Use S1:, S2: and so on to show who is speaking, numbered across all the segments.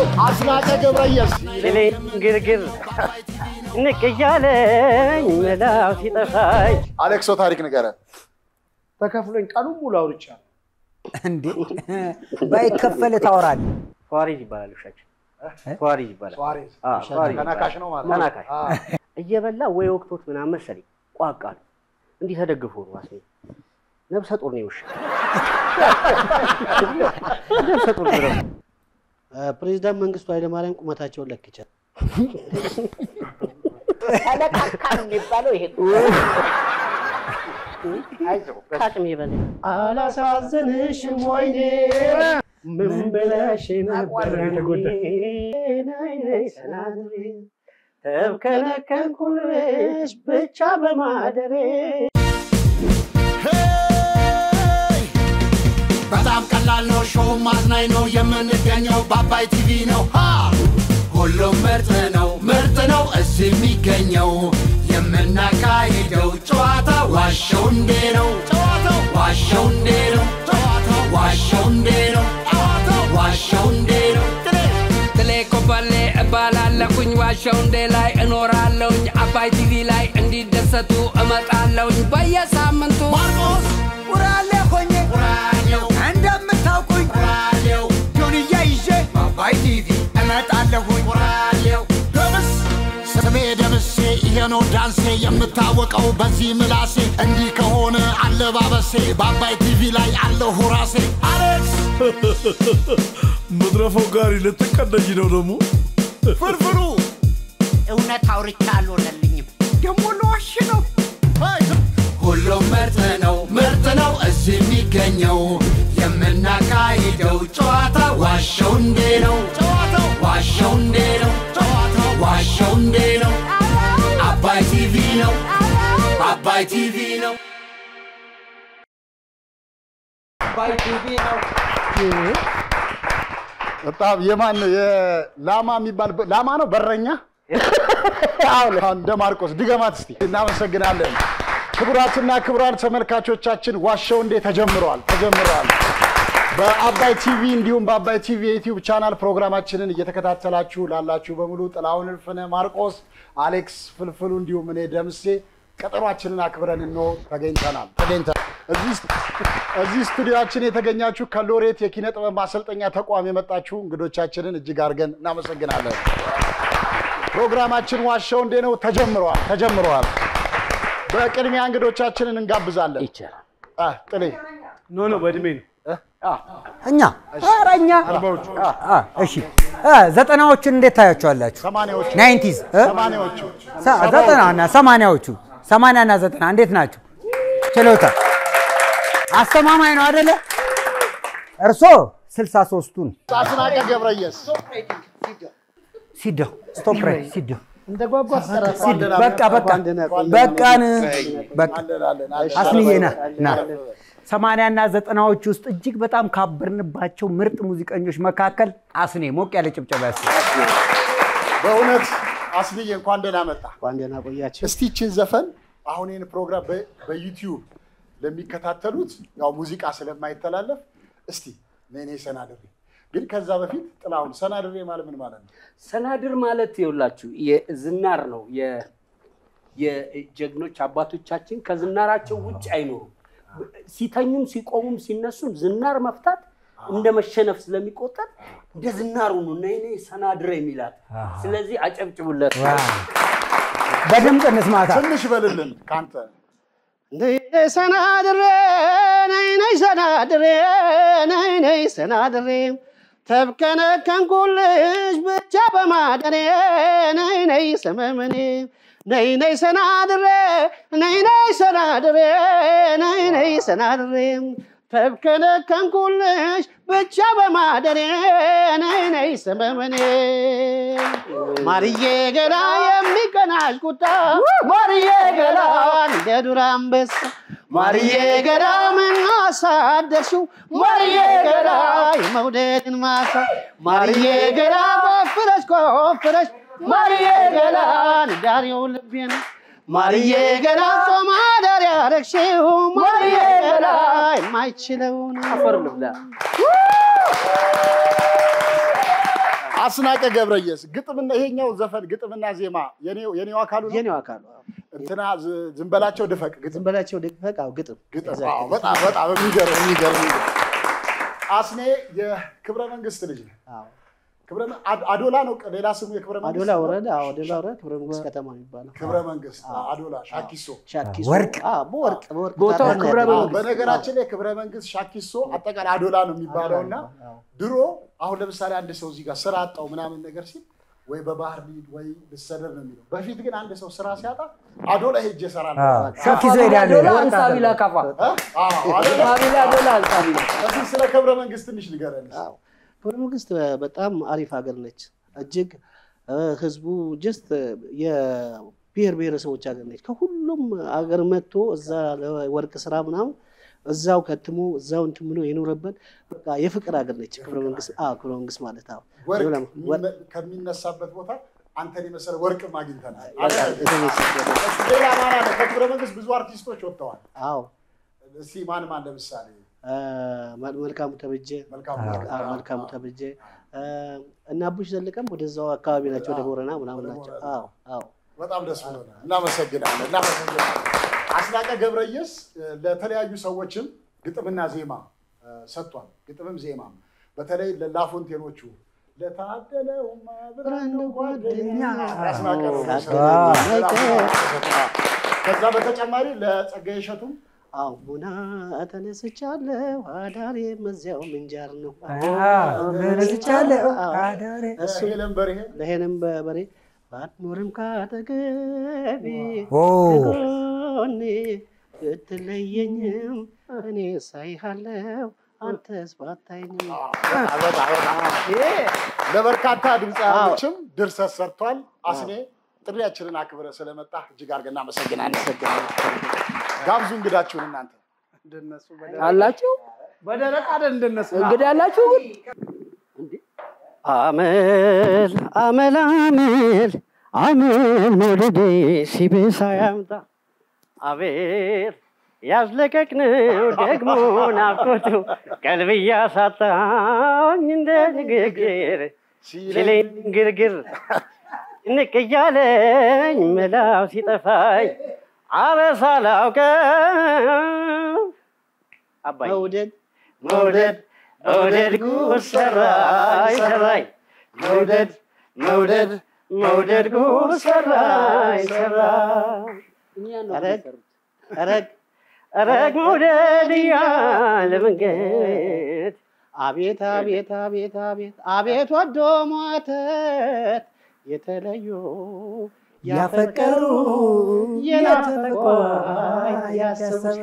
S1: አስናቀ ገብረየስ
S2: እኔ ግርግር ንቅ እያለኝ መላው ሲጠፋኝ
S1: አሌክሶ ታሪክ ንገረን። ተከፍሎኝ ቀኑን ሙሉ አውርቻለሁ።
S3: እንዴ ባይከፈል ታወራለህ።
S2: ፏሪዝ ይባላል ውሻችን። ፏሪዝ ይባላል።
S1: ሱዋሬዝ
S2: አዎ፣ ፏሪዝ
S1: ተናካሽ ነው ማለት ነው።
S2: ተናካሽ
S1: አዎ።
S2: እየበላ ወይ ወቅቶት ምናምን መሰለኝ ቋቃ ነው እንዲህ ተደግፎ ነው አስሜ ነብሰ ጡር ነው ውሻ ነብሰ ጡር ነው።
S4: ፕሬዚዳንት መንግስቱ ኃይለማርያም ቁመታቸውን ለክቻል።
S5: ተለቃካ ነው የሚባለው ይሄ
S2: ከአቅሜ በላይ
S4: አላሳዝንሽም ወይኔ ምን ብለሽ ነበር ተብከለከልኩልሽ ብቻ በማደሬ
S6: በጣም ቀላል ነው። ሾው ማዝናኝ ነው። የምንገኘው በአባይ ቲቪ ነው። ሃ! ሁሉም ምርጥ ነው፣ ምርጥ ነው እዚህ የሚገኘው የምናካሂደው ጨዋታ ዋሸው እንዴ ነው፣ ጨዋታው ዋሸው እንዴ ነው፣ ጨዋታው ዋሸው እንዴ ነው፣ ጨዋታው ዋሸው እንዴ ነው።
S7: ትሌ ኮበሌ እባላለሁኝ ዋሸው እንዴ ላይ እኖራለሁኝ አባይ ቲቪ ላይ እንዲደሰቱ እመጣለሁኝ በየሳምንቱ
S6: ማርቆስ
S7: ውራሌ ሆኜ
S6: ራዲዮ
S7: እንደምታውቁኝ
S6: ራዲዮ
S7: ጆንያ ይዤ
S6: በአባይ ቲቪ
S7: እመጣለሁኝ
S6: ራዲዮ ደምስ ስሜ ደምሴ ይሄ ነው ዳንሴ የምታወቀው በዚህ ምላሴ እንዲህ ከሆነ አለባበሴ በአባይ ቲቪ ላይ አለሁ ራሴ አሌክስ
S8: መድረፈው ጋሪ ልትቀደኝ ነው ደግሞ
S6: ፍርፍሩ
S5: እውነት አውርቻ አልሆነልኝም። ደግሞ ለዋሽ ነው።
S6: ሁሉም ምርጥ ነው ምርጥ ነው እዚህ የሚገኘው የምናካሂደው ጨዋታ ዋሸው እንዴ ነው ጨዋታው ዋሸው እንዴ ነው ጨዋታው ዋሸው እንዴ ነው አባይ ቲቪ ነው አባይ ቲቪ ነው
S1: በጣም የማን ነው የላማ የሚባል ላማ ነው በረኛ አሁን እንደ ማርቆስ ድገማት እስቲ እናመሰግናለን ክቡራትና ክቡራን ተመልካቾቻችን ዋሸው እንዴ ተጀምረዋል ተጀምረዋል በአባይ ቲቪ እንዲሁም በአባይ ቲቪ የዩቲዩብ ቻናል ፕሮግራማችንን እየተከታተላችሁ ላላችሁ በሙሉ ጥላሁን እልፍነ ማርቆስ አሌክስ ፍልፍሉ እንዲሁም እኔ ደምሴ ቀጠሯችንን አክብረን እንሆ ተገኝተናል ተገኝተናል እዚህ እዚህ ስቱዲዮችን የተገኛችሁ ከሎሬት የኪነ ጥበብ ማሰልጠኛ ተቋም የመጣችሁ እንግዶቻችንን እጅግ አድርገን እናመሰግናለን። ፕሮግራማችን ዋሸው እንዴ ነው ተጀምረዋል ተጀምረዋል። በቅድሚያ እንግዶቻችንን እንጋብዛለን።
S2: ይቻላል
S1: አ፣ ጥሌ
S4: ኖ ኖ በእድሜ ነው።
S3: እኛ ኧረ እኛ አ፣ እሺ አ፣ ዘጠናዎቹን እንዴት ታያቸዋላችሁ?
S1: ሰማንያዎቹ
S3: ናይንቲዝ
S1: ሰማንያዎቹ
S3: ዘጠናና ሰማንያዎቹ ሰማንያና ዘጠና እንዴት ናቸው? ችሎታ አስተማማኝ ነው አደለ? እርሶ ስልሳ ሶስቱን
S1: አስናቀ ገብረየስ
S3: ሲደው ስቶፕ ራይ ሲደው
S4: እንደ ጓጓ ሰራ
S3: ሲደው በቃ በቃ በቃን በቃ አስንዬ ና ና ሰማንያና ዘጠናዎች ውስጥ እጅግ በጣም ካበርንባቸው ምርጥ ሙዚቀኞች መካከል አስኔ ሞቅ ያለ ጭብጨባ ያስ
S1: በእውነት አስንዬ እንኳን ደህና መጣ።
S4: እንኳን ደህና ቆያችሁ።
S1: እስቲ ይህችን ዘፈን አሁን ይህን ፕሮግራም በ- በዩቲዩብ ለሚከታተሉት ያው ሙዚቃ ስለማይተላለፍ እስቲ ነኔ ሰናድሬ ግን ከዛ በፊት ጥላሁን ሰናድሬ ማለት ምን ማለት ነው?
S2: ሰናድር ማለት ይኸውላችሁ የዝናር ነው። የ- የጀግኖች አባቶቻችን ከዝናራቸው ውጭ አይኖሩም። ሲተኙም ሲቆሙም ሲነሱም ዝናር መፍታት እንደ መሸነፍ ስለሚቆጠር እንደ ዝናሩ ነው እና እኔ ሰናድር የሚላት ስለዚህ አጨብጭቡለት።
S3: በድምፅ እንስማታ
S1: ትንሽ በልልን ከአንተ
S4: ነይ ነይ ሰናድሬ ነይ ነይ ሰናድሬ ነይ ነይ ሰናድሬ ተብከነከንኩልሽ ብቻ በማደሬ ነይ ነይ ሰመመኔ ነይ ነይ ሰናድሬ ነይ ነይ ሰናድሬ ነይ ነይ ሰናድሬ ተብከነከንኩልሽ ብቻ በማደሬ ነይ ነይ ሰመመኔ ማርዬ ገላ የሚቀናሽ ቁጣ ማርዬ ገላ እንደ ዱር አንበሳ ማርዬ ገላ ምን አሳደርሽው ማርዬ ገላ የመውደድን ማሳ ማርዬ ገላ ቆፍረሽ ቆፍረሽ ማርዬ ገላ ንዳሪው ልቤን ማርዬ ገላ ጾም አዳር ያረግሽው ማርዬ ገላ የማይችለውን
S2: አፈር ልብላ።
S1: አስናቀ ገብረየስ ግጥምና ይሄኛው ዘፈን ግጥምና ዜማ የኔው የኔው አካሉ ነው።
S4: የኔው አካሉ አዎ።
S1: እንትና ዝ- ዝም በላቸው ድፈቅ ግጥም
S4: ዝም በላቸው ድፈቅ አዎ፣ ግጥም
S1: ግጥም
S4: exactly።
S1: አዎ፣ በጣም በጣም የሚገርም የሚገርም የሚገርም። አስኔ የክብረ መንግስት ልጅ ነው።
S4: አዎ።
S1: ክብረ መ- አድ- አዶላ ነው ሌላ ስሙ የክብረ መንግስት
S4: አዶላ ወረዳ አዎ፣ አዶላ ወረዳ ክብረ መንግስት ከተማ የሚባለው
S1: ክብረ መንግስት አዶላ ሻኪሶ
S4: ሻኪሶ
S3: ወርቅ።
S4: አዎ፣ በወርቅ በወርቅ
S2: ቦታው
S4: ታዲያ
S2: ክብረ
S4: ነው ያለው።
S2: መንግስት።
S1: በነገራችን ላይ ክብረ መንግስት ሻኪሶ አጠቃላይ አዶላ ነው የሚባለው እና
S4: አዎ።
S1: ድሮ አሁን ለምሳሌ አንድ ሰው እዚህ ጋር ስራ አጣው ምናምን ነገር ሲል ወይ በባህር ሊድ ወይ ልሰደድ ነው የሚለው። በፊት ግን አንድ ሰው ስራ ሲያጣ አዶላ ሄጄ እሰራለሁ።
S3: ሾክ ይዞ ይሄዳሉ።
S2: ዶላ አንሳቢላ ካፋ
S1: እ? አዎ፣ አዶላ።
S2: ሳቢላ ዶላ አንሳቢላ
S1: እስኪ ስለ ክብረ መንግስት ትንሽ ንገረን።
S4: አዎ። ክብረ መንግስት በጣም አሪፍ ሀገር ነች። እጅግ እ፣ ህዝቡ ጀስት የብሔር ብሔረሰቦች ሀገር ነች። ከሁሉም ሀገር መጥቶ እዛ ለወርቅ ስራ ምናምን እዛው ከትሞ እዛው እንትን ብሎ የኖረበት በቃ የፍቅር ሀገር ነች ክብረ መንግስት። አዎ ክብረ መንግስት ማለት አዎ
S1: ወርቅ
S4: ወርቅ
S1: የሚነ- ከሚነሳበት ቦታ አንተን የመሰለ ወርቅም አግኝተናል።
S4: የተነሳበት
S1: እስኪ ሌላ ማን አለ? ከክብረ መንግስት ብዙ አርቲስቶች ወጥተዋል።
S4: አዎ
S1: እስኪ ማን ማን ለምሳሌ
S4: እ፣ መልካሙ ተበጀ
S1: መልካሙ
S4: አዎ፣ መልካሙ ተበጀ እ፣ እና አቡሽ ዘለቀም ወደዛው አካባቢ ናቸው፣ ወደ ቦረና ምናምን ናቸው። አዎ አዎ
S1: በጣም ደስ ብሎናል። እናመሰግናለን እናመሰግናለን። አስናቀ ገብረየስ እ፣ ለተለያዩ ሰዎችም ግጥምና ዜማ እ፣ ሰጥቷል። ግጥምም ዜማም በተለይ ለላፎንቴኖቹ ለታደለውማ ብርሃኑ ጓደኛ አስናቀ ነው የሰራው። ከዛ በተጨማሪ ለጸጋዬ እሸቱም
S4: አዎ ቡና ተነስቻለሁ አዳሬ መዚያው ምንጃር ነው።
S3: ተነስቻለሁ አዳሬ
S4: እሱ
S1: ሄለን በርሄ
S4: ለሄንም በበሬ ባትኖርም ካጠገቤ
S3: ኦ
S4: ከጎኔ ብትለየኝም እኔ ሳይሃለው አንተስ ባታይኝም።
S1: ለበርካታ ድምፃውያኖችም ድርሰት ሰርቷል። አስኔ ጥሪያችንን አክብረ ስለመጣ እጅግ አድርገን እናመሰግናለን። ጋብዙ እንግዳችሁን እናንተ
S2: አላችሁ
S3: በደረቅ አይደል እንደነሱ
S2: እንግዲህ አላችሁ ግን
S4: አመል አመል አመል አመል መውደዴ ሲብሳ ያምጣ አቤት ያዝለቀቅነው ደግሞ ናፍቆቱ ቀልብ እያሳጣኝ እንደ ንግግር ሲለኝ ግርግር ንቅ እያለኝ መላው ሲጠፋኝ አረሳ ላውቀው አባይ መውደድ መውደድ መውደድ ጉድ ሰራይ ሰራይ መውደድ መውደድ መውደድ ጉድ ሰራይ ሰራይ አረግ አረግ አረግ መውደድ እያለ መንገድ አቤት አቤት አቤት አቤት አቤት ወዶ ሟተት የተለዩ ያፈቀሩ የናፈቋ ያሰቡት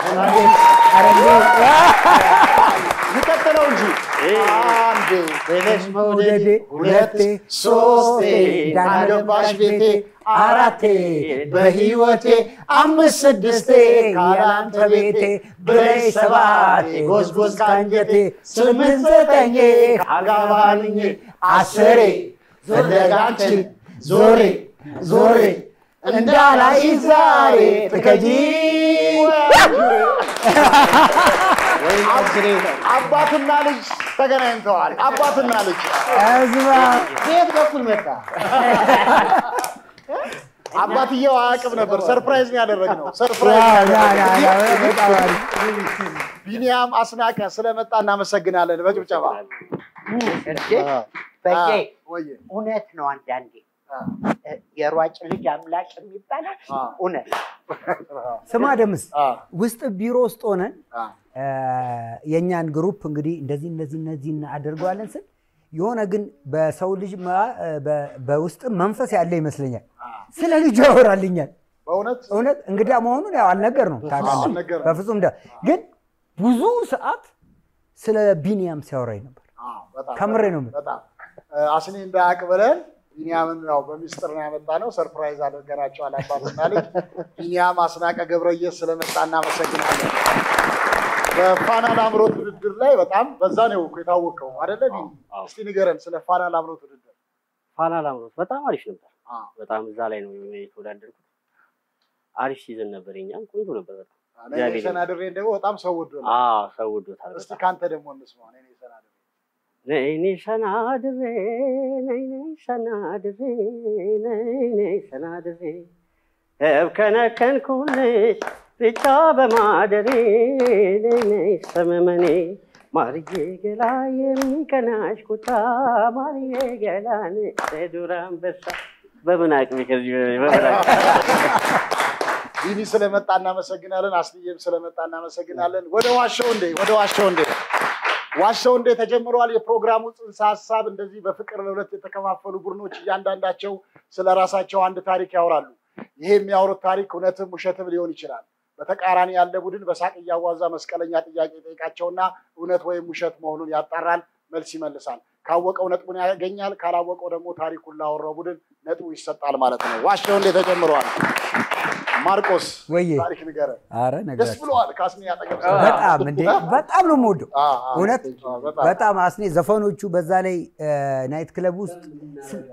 S1: ይቀጥለው እንጂ አንዴ
S4: ብለሽ መውደዴ
S3: ሁለቴ
S1: ሶስቴ አገባሽ ቤቴ አራቴ በህይወቴ አምስት ስድስቴ ካላንተ ቤቴ ብለሽ ሰባቴ ጎዝጎዝ ካንጀቴ ስምንት ዘጠኜ ካጋባልኜ አስሬ ዘለጋችን ዞሬ ዞሬ እንዳላይ ዛሬ ትከጂ አባትና ልጅ ተገናኝተዋል። አባትና ልጅ
S3: ህዝባ
S4: ቤት በኩል መጣ
S1: አባትየው አያውቅም ነበር። ሰርፕራይዝ ነው ያደረግነው። ሰርፕራይዝ ነው ያደረግነው።
S3: በጣም አሪፍ
S1: ቢኒያም አስናቀ ስለመጣ እናመሰግናለን። በጭብጨባ
S5: በቄ
S1: ወየ
S5: እውነት ነው። አንዳንዴ የሯጭ ልጅ አምላክ የሚባለው እውነት
S3: ስማ ደምስ
S1: አ
S3: ውስጥ ቢሮ ውስጥ ሆነን
S1: አ
S3: እ፣ የእኛን ግሩፕ እንግዲህ እንደዚህ እንደዚህ እነዚህ እናደርገዋለን ስል የሆነ ግን በሰው ልጅ ማ- በ- በውስጥ መንፈስ ያለ ይመስለኛል። ስለ ልጁ ያወራልኛል።
S1: በእውነት
S3: እውነት እንግዳ መሆኑን ያው አልነገርነውም ታውቃለህ።
S1: አልነገርነውም።
S3: በፍጹም ደ- ግን ብዙ ሰዓት ስለ ቢኒያም ሲያወራኝ ነበር።
S1: አ በጣም
S3: ከምሬ ነው የምልህ።
S1: በጣም እ፣ አስኔ እንዳያውቅ ብለን ቢኒያምን ያው በሚስጥር ነው ያመጣ ነው። ሰርፕራይዝ አድርገናቸዋል አባትና ልጅ። ቢኒያም አስናቀ ገብረየስ ስለመጣ እናመሰግናለን። በፋና ላምሮት ውድድር ላይ በጣም በዛ ነው እኮ የታወቀው አይደለ? ቢኒ እስቲ ንገረን ስለ ፋና ላምሮት ውድድር።
S4: ፋና ላምሮት በጣም አሪፍ ነበር።
S1: አ
S4: በጣም እዛ ላይ ነው የተወዳደርኩት። አሪፍ ሲዝን ነበር። የኛም ቆንጆ ነበር በጣም
S1: እኔ ነኝ ሰናድሬን ደግሞ በጣም ሰው ወዶ ነው።
S4: አዎ ሰው ወዶታል።
S1: እስቲ
S4: በጣም
S1: ካንተ ደግሞ እንስማ። እኔ ነኝ ሰናድሬ
S9: ነይ ነይ ሰናድሬ ነይ ነይ ሰናድሬ ነይ ነይ ሰናድሬ እብከነከንኩልሽ ብቻ በማደሬ ነይ ነይ ሰመመኔ ማርዬ ገላ የሚቀናሽ ኩታ ማርዬ ገላን ዱር አንበሳ በምን አቅሜ ከዚህ በምን አቅሜ
S1: ቢኒ ስለመጣ እናመሰግናለን። አስልዬም ስለመጣ እናመሰግናለን። ወደ ዋሻው እንዴ ወደ ዋሻው እንዴ ዋሻው እንዴ ተጀምሯል። የፕሮግራሙ ጽንሰ ሀሳብ እንደዚህ በፍቅር ለሁለት የተከፋፈሉ ቡድኖች እያንዳንዳቸው ስለ ራሳቸው አንድ ታሪክ ያወራሉ። ይሄ የሚያወሩት ታሪክ እውነትም ውሸትም ሊሆን ይችላል። በተቃራኒ ያለ ቡድን በሳቅ እያዋዛ መስቀለኛ ጥያቄ ጠይቃቸውና እውነት ወይም ውሸት መሆኑን ያጣራል፣ መልስ ይመልሳል። ካወቀው ነጥቡን ያገኛል፣ ካላወቀው ደግሞ ታሪኩን ላወራው ቡድን ነጥቡ ይሰጣል ማለት ነው። ዋሻው እንዴ ተጀምሯል። ማርቆስ
S3: ወዬ
S1: ታሪክ ንገረን።
S3: አረ
S1: ደስ
S3: ነግራችሁ
S1: ብለዋል። ካስኒ ያጠገብ
S3: በጣም እንዴ በጣም ነው የምወደው
S1: አ፣ አ፣
S3: እውነት
S1: አ፣ በጣም።
S3: በጣም አስኔ ዘፈኖቹ በዛ ላይ ናይት ክለብ ውስጥ ስ-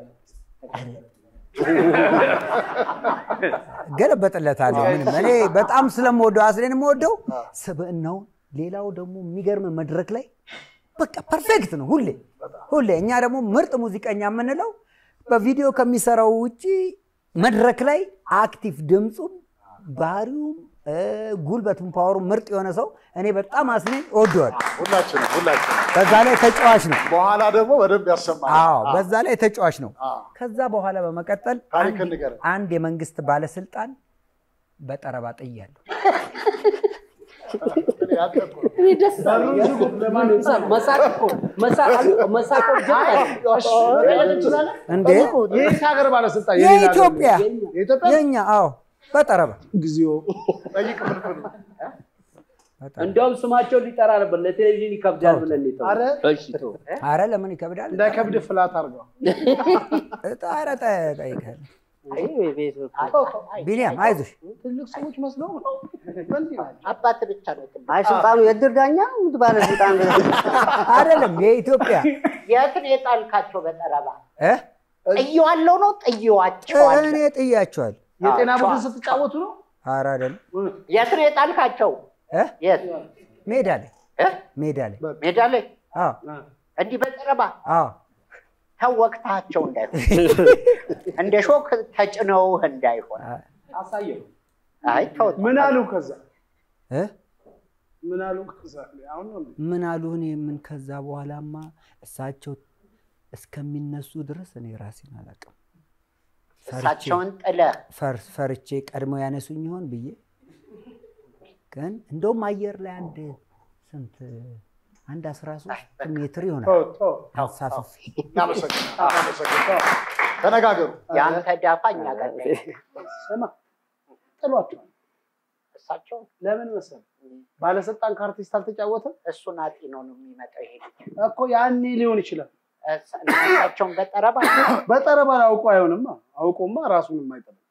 S3: ገለበጥለታለሁ ምንም እኔ በጣም ስለምወደው አስኔን የምወደው ስብዕናውን ሌላው ደግሞ የሚገርም መድረክ ላይ በቃ ፐርፌክት ነው ሁሌ ሁሌ እኛ ደግሞ ምርጥ ሙዚቀኛ የምንለው በቪዲዮ ከሚሰራው ውጭ መድረክ ላይ አክቲቭ ድምፁም ባህሪውም እ፣ ጉልበቱም ፓወሩ ምርጥ የሆነ ሰው እኔ በጣም አስኔን እወደዋለሁ።
S1: ሁላችንም ሁላችንም
S3: በዛ ላይ ተጫዋች ነው።
S1: በኋላ ደግሞ በደንብ ያሰማል።
S3: አዎ በዛ ላይ ተጫዋች ነው።
S1: አ፣
S3: ከዛ በኋላ በመቀጠል
S1: ታሪክ
S3: አንድ-
S1: ንገረን።
S3: አንድ የመንግስት ባለስልጣን በጠረባ ጥያለሁ።
S1: እኔ ያልጠቁ ነው።
S2: እኔ ደስ አለኝ። መሳቅ እኮ መሳቅ መሳቅ
S3: እንዴ
S10: የት ሀገር ባለስልጣን
S3: የኢትዮጵያ
S10: የኢትዮጵያ
S3: የኛ አዎ በጠረባ
S10: ጊዜው
S1: ጠይቅ ፍልፍሉ።
S3: በጠረባ።
S2: እንዲያውም ስማቸውን ሊጠራ ነበር ለቴሌቪዥን ይከብዳል ብለን ነው
S10: አረ
S2: የተውነው። እሺ ተው።
S3: አረ ለምን ይከብዳል?
S10: እንዳይከብድ ፍላት አድርገው።
S3: ኧረ ጠ- ጠይቀህ
S9: አይ ቤት
S3: ቢኒያም አይዞሽ
S10: ትልቅ ሰዎች መስለው ነው።
S5: አባት ብቻ ነው ትልቅ።
S9: አይ ስልጣኑ የእድር ዳኛ ምት ባለስልጣን
S3: አይደለም የኢትዮጵያ
S5: የት ነው የጣልካቸው? በጠረባ
S3: እ?
S5: ጥየዋለሁ ነው ጥየዋቸዋል።
S3: እኔ ጥያቸዋል።
S10: የጤና ቡድን ስትጫወቱ ነው።
S3: አረ አይደለም
S5: የት ነው የጣልካቸው?
S3: እ?
S5: የት
S3: ሜዳ ላይ
S5: እ?
S3: ሜዳ ላይ
S5: ሜዳ ላይ
S3: አዎ
S5: እንዲህ በጠረባ
S3: አዎ
S5: ተወቅታቸው እንዳይሆን እንደ ሾክ ተጭነውህ እንዳይሆን።
S2: አሳየው።
S5: አይ ተው
S10: ምን አሉ ከዛ?
S3: እ?
S10: ምን አሉ ከዛ? አሁን ነው እንዴ?
S3: ምን አሉ? እኔ ምን ከዛ በኋላማ እሳቸው እስከሚነሱ ድረስ እኔ ራሴን አላውቅም። ፈርቼ-
S5: እሳቸውን ጥለህ
S3: ፈር- ፈርቼ ቀድመው ያነሱኝ ይሆን ብዬ ግን እንደውም አየር ላይ አንድ ስንት አንድ አስራ ሶስት ሜትር ይሆናል
S10: ተው ተው።
S3: አንሳፍፌ
S1: እናመሰግናለን። እናመሰግናለን። ተነጋገሩ።
S5: የአንተ ዳፋ እኛ ጋር ላይ
S10: ስማ ጥሏቸዋል።
S5: እሳቸውን
S10: ለምን መሰለህ? ባለስልጣን ከአርቲስት አልተጫወተም
S5: እሱን አጢኖ ነው የሚመጣው ይሄ ልጅ።
S10: እኮ ያኔ ሊሆን ይችላል።
S5: እሳ- እና እሳቸውን በጠረባ
S10: በጠረባ አውቆ አይሆንማ። አውቆማ ራሱን የማይጠብቅ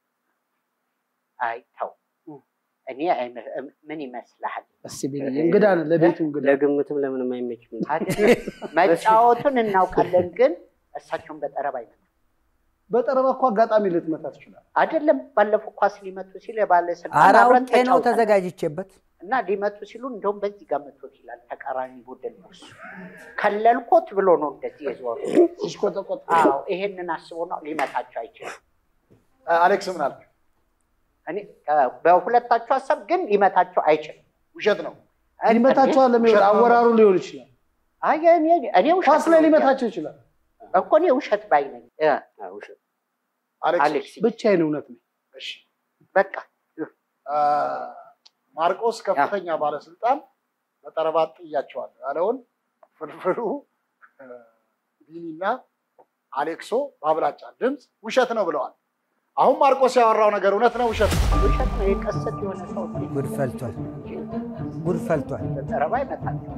S5: አይ ተው እኔ አይመ- ምን ይመስልሃል?
S10: እስኪ ቢልዬ እንግዳ ነህ፣ ለቤቱ እንግዳ
S9: ለግምትም ለምንም አይመችም።
S5: አይደለም መጫወቱን እናውቃለን፣ ግን እሳቸውን በጠረባ አይመጣም።
S10: በጠረባ እኮ አጋጣሚ ልትመታ ትችላል።
S5: አይደለም ባለፈው ኳስ ሊመቱ ሲል የባለስልጣን
S3: ኧረ
S5: አብረን
S3: አውቄ ነው
S5: ተጫውተናል።
S3: ተዘጋጅቼበት
S5: እና ሊመቱ ሲሉ እንደውም በዚህ ጋር መቶት ይላል ተቃራኒ ቡድን ነው እሱ ከለልኮት ብሎ ነው እንደዚህ የዞሩ።
S10: ሲሽቆጠቆጥ
S5: አዎ ይሄንን አስቦ ነው ሊመታቸው አይችልም።
S1: አሌክስ ምን አልክ?
S5: እኔ እ፣ በሁለታቸው ሀሳብ ግን ሊመታቸው አይችልም።
S1: ውሸት ነው።
S10: ሊመታቸዋል ለሚሆን አወራሩ ሊሆን ይችላል።
S5: አይ እኔ እኔ ውሸት
S10: ኳስ ላይ
S5: ነው
S10: ሊመታቸው ይችላል።
S5: እኮ እኔ ውሸት ባይ ነኝ። እ፣
S9: ውሸት
S1: አሌክስ
S5: አሌክስ
S10: ብቻዬን እውነት ነው።
S1: እሺ።
S5: በቃ
S1: አ፣ ማርቆስ ከፍተኛ ባለስልጣን በጠረባ ጥያቸዋል ያለውን ፍልፍሉ እ፣ ቢኒና አሌክሶ በአብላጫ ድምፅ ውሸት ነው ብለዋል። አሁን ማርቆስ ያወራው ነገር እውነት ነው ውሸት ነው?
S5: ውሸት ነው። የቀሰት የሆነ ሰው
S3: ጉድ ፈልቷል ጉድ ፈልቷል
S5: በጠረባ ይመታቸው።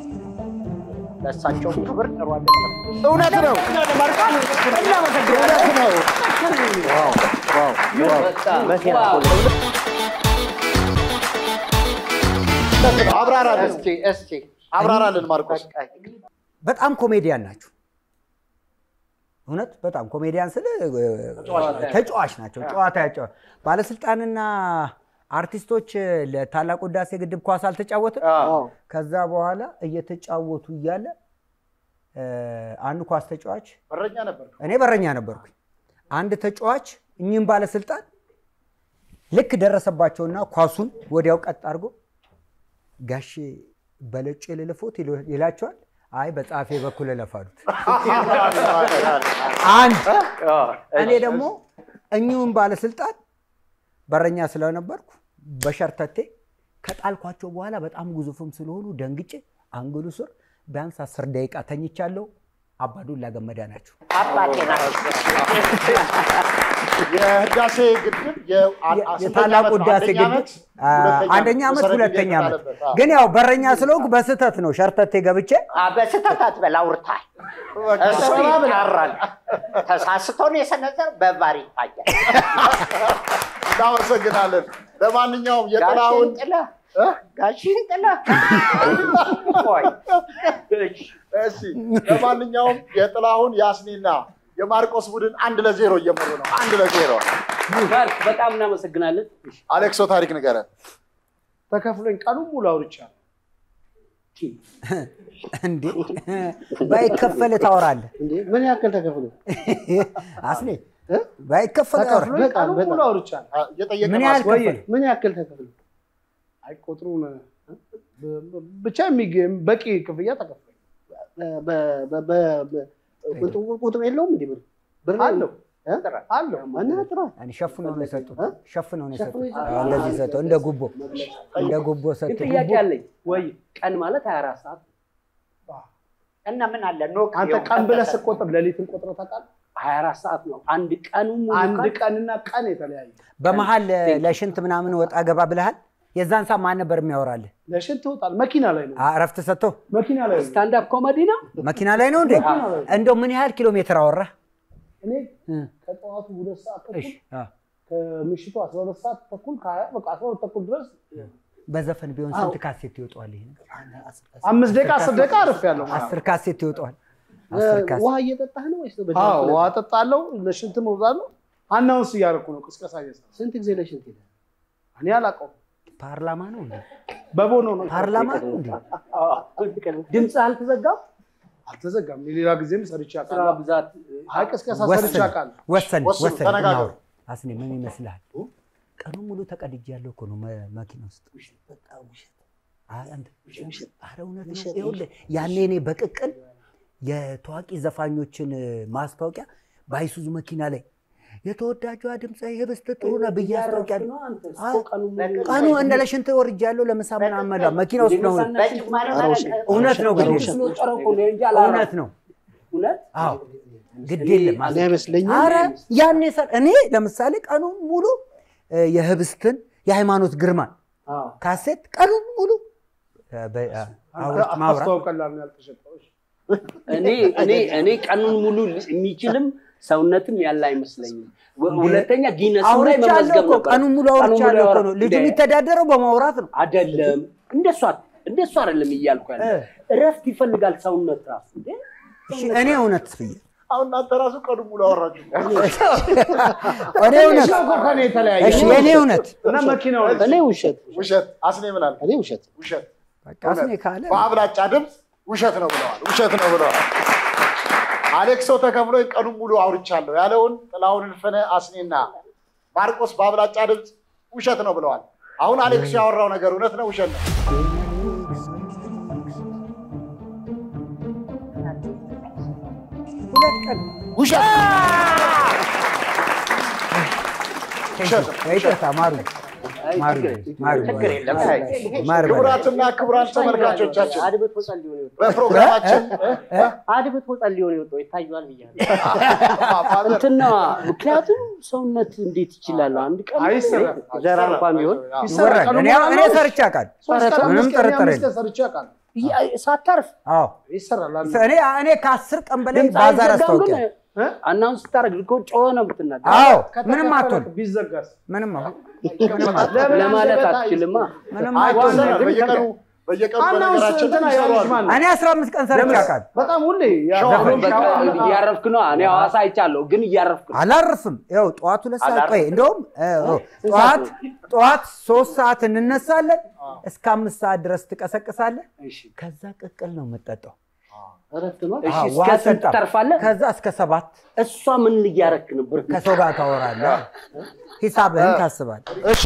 S5: ለእሳቸውም ክብር ጥሩ አይደለም።
S1: እውነት ነው። እውነት ነው። አብራራልን
S5: እስቲ እስቲ
S1: አብራራልን ማርቆስ።
S5: በቃ
S3: በጣም ኮሜዲያን ናቸው እውነት በጣም ኮሜዲያን ስለ ተጫዋች ናቸው ጨዋታ ያጫዋ ባለስልጣንና አርቲስቶች ለታላቁ ህዳሴ ግድብ ኳስ አልተጫወትም ከዛ በኋላ እየተጫወቱ እያለ እ፣ አንድ ኳስ ተጫዋች
S1: በረኛ ነበር።
S3: እኔ በረኛ ነበርኩኝ። አንድ ተጫዋች እኚህም ባለስልጣን ልክ ደረሰባቸውና ኳሱን ወዲያው ቀጥ አድርጎ ጋሼ በለጩ ልልፎት ይሉ- ይላቸዋል። አይ በጸሐፌ በኩል እለፋሉት። አንድ እኔ ደግሞ እኚሁን ባለስልጣን በረኛ ስለነበርኩ በሸርተቴ ከጣልኳቸው በኋላ በጣም ግዙፍም ስለሆኑ ደንግጬ አንግሉ ስር ቢያንስ አስር ደቂቃ ተኝቻለሁ። አባዱላ ገመዳ ናቸው።
S5: አባቴ ናቸው።
S1: የህዳሴ ግድብ የ- አ- አ- ስንተኛ
S3: የታላቁ
S1: ዓመት ነው?
S3: ህዳሴ
S1: አንደኛ
S3: ግድብ
S1: ዓመት?
S3: አ፣
S1: ሁለተኛ
S3: አንደኛ ዓመት
S1: መሰረት
S3: ሁለተኛ ዓመት
S1: የተጣለበት። አዎ።
S3: ግን ያው በረኛ ስለሆንኩ በስህተት ነው ሸርተቴ ገብቼ
S5: አ፣ በስህተት አትበል፣ አውርታል። እሱ ይጣራል። ተሳስቶን የሰነዘር በቫር ይታያል።
S1: እናመሰግናለን። ለማንኛውም የጥላሁን
S5: ጋሽን ጥለህ ጋሽን ጥለህ ቆይ
S1: እሺ፣ ለማንኛውም የጥላሁን የአስኒና የማርቆስ ቡድን አንድ ለዜሮ እየመሩ ነው። አንድ ለዜሮ
S2: ባርክ፣ በጣም እናመሰግናለን።
S1: አሌክሶ ታሪክ ንገረን።
S10: ተከፍሎኝ ቀኑን ሙሉ አውርቻለሁ።
S3: እንዴ ባይከፈል ታወራለህ
S4: እንዴ ምን ያክል ተከፍሎ
S3: አስኔ ባይከፈል ታወራለህ
S10: ተከፍሎኝ ቀኑን ሙሉ አውርቻለሁ።
S1: አ፣ እየጠየቀ
S3: ምን
S1: ነው
S3: ያህል
S1: አስኒ።
S10: ወይ
S3: ከፈል
S4: ምን ያክል ተከፍሎ
S10: አይ ቁጥሩን ብ- ብ- ብቻ የሚገ- በቂ ክፍያ ተከፍሎኝ
S4: በ- በ- በ- በ- ቁጥሩ- ቁጥር የለውም እንዴ ብር ብር
S10: አለው
S4: እ?
S10: አለው
S4: እና ጥራ
S3: እኔ ሸፍነው ነው የሰጡት ሸፍነው ነው
S4: ሸፍነው
S3: የሰጡት
S4: የሰጡት።
S3: አዎ፣ እንደዚህ ሰጠው እንደ ጉቦ እንደ ጉቦ
S2: ግን
S3: ሰጡ
S2: ጥያቄ አለኝ።
S10: ወይ
S2: ቀን ማለት 24 ሰዓት
S5: እና ምን አለ ኖክ
S10: አንተ
S5: ቢሆን
S10: ቀን ብለህ
S5: ከተሰጠ-
S10: ስትቆጥር ሌሊትን ቆጥረህ ታውቃለህ?
S2: 24 ሰዓት ነው። አንድ ቀኑ ሙሉ
S10: አንድ
S2: ቀን
S10: ቀንና ቀን የተለያየ
S3: በመሀል ለሽንት ምናምን ወጣ ገባ ብለሃል የዛን ሰዓት ማን ነበር የሚያወራልህ
S10: ለሽንት ትወጣለህ። መኪና ላይ ነው
S3: አ፣ እረፍት ሰጥቶ
S10: መኪና ላይ ነው።
S2: ስታንድ አፕ ኮሜዲ ነው።
S3: መኪና ላይ ነው እንዴ እንደው ምን ያህል ኪሎ ሜትር አወራህ
S10: እኔ
S3: እ፣
S10: ከጠዋቱ ሁለት ሰዓት
S3: እሺ
S10: ተኩል
S3: አ፣
S10: ከምሽቱ አስራ ሁለት ሰዓት ተኩል ከሀያ በቃ አስራ ሁለት ተኩል ድረስ
S3: በዘፈን ቢሆን ስንት ካሴት ይወጣዋል ይሄ ነገር?
S10: አምስት ደቂቃ አስር ደቂቃ አርፍ ያለው
S3: አስር ካሴት ይወጣዋል አስር ካሴት
S4: ውሃ እየጠጣህ ነው ወይስ በ-
S10: አዎ ውሃ ጠጣለሁ፣ ለሽንት መውዛለሁ። አናውንስ እያደረኩ ነው፣ ቅስቀሳ እየሰራሁ
S4: ስንት ጊዜ ለሽንት ሄደ
S10: እኔ አላውቀውም።
S3: ፓርላማ ነው እንዴ
S10: በቦኖ ነው
S3: ፓርላማ ነው እንዴ
S2: ድምፅ አልተዘጋም።
S10: አልተዘጋም። ሌላ ጊዜም ሰርቼ
S2: ስራ
S10: አውቃለሁ።
S2: ብዛት
S10: አይ ቅስቀሳ ሰርቼ
S3: ወሰን
S10: አውቃለሁ።
S3: ወሰን
S1: ወስኑ፣
S3: ወሰን
S1: ተነጋገሩ።
S3: እናውራ። አስኔ ምን ይመስልሃል ቀኑ ሙሉ ተቀድጄ ያለው እኮ ነው መ- መኪና ውስጥ አይ፣ አንተ ኧረ እውነት ነው ይኸውልህ ያኔ እኔ በቅቅል የታዋቂ ዘፋኞችን ማስታወቂያ በአይሱዙ መኪና ላይ የተወዳጇ ድምፃ ህብስት ጥሩነህ ብዬ አስታውቂያለሁ
S2: ነው አንተ እኮ
S3: አዎ።
S2: ቀኑ ሙሉ
S3: ቀኑ እንደ ለሽንት ወርጃለሁ ለምሳ ምናምን መላ መኪና ውስጥ ነው
S5: በጭማሪ ማለት
S3: እውነት ነው ግድ የለም
S2: ስለወጠረው እኮ ነው እንጂ አላወራም።
S3: እውነት ነው
S2: እውነት
S3: አዎ ግድ የለም
S4: እኔ አይመስለኝም
S3: አረ ያኔ ሰር እኔ ለምሳሌ ቀኑን ሙሉ እ፣ የህብስትን የሃይማኖት ግርማን
S2: አዎ።
S3: ካሴት ቀኑን ሙሉ እ፣ በ- አ- አውርት ማውራት
S10: አስተዋውቀላል ነው ያልተሸጠው። እሺ።
S2: እኔ እኔ እኔ ቀኑን ሙሉ የሚችልም ሰውነትም ያለ አይመስለኝም። ወ- ሁለተኛ ጊነስም ላይ
S3: አውርቻለሁ
S2: መመዝገብ
S3: እኮ
S2: ነበር።
S3: ቀኑን ሙሉ አውርቻለሁ እኮ ነው ልጁ
S2: እንደ-
S3: የሚተዳደረው በማውራት ነው
S2: አይደለም እንደሷ እንደሷ አይደለም እያልኩ ያለ
S3: እ።
S2: እረፍት ይፈልጋል ሰውነት ራሱ እንዴ
S3: እሺ እኔ እውነት ብዬ
S1: አሁን እናንተ ራሱ ቀኑ ሙሉ አወራችሁ።
S3: እኔ እውነት
S10: እኮ ከእኔ የተለያየ
S3: እሺ የእኔ እውነት
S10: እና መኪናው ላይ
S4: እኔ ውሸት
S1: ውሸት አስኔ ምን አለ?
S4: እኔ ውሸት
S1: ውሸት
S3: በቃ አስኔ ካለ
S1: በአብላጫ ድምፅ ውሸት ነው ብለዋል። ውሸት ነው ብለዋል። አሌክሶ ተከፍሎ ቀኑን ሙሉ አውርቻለሁ ያለውን ጥላሁን እልፍነ አስኔና ማርቆስ በአብላጫ ድምፅ ውሸት ነው ብለዋል። አሁን አሌክሶ ያወራው ነገር እውነት ነው ውሸት ነው?
S3: ሁለት ቀን
S1: ውሸት ውሸት ነው።
S3: ይቅርታ ማሩ ማሩ ማሩ
S5: ችግር የለም።
S3: ማሩ
S1: ክቡራትና ክቡራን ተመልካቾቻችን
S9: አድብቶ ጸልዮ ነው የወጣው።
S1: በፕሮግራማችን
S9: አድብቶ ጸልዮ ነው የወጣው ይታየዋል ብያለሁ።
S2: እንትና ምክንያቱም ሰውነት እንዴት ይችላል አንድ ቀን
S10: አይሰራም።
S9: ዘራ እንኳን ቢሆን
S10: ይሰራል።
S3: ይወራል። እኔ እኔ ሰርቼ አውቃለሁ
S10: ሶስት ቀን
S3: ምንም
S10: አምስት ቀን
S3: ጥርጥር
S10: አምስት
S3: የለም።
S10: ቀን ሰርቼ አውቃለሁ።
S2: ያ- ሳታርፍ
S3: አዎ
S10: ይሰራል። አንድ
S3: እኔ እኔ ከአስር ቀን በላይ
S2: ድምፅ
S3: ባዛር
S2: አይዘጋም ግን
S3: አስታውቂያለሁ
S10: እ?
S2: አናውንስ ስታደርግ እኮ ጮኸ ነው የምትናገር
S3: አዎ
S10: ከተከፈለ
S3: ምንም አትሆን
S10: ቢዘጋስ
S3: ምንም አሁን
S10: ለምን
S2: ለማለት
S10: አንደበት
S2: አትችልማ
S3: ምንም
S10: አይ፣
S3: አትሆን
S10: ዋና
S1: ይሰራል። በየቀኑ በየቀኑ
S10: አናውንስ
S1: በነገራችን
S10: እንትና
S1: ላይ
S10: ያለች
S1: ይሰራሉ።
S10: ማን ነው?
S3: እኔ አስራ አምስት ቀን ሰርቼ አውቃለሁ
S10: በጣም ሁሌ ያ-
S1: ሸዋ-
S2: በቃ እያረፍክ ነው እኔ ሐዋሳ አይቻለሁ ግን እያረፍክ ነው
S3: አላርፍም። ይኸው ጠዋት ሁለት ሰዓት ቆይ፣ እንደውም እ፣ እ፣ ጠዋት ጠዋት ሶስት ሰዓት እንነሳለን እስከ አምስት ሰዓት ድረስ ትቀሰቅሳለህ።
S2: እሺ
S3: ከዛ ቅቅል ነው የምጠጣው።
S4: እረፍት ነው።
S2: እሺ
S3: አዎ፣
S2: እስከ
S3: ውሃ
S2: ስንት
S3: ጠጣ።
S2: ትተርፋለህ?
S3: ከዛ እስከ ሰባት
S2: እሷ ምን እያረክ ነበር?
S3: ከሰው ጋር ታወራለህ። ሂሳብህን ታስባለህ።
S1: እሺ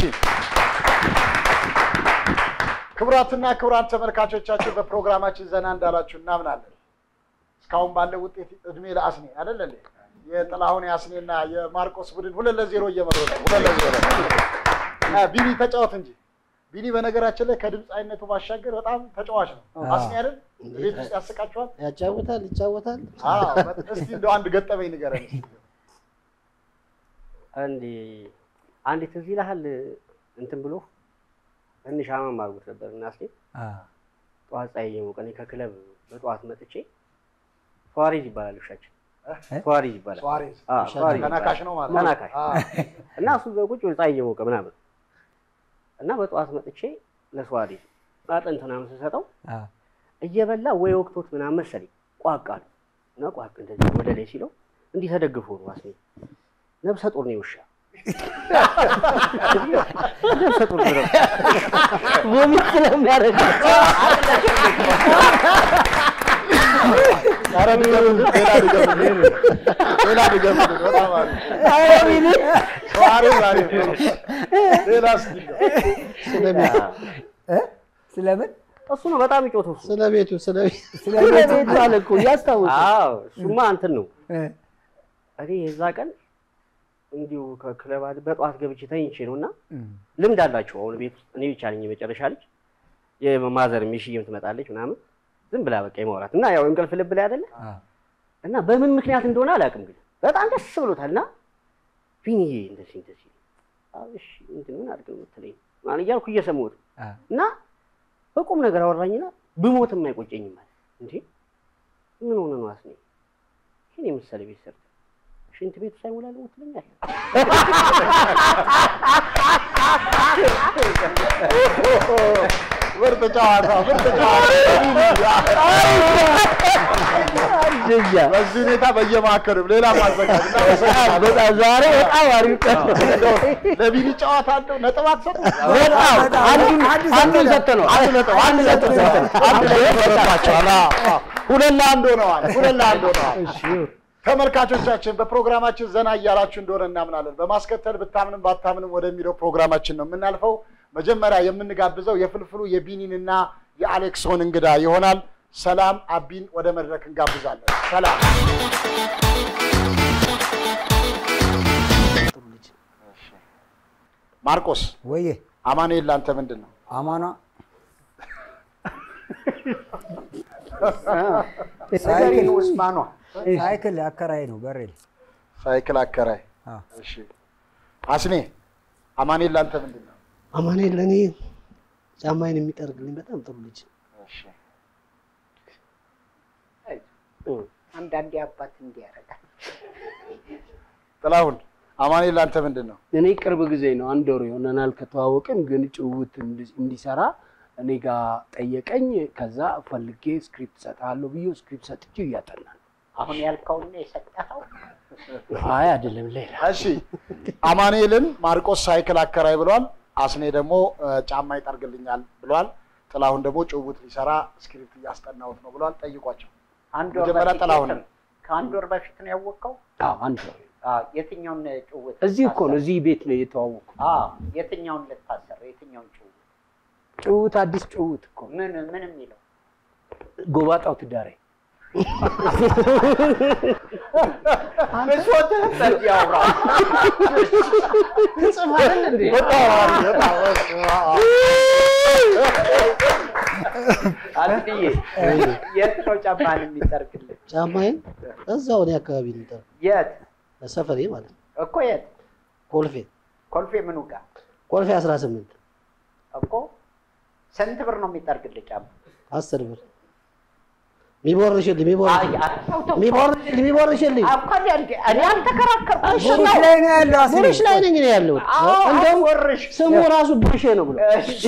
S1: ክቡራትና ክቡራን ተመልካቾቻችን በፕሮግራማችን ዘና እንዳላችሁ እናምናለን። እስካሁን ባለው ውጤት እድሜ ለአስኔ አይደለ እንዴ? የጥላሁን የአስኔና የማርቆስ ቡድን ሁለት ለዜሮ እየመሩ ነው። ሁለት ለዜሮ አ፣ ቢኒ ተጫወት እንጂ ቢኒ በነገራችን ላይ ከድምፃዊነቱ ባሻገር በጣም ተጫዋች ነው። አስኔ አይደል? ቤት ውስጥ ያስቃችኋል?
S4: ያጫውታል፣ ይጫወታል።
S1: አዎ። እስቲ እንደው አንድ ገጠመኝ ንገረን እስቲ።
S2: አንዴ አንዴ ትዝ ይልሃል እንትን ብሎ ትንሽ አማም አድርጎት ነበር እና እስኪ ጠዋት ፀሐይ እየሞቀ እኔ ከክለብ በጠዋት መጥቼ ፏሪዝ ይባላል ውሻችን ፏሪዝ ይባላል
S1: ሱዋሬዝ
S2: አዎ፣ ፏሪዝ
S1: ተናካሽ ነው ማለት ነው።
S2: ተናካሽ
S1: አዎ።
S2: እና እሱ እዛ ቁጭ ብሎ ፀሐይ እየሞቀ ምናምን እና በጠዋት መጥቼ ለሱዋሬዝ አጥንት ምናምን ስሰጠው እየበላ ወይ ወቅቶት ምናምን መሰለኝ ቋቅ አለ እና ቋቅ እንደዚህ ወደ ላይ ሲለው እንዲህ ተደግፎ ነው አስኔ ነብሰ ጡር ነው ውሻ ነብሰ ጡር ነው ቮሚት ስለሚያደርግ
S1: ኧረ ድገምልን፣ ሌላ ድገምልን፣ ሌላ ድገምልን። በጣም አሪፍ። ሱዋሬዝ አሪፍ ነው። ሌላ እስኪ እንደው።
S3: ስለምን
S2: እሱ ነው በጣም ይጮተው እሱ
S4: ስለ ቤቱ ስለ ቤቱ
S3: ስለ
S2: ቤት
S3: ቤቱ
S2: አለ እኮ እያስታወሰ አዎ እሱማ እንትን ነው እኔ የዛ ቀን እንዲሁ ከክለብ አለ በጠዋት ገብቼ ተኝቼ ነው እና ልምድ አላቸው አሁን ቤት ውስጥ እኔ ብቻ ነኝ የመጨረሻ ልጅ የማዘር ሚሽዬም ትመጣለች ምናምን ዝም ብላ በቃ የማውራት እና ያው እንቅልፍ ልብ ላይ አይደለ እና በምን ምክንያት እንደሆነ አላውቅም ግን በጣም ደስ ብሎታል እና ቢኒዬ እንደዚህ እንደዚህ አዎ እሺ እንትን ምን አድርግ ነው የምትለኝ ምናምን እያልኩ እየሰማሁት እና በቁም ነገር አወራኝና ብሞትም አይቆጨኝም ማለት እንዴ ምን ሆነ ነው አስኔ ይህን የመሰለ ቤት ሰርተ ሽንት ቤቱ ሳይሞላ ልሞት ትለኛል
S1: ምርጥ ጨዋታ፣ ምርጥ ጨዋታ። በዚህ ሁኔታ በየማዕከሉ ሌላ ማዘጋጅ
S2: በጣም ዛሬ በጣም አሪፍ ቀን ነው።
S1: ለቢኒ ጨዋታ እንደው ነጥብ አትሰጡም?
S2: በጣም አንዱን አንዱን ሰጥተነዋል።
S1: አንድ ነጥብ አንድ ነጥብ ሰጥተናል። አንድ ነጥብ ሰጥታችኋል። አዎ፣ አዎ። ሁለት ለአንድ ሆነዋል። ሁለት ለአንድ ሆነዋል። ተመልካቾቻችን በፕሮግራማችን ዘና እያላችሁ እንደሆነ እናምናለን። በማስከተል ብታምንም ባታምንም ወደሚለው ፕሮግራማችን ነው የምናልፈው። መጀመሪያ የምንጋብዘው የፍልፍሉ የቢኒንና የአሌክሶን እንግዳ ይሆናል። ሰላም አቢን ወደ መድረክ እንጋብዛለን። ሰላም ማርቆስ
S3: ወዬ
S1: አማኑኤል ለአንተ ምንድን ነው?
S3: አማኗ
S5: ሳይክል ውስማኗ
S3: ሳይክል አከራይ ነው በሬል
S1: ሳይክል አከራይ።
S3: አዎ።
S1: እሺ አስኔ አማኑኤል ለአንተ ምንድን ነው?
S4: አማኑኤል ለእኔ ጫማዬን የሚጠርግልኝ በጣም ጥሩ ልጅ
S1: እሺ
S5: አንዳንዴ አባት እንዲህ ያደርጋል።
S1: ጥላሁን አማኑኤል ለአንተ ምንድን ነው?
S2: እኔ ቅርብ ጊዜ ነው አንድ ወር ይሆነናል ከተዋወቅን፣ ግን ጭውውት እንዲ- እንዲሰራ እኔ ጋር ጠየቀኝ። ከዛ ፈልጌ ስክሪፕት ሰጥሃለሁ ብዬ ስክሪፕት ሰጥቼ እያጠና ነው።
S5: አሁን ያልከውን የሰጠኸው
S2: አይ አይደለም ሌላ
S1: እሺ አማኑኤልን ማርቆስ ሳይክል አከራይ ብሏል። አስኔ ደግሞ እ፣ ጫማ ይጠርግልኛል ብሏል። ጥላሁን ደግሞ ጭውውት ሊሰራ ስክሪፕት እያስጠናሁት ነው ብሏል። ጠይቋቸው።
S5: አንድ ወር
S1: መጀመሪያ
S5: በፊት
S1: ጥላሁን
S5: የት- ከአንድ ወር በፊት ነው ያወቅኸው?
S2: አዎ አንድ ወር
S5: አዎ፣ የትኛውን ጭውውት
S2: እዚህ እኮ ነው
S5: ልታሰር?
S2: እዚህ ቤት ነው የተዋወቁ።
S5: አዎ፣ የትኛውን ልታሰር? የትኛውን ጭውውት?
S2: ጭውውት አዲስ ጭውውት እኮ
S5: ምን ምን የሚለው
S2: ጎባጣው ትዳሬ
S5: ብሶትህ በዚህ አውራ።
S2: ትጽፋለህ እንዴ?
S1: በጣም አሪፍ፣ በጣም አሪፍ።
S5: አስዬ የት ነው ጫማህን የሚጠርግልህ?
S4: ጫማዬን እዛው እኔ አካባቢ ነው የሚጠርግ
S5: የት
S4: ሰፈሬ ማለት ነው።
S5: እኮ የት?
S4: ኮልፌ
S5: ኮልፌ ምኑ ጋር
S4: ኮልፌ 18
S5: እኮ ስንት ብር ነው የሚጠርግልህ ጫማ?
S4: አስር ብር ሚቦርሽልኝ
S5: አይ፣
S4: ሚቦርሽልኝ
S5: አይ፣ ተው፣ ተው፣ ተው።
S4: ሚቦርሽልኝ ሚቦርሽልኝ
S5: አኳ እንደ እኔ አልተከራከርኩም።
S4: እሺ
S3: ቡሩሽ ላይ ነው ያለው አስኔ
S4: ቡሩሽ ላይ ነኝ እኔ ያለሁት
S5: አዎ፣
S4: እንደውም
S5: አስወርሽ።
S4: ስሙ ራሱ ብርሼ ነው ብሎ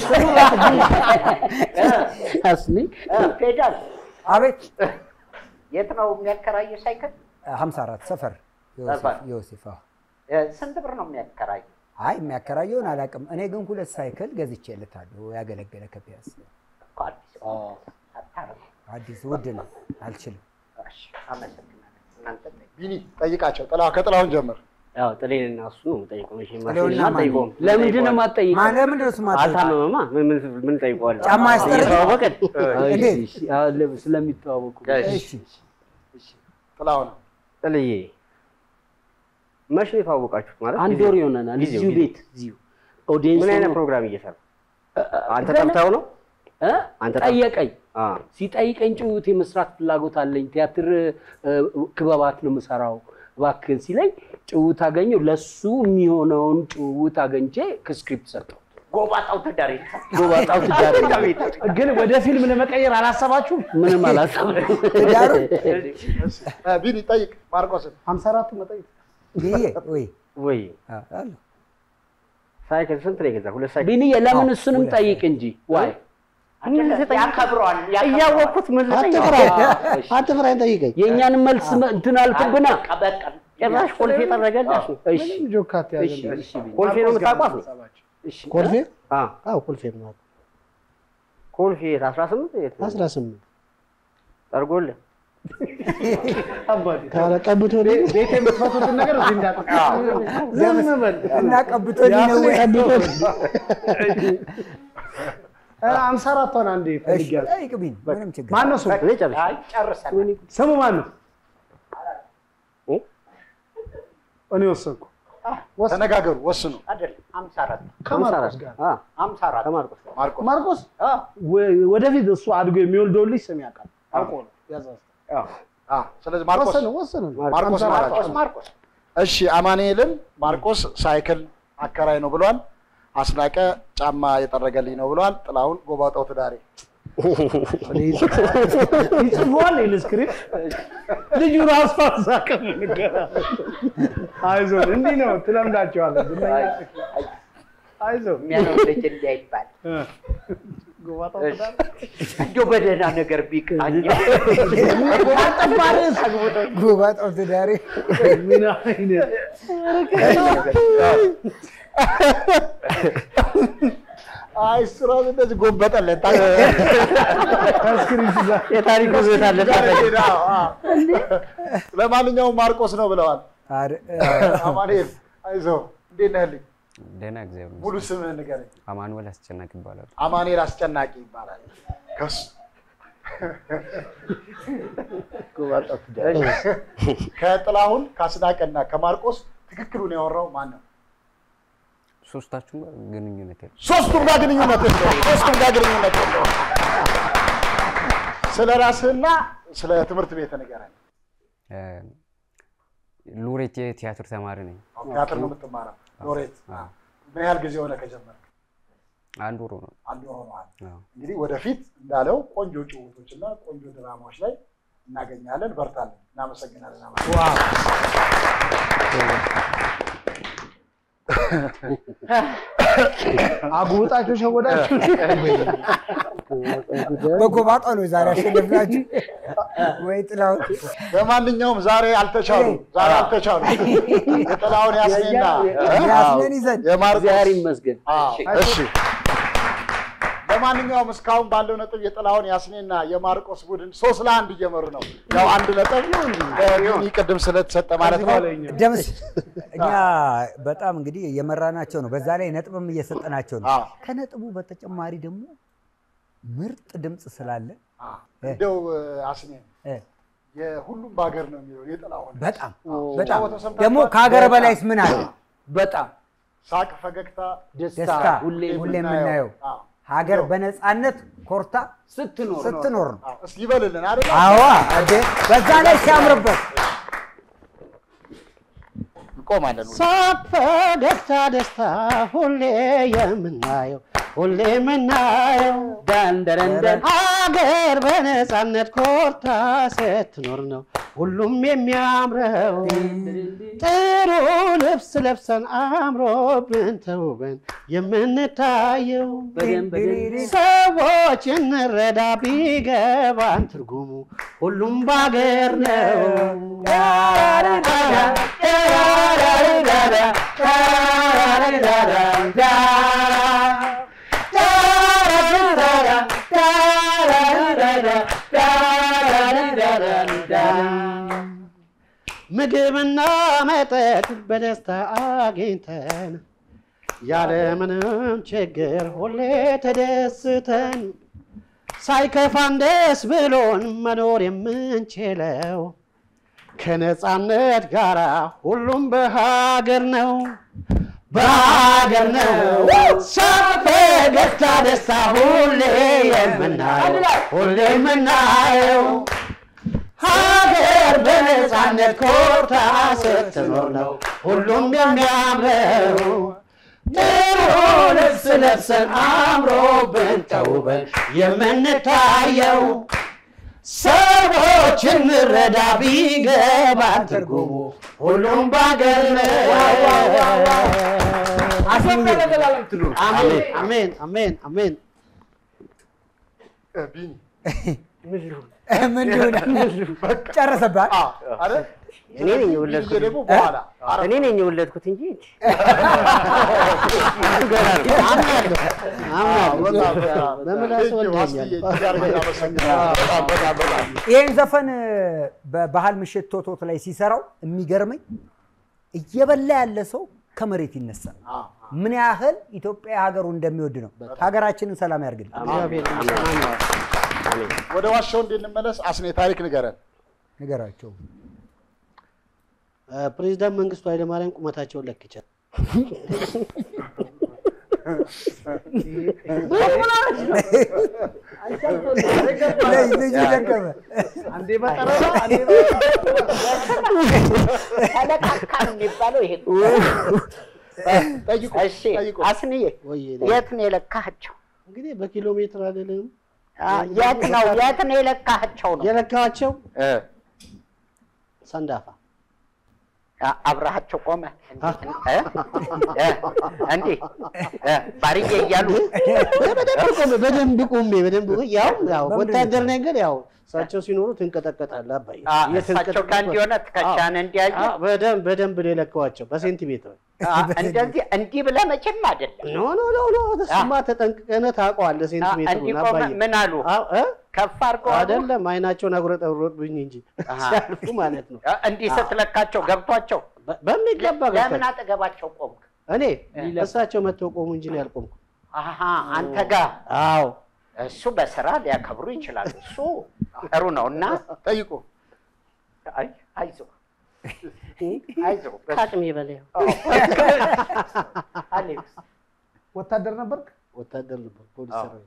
S2: አስኔ
S5: እ፣ ፔዳል
S3: አቤት
S5: የት ነው የሚያከራየው ሳይክል?
S3: 54 ሰፈር ዮሴፍ
S5: ሰፈር።
S3: ዮሴፍ አዎ።
S5: እ፣ ስንት ብር ነው የሚያከራየው?
S3: አይ የሚያከራየውን አላውቅም። እኔ ግን ሁለት ሳይክል ገዝቼለታለሁ ያገለገለ ከፒያስ
S5: እኮ አዲስ አታረጉም።
S3: አዲስ ውድ ነው አልችልም።
S5: እሺ፣ አመሰግናለሁ። እናንተ ጠይቁ።
S1: ቢኒ ጠይቃቸው። ጥላ ከጥላሁን ጀምር።
S11: ያው ጥሌንና እሱ ነው የምጠይቀው። እሺ
S3: ጥሌውና
S11: ማን
S3: ማን?
S11: ጠይቀውም?
S2: ለምንድን ነው የማትጠይቀው?
S3: ማን ለምንድን ነው እሱ የማትጠይቀው?
S11: አልታመመማ። ምን ምን ምን ጠይቀዋለሁ?
S3: ጫማ ያስጠርግ?
S11: እየተዋወቅን
S3: እንዴት?
S2: እሺ፣ አዎ፣ ለ- ስለሚተዋወቁ
S3: እሺ
S1: ጥላሁን
S11: ጥልዬ መቼ ነው የተዋወቃችሁት? ማለት
S2: አንድ
S11: ጊዜው?
S2: ወር ይሆነናል።
S11: ጊዜው፣
S2: እዚሁ
S11: ጊዜው።
S2: ቤት እዚሁ ኦዲየንስ
S11: ምን አይነት
S2: ሆኖ-
S11: ፕሮግራም እየሰራ አንተ
S2: ገና-
S11: ጠርተኸው ነው?
S2: እ?
S11: አንተ
S2: ጠየቀኝ።
S11: አ
S2: ሲጠይቀኝ ጭውውት የመስራት ፍላጎት አለኝ፣ ቲያትር እ፣ ክበባት ነው የምሰራው እባክህን ሲለኝ ጭውውት አገኘው። ለሱ የሚሆነውን ጭውውት አገኝቼ ከስክሪፕት ሰጠው።
S5: ጎባጣው ትዳሬ
S2: ጎባጣው ትዳሬ
S10: ግን ወደ ፊልም ለመቀየር አላሰባችሁም?
S2: ምንም አላሰብም።
S3: ትዳሩን
S1: እ፣ ቢኒ ጠይቅ ማርቆስን።
S10: ሀምሳ አራቱ መጠየቅ
S3: ይሄ ወይ
S11: ወይ
S3: አ- አለ።
S11: ሳይክል ስንት ነው የገዛ? ሁለት ሳይክል
S2: ቢኒዬ ለምን እሱንም ጠይቅ እንጂ ዋይ
S5: ያከብረዋል።
S11: እያወቅኩት ምን ልጠይቅ?
S4: አትፍራ
S2: እሺ።
S4: አትፍራኝ፣ ጠይቀኝ።
S2: የእኛንም መልስ መ- እንትን አልክብና።
S5: በቃ
S11: ጭራሽ ኮልፌ ጠረገላሽ።
S2: እሺ
S10: ምንም ጆካት
S2: እሺ
S10: ያዘ
S2: እሺ ቢኒ።
S11: ኮልፌ ነው የምታውቋት ነው?
S2: እሺ
S4: ኮልፌ
S11: አ
S4: አዎ ኮልፌ ነው
S11: ኮልፌ የት? 18 የት?
S4: አስራ ስምንት
S11: ጠርጎልህ
S4: ካለ ቀብቶ
S10: ቤት የምትፈቱትን ነገር እዚህ እንዳጠ ዝም በል
S3: እና ቀብቶኝ ነው ወይ?
S10: ሀምሳ አራቷን አንዴ
S3: እሺ
S10: ፈልጊያለሁ።
S3: ጠይቅ ቢኒ፣ ምንም ችግር
S10: ማን ነው ስሙ?
S11: እኔ ጨርሼ
S5: አይ ጨርሰናል።
S10: ስሙ ማን ነው?
S11: እ?
S10: እኔ ወሰንኩ።
S1: ተነጋገሩ፣ ወስኑ።
S5: አይደለም ሀምሳ አራት
S10: ከማርቆስ ጋር
S11: አ
S5: ሀምሳ አራት
S11: ከማርቆስ ጋር
S1: ማርቆስ
S10: ማርቆስ ወ- ወደፊት እሱ አድጎ የሚወልደውን ልጅ ስም ያውቃል። አውቆ ነው ያዛዝ
S1: አ፣ ስለዚህ ማርቆስ
S10: ወሰነ ወሰነ።
S1: ማርቆስ
S10: ሀምሳ አራት
S1: ማርቆስ
S5: ማርቆስ
S1: እሺ አማኑኤልን ማርቆስ ሳይክል አከራይ ነው ብሏል። አስናቀ ጫማ የጠረገልኝ ነው ብሏል። ጥላሁን ጎባጣው ትዳሬ
S10: ይጽፏል ይህን ስክሪፕት ልጁ ራሱ አሳቀ አይዞን እንዲህ ነው ትለምዳቸዋለህ። ዝነኛ አይዞን
S5: የሚያለው ልጅ እንዳይባል
S10: ጎባጣው ትዳር
S5: እንደው በደህና ነገር ቢቃኝ
S3: ጎባጣው ትዳሬ
S10: ምን አይነት
S1: አይ እሱ ራሱ እንደዚህ ጎበጠለት።
S10: ከስክሪፕት ጋር
S11: የታሪክ ውበት አለ።
S1: አዎ፣ አዎ። ለማንኛውም ማርቆስ ነው ብለዋል።
S3: አረ-
S1: አማኑኤል አይዞህ፣ እንዴት ነህ ልኝ?
S12: ደህና እግዚአብሔር
S1: ሙሉ
S12: ይመስገን።
S1: ስምህን ንገረኝ።
S12: አማኑኤል አስጨናቂ ይባላል።
S1: አማኑኤል አስጨናቂ ይባላል። ከሱ ከጥላሁን ከአስናቀና ከማርቆስ ትክክሉን ያወራው ማን ነው?
S12: ሶስታችሁም ጋር ግንኙነት የለም።
S1: ሶስቱም ጋር ግንኙነት የለውም። ሶስቱም ጋር ግንኙነት የለውም። ስለ ራስህና ስለ ትምህርት ቤት ንገረኝ።
S12: እ፣ ሎሬት የቲያትር ተማሪ ነኝ።
S1: ቲያትር ነው የምትማረው? ሎሬት ምን ያህል ጊዜ ሆነ ከጀመረ?
S12: አንድ ወር ነው።
S1: አንድ ወር ሆነዋል።
S12: አዎ።
S1: እንግዲህ ወደፊት እንዳለው ቆንጆ ጭውቶች እና ቆንጆ ድራማዎች ላይ እናገኛለን። በርታለን። እናመሰግናለን። አማኑኤል።
S10: አጉጣችሁ ሸወዳችሁ።
S3: በጎባጣው ነው ዛሬ አሸነፍናችሁ ወይ ጥላሁን?
S1: ለማንኛውም ዛሬ አልተቻሉ ዛሬ አልተቻሉ። የጥላሁን ያስኔና
S3: ያስነን ይዘን
S1: የማርቆስ
S2: እግዚአብሔር ይመስገን።
S1: አዎ፣ እሺ። ለማንኛውም እስካሁን ባለው ነጥብ የጥላሁን ያስኔና የማርቆስ ቡድን ሶስት ለአንድ እየመሩ ነው። ያው አንድ ነጥብ ቢኒ ቅድም ስለተሰጠ ማለት ነው።
S3: ደምስ እኛ በጣም እንግዲህ የመራናቸው ነው። በዛ ላይ ነጥብም እየሰጠናቸው ነው።
S1: አዎ።
S3: ከነጥቡ በተጨማሪ ደግሞ ምርጥ ድምፅ ስላለ
S1: እንደው አስኔ
S3: እ፣
S1: የሁሉም በሀገር ነው የሚለው የጥላሁን
S3: በጣም
S1: አዎ።
S3: በጣም
S1: ሲጫወተው ሰምታችኋል?
S3: ደግሞ ከሀገር
S1: በጣም
S3: በላይስ ምን አለ?
S2: በጣም
S1: ሳቅ፣ ፈገግታ፣
S3: ደስታ ሁሌ የምናየው
S1: አዎ።
S3: ሀገር በነፃነት ኮርታ
S2: ስትኖር
S3: ስትኖር ነው።
S1: አዎ። እስኪ ይበልልን አይደል?
S3: አዋ እንዴ! በዛ ላይ ሲያምርበት
S1: እንቆማለን።
S4: ሳቅ፣ ፈገግታ፣ ደስታ ሁሌ የምናየው ሁሌ የምናየው
S2: ዳንደረንደን
S4: ሀገር በነፃነት ኮርታ ስትኖር ነው ሁሉም የሚያምረው። ጥሩ ልብስ ለብሰን አምሮብን ተውበን የምንታየው
S2: በደንብ በደንብ
S4: ሰዎች እንረዳ ቢገባን ትርጉሙ ሁሉም ባገር ነው። ምግብና መጠጥ በደስታ አግኝተን ያለምንም ችግር ሁሌ ተደስተን ሳይከፋን ደስ ብሎን መኖር የምንችለው ከነፃነት ጋራ ሁሉም በሀገር ነው በሀገር ነው ሳቅ ፈገግታ ደስታ ሁሌ የምናየው ሁሌ የምናየው ሀገር በነፃነት ኮርታ ስትኖር ነው ሁሉም የሚያምረው ጥሩ ልብስ ለብሰን አምሮብን ተውበን የምንታየው ሰዎች እንረዳ ቢገባን ትርጉሙ ሁሉም ባገር አሜን አሜን አሜን አሜን
S3: ምን ሊሆን ጨረሰባት?
S11: እኔ ነኝ የወለድኩት
S1: ደግሞ በኋላ
S11: እኔ ነኝ የወለድኩት እንጂ
S3: ይህን ዘፈን በባህል ምሽት ቶቶት ላይ ሲሰራው የሚገርመኝ እየበላ ያለ ሰው ከመሬት ይነሳል። ምን ያህል ኢትዮጵያ ሀገሩ እንደሚወድ ነው። ሀገራችንን ሰላም ያርግልን።
S1: ወደ ዋሻው እንድንመለስ አስኔ ታሪክ ንገረን።
S3: ንገራቸው።
S4: ፕሬዚዳንት መንግስቱ ኃይለማርያም ቁመታቸውን ለክቻል።
S3: ልጁ ደከመ።
S10: አንዴ በጠረራ አንዴ
S5: ተለካካ ነው የሚባለው ይሄ እሺ አስንዬ የት ነው የለካቸው?
S4: እንግዲህ በኪሎ ሜትር አይደለም።
S5: የት ነው የት ነው የለካቸው ነው
S4: የለካቸው ሰንዳፋ
S5: አብረሃቸው ቆመ እንዲህ ባርዬ እያሉ
S4: በደንብ ቆሜ በደንብ ቆሜ በደንብ ያው ያው ወታደር ነገር ያው እሳቸው ሲኖሩ ትንቀጠቀጣለህ አባዬ።
S5: እሳቸው ጋር እንዲሆነ ትከሻን እንዲያዩ
S4: በደንብ በደንብ ነው የለካዋቸው በሴንቲሜትር።
S5: እንደዚህ እንዲህ ብለህ መቼም አይደለም።
S4: ኖ ኖ ኖ ኖ እሱማ ተጠንቅቀህ ታውቀዋለህ ሴንቲሜትሩን
S5: እንዲህ ቆመ
S4: አባዬ።
S5: ምን አሉ? ከፍ አድርገው አሉ?
S4: አይደለም አይናቸውን አጉረጠረጡብኝ እንጂ ሲያልፉ ማለት ነው።
S5: እንዲህ ስትለካቸው ገብቷቸው
S4: በሚገባ
S5: ለምን
S4: ገብቷል።
S5: አጠገባቸው ቆምክ?
S4: እኔ እሳቸው መጥተው ቆሙ እንጂ ነው ያልቆምኩ።
S5: አሀ አንተ ጋር
S4: አዎ
S5: እሱ በስራ ሊያከብሩ ይችላሉ። እሱ ጥሩ ነው እና
S1: ጠይቁ።
S5: አይ አይዞህ አይዞህ
S4: ከአቅሜ በላይ
S5: አሌክስ
S10: ወታደር ነበርክ?
S4: ወታደር ነበር፣ ፖሊስ ሰራዊት።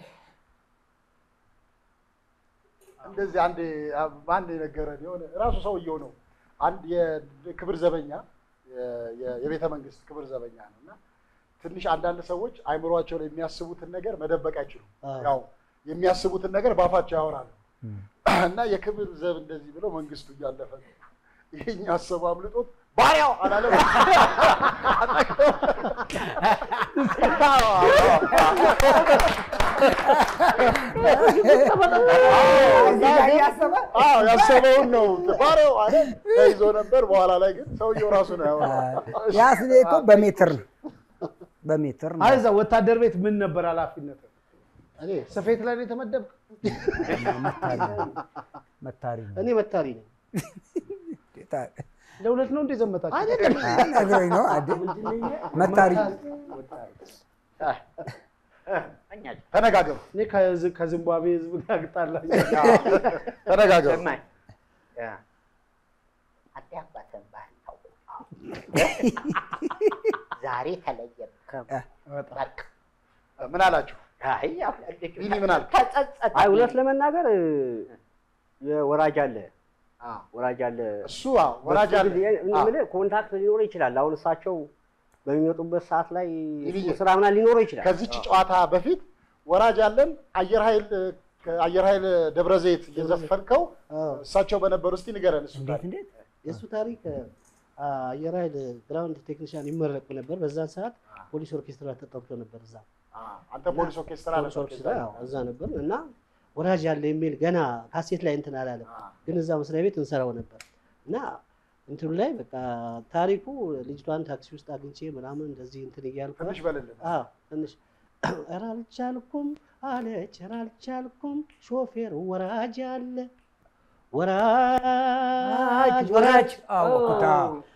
S1: እንደዚህ አንድ አንድ የነገረን የሆነ ራሱ ሰውየው ነው። አንድ የክብር ዘበኛ የ- የ- የቤተ መንግስት ክብር ዘበኛ ነው እና ትንሽ አንዳንድ ሰዎች አይምሯቸው ላይ የሚያስቡትን ነገር መደበቅ አይችሉም። ያው የሚያስቡትን ነገር ባፋቸው ያወራሉ እና የክብር ዘብ እንደዚህ ብለው መንግስቱ እያለፈ ነው። ይሄኛ ሀሳቡ አምልጦት ባሪያው አላለም። አዎ ያሰበውን ነው ባሪያው አለ ተይዞ ነበር። በኋላ ላይ ግን ሰውየው ራሱ ነው ያወራው።
S3: ያስኔ እኮ በሜትር ነው በሜትር ነው።
S10: አይ እዛ ወታደር ቤት ምን ነበር ኃላፊነት?
S4: እኔ
S10: ስፌት ላይ ነው የተመደብክ?
S3: መታሪ ነው።
S4: እኔ መታሪ ነኝ።
S10: ለሁለት ነው እንደ ዘመታችሁ?
S4: አይደለም
S3: ነግሮኝ ነው አደ መታሪ
S1: ተነጋገሩ።
S10: እኔ ከዚ- ከዚምባብዌ ህዝብ ጋር ግጣላችሁ።
S1: ተነጋገሩ።
S5: ሰማኝ አንተ አባትህን ባህል ታውቁ ዛሬ ተለየን። በቃ
S1: ምን አላችሁ?
S5: አይ ያው
S1: ቢኒ ምን አልክ?
S5: ተጸጸተ።
S11: አይ እውነት ለመናገር የወራጅ አለ ወራጅ አለ
S1: እሱ አዎ፣ ወራጅ አለ።
S11: በሱ ጊዜ እኔ የምልህ ኮንታክት ሊኖር ይችላል። አሁን እሳቸው በሚመጡበት ሰዓት ላይ
S1: ይልዬ፣
S11: ስራ ምናምን ሊኖረው ይችላል።
S1: ከዚች ጨዋታ በፊት ወራጅ አለን አየር ኃይል አየር ኃይል ደብረ ዘይት እየዘፈንከው እሳቸው በነበሩ እስቲ ንገረን። እሱ
S3: እንዴት እንዴት
S4: የእሱ ታሪክ አ፣ አየር ኃይል ግራውንድ ቴክኒሽያን ይመረቁ ነበር። በዛን ሰዓት ፖሊስ ኦርኬስትራ ተጠርቶ ነበር እዛ
S1: አንተ ፖሊስ ኦርኬስትራ
S4: ፖሊስ
S1: ነበር
S4: ኦርኬስትራ ያው እዛ ነበር እና ወራጅ ያለ የሚል ገና ካሴት ላይ እንትን አላለም፣ ግን እዛ መስሪያ ቤት እንሰራው ነበር እና እንትኑ ላይ በቃ ታሪኩ ልጅቷን ታክሲ ውስጥ አግኝቼ ምናምን እንደዚህ እንትን እያልኩ
S1: ትንሽ በልልን።
S4: አዎ ትንሽ ኧረ አልቻልኩም አለች ኧረ አልቻልኩም ሾፌር ወራጅ አለ ወራጅ
S3: ወራጅ አዎ ኩታ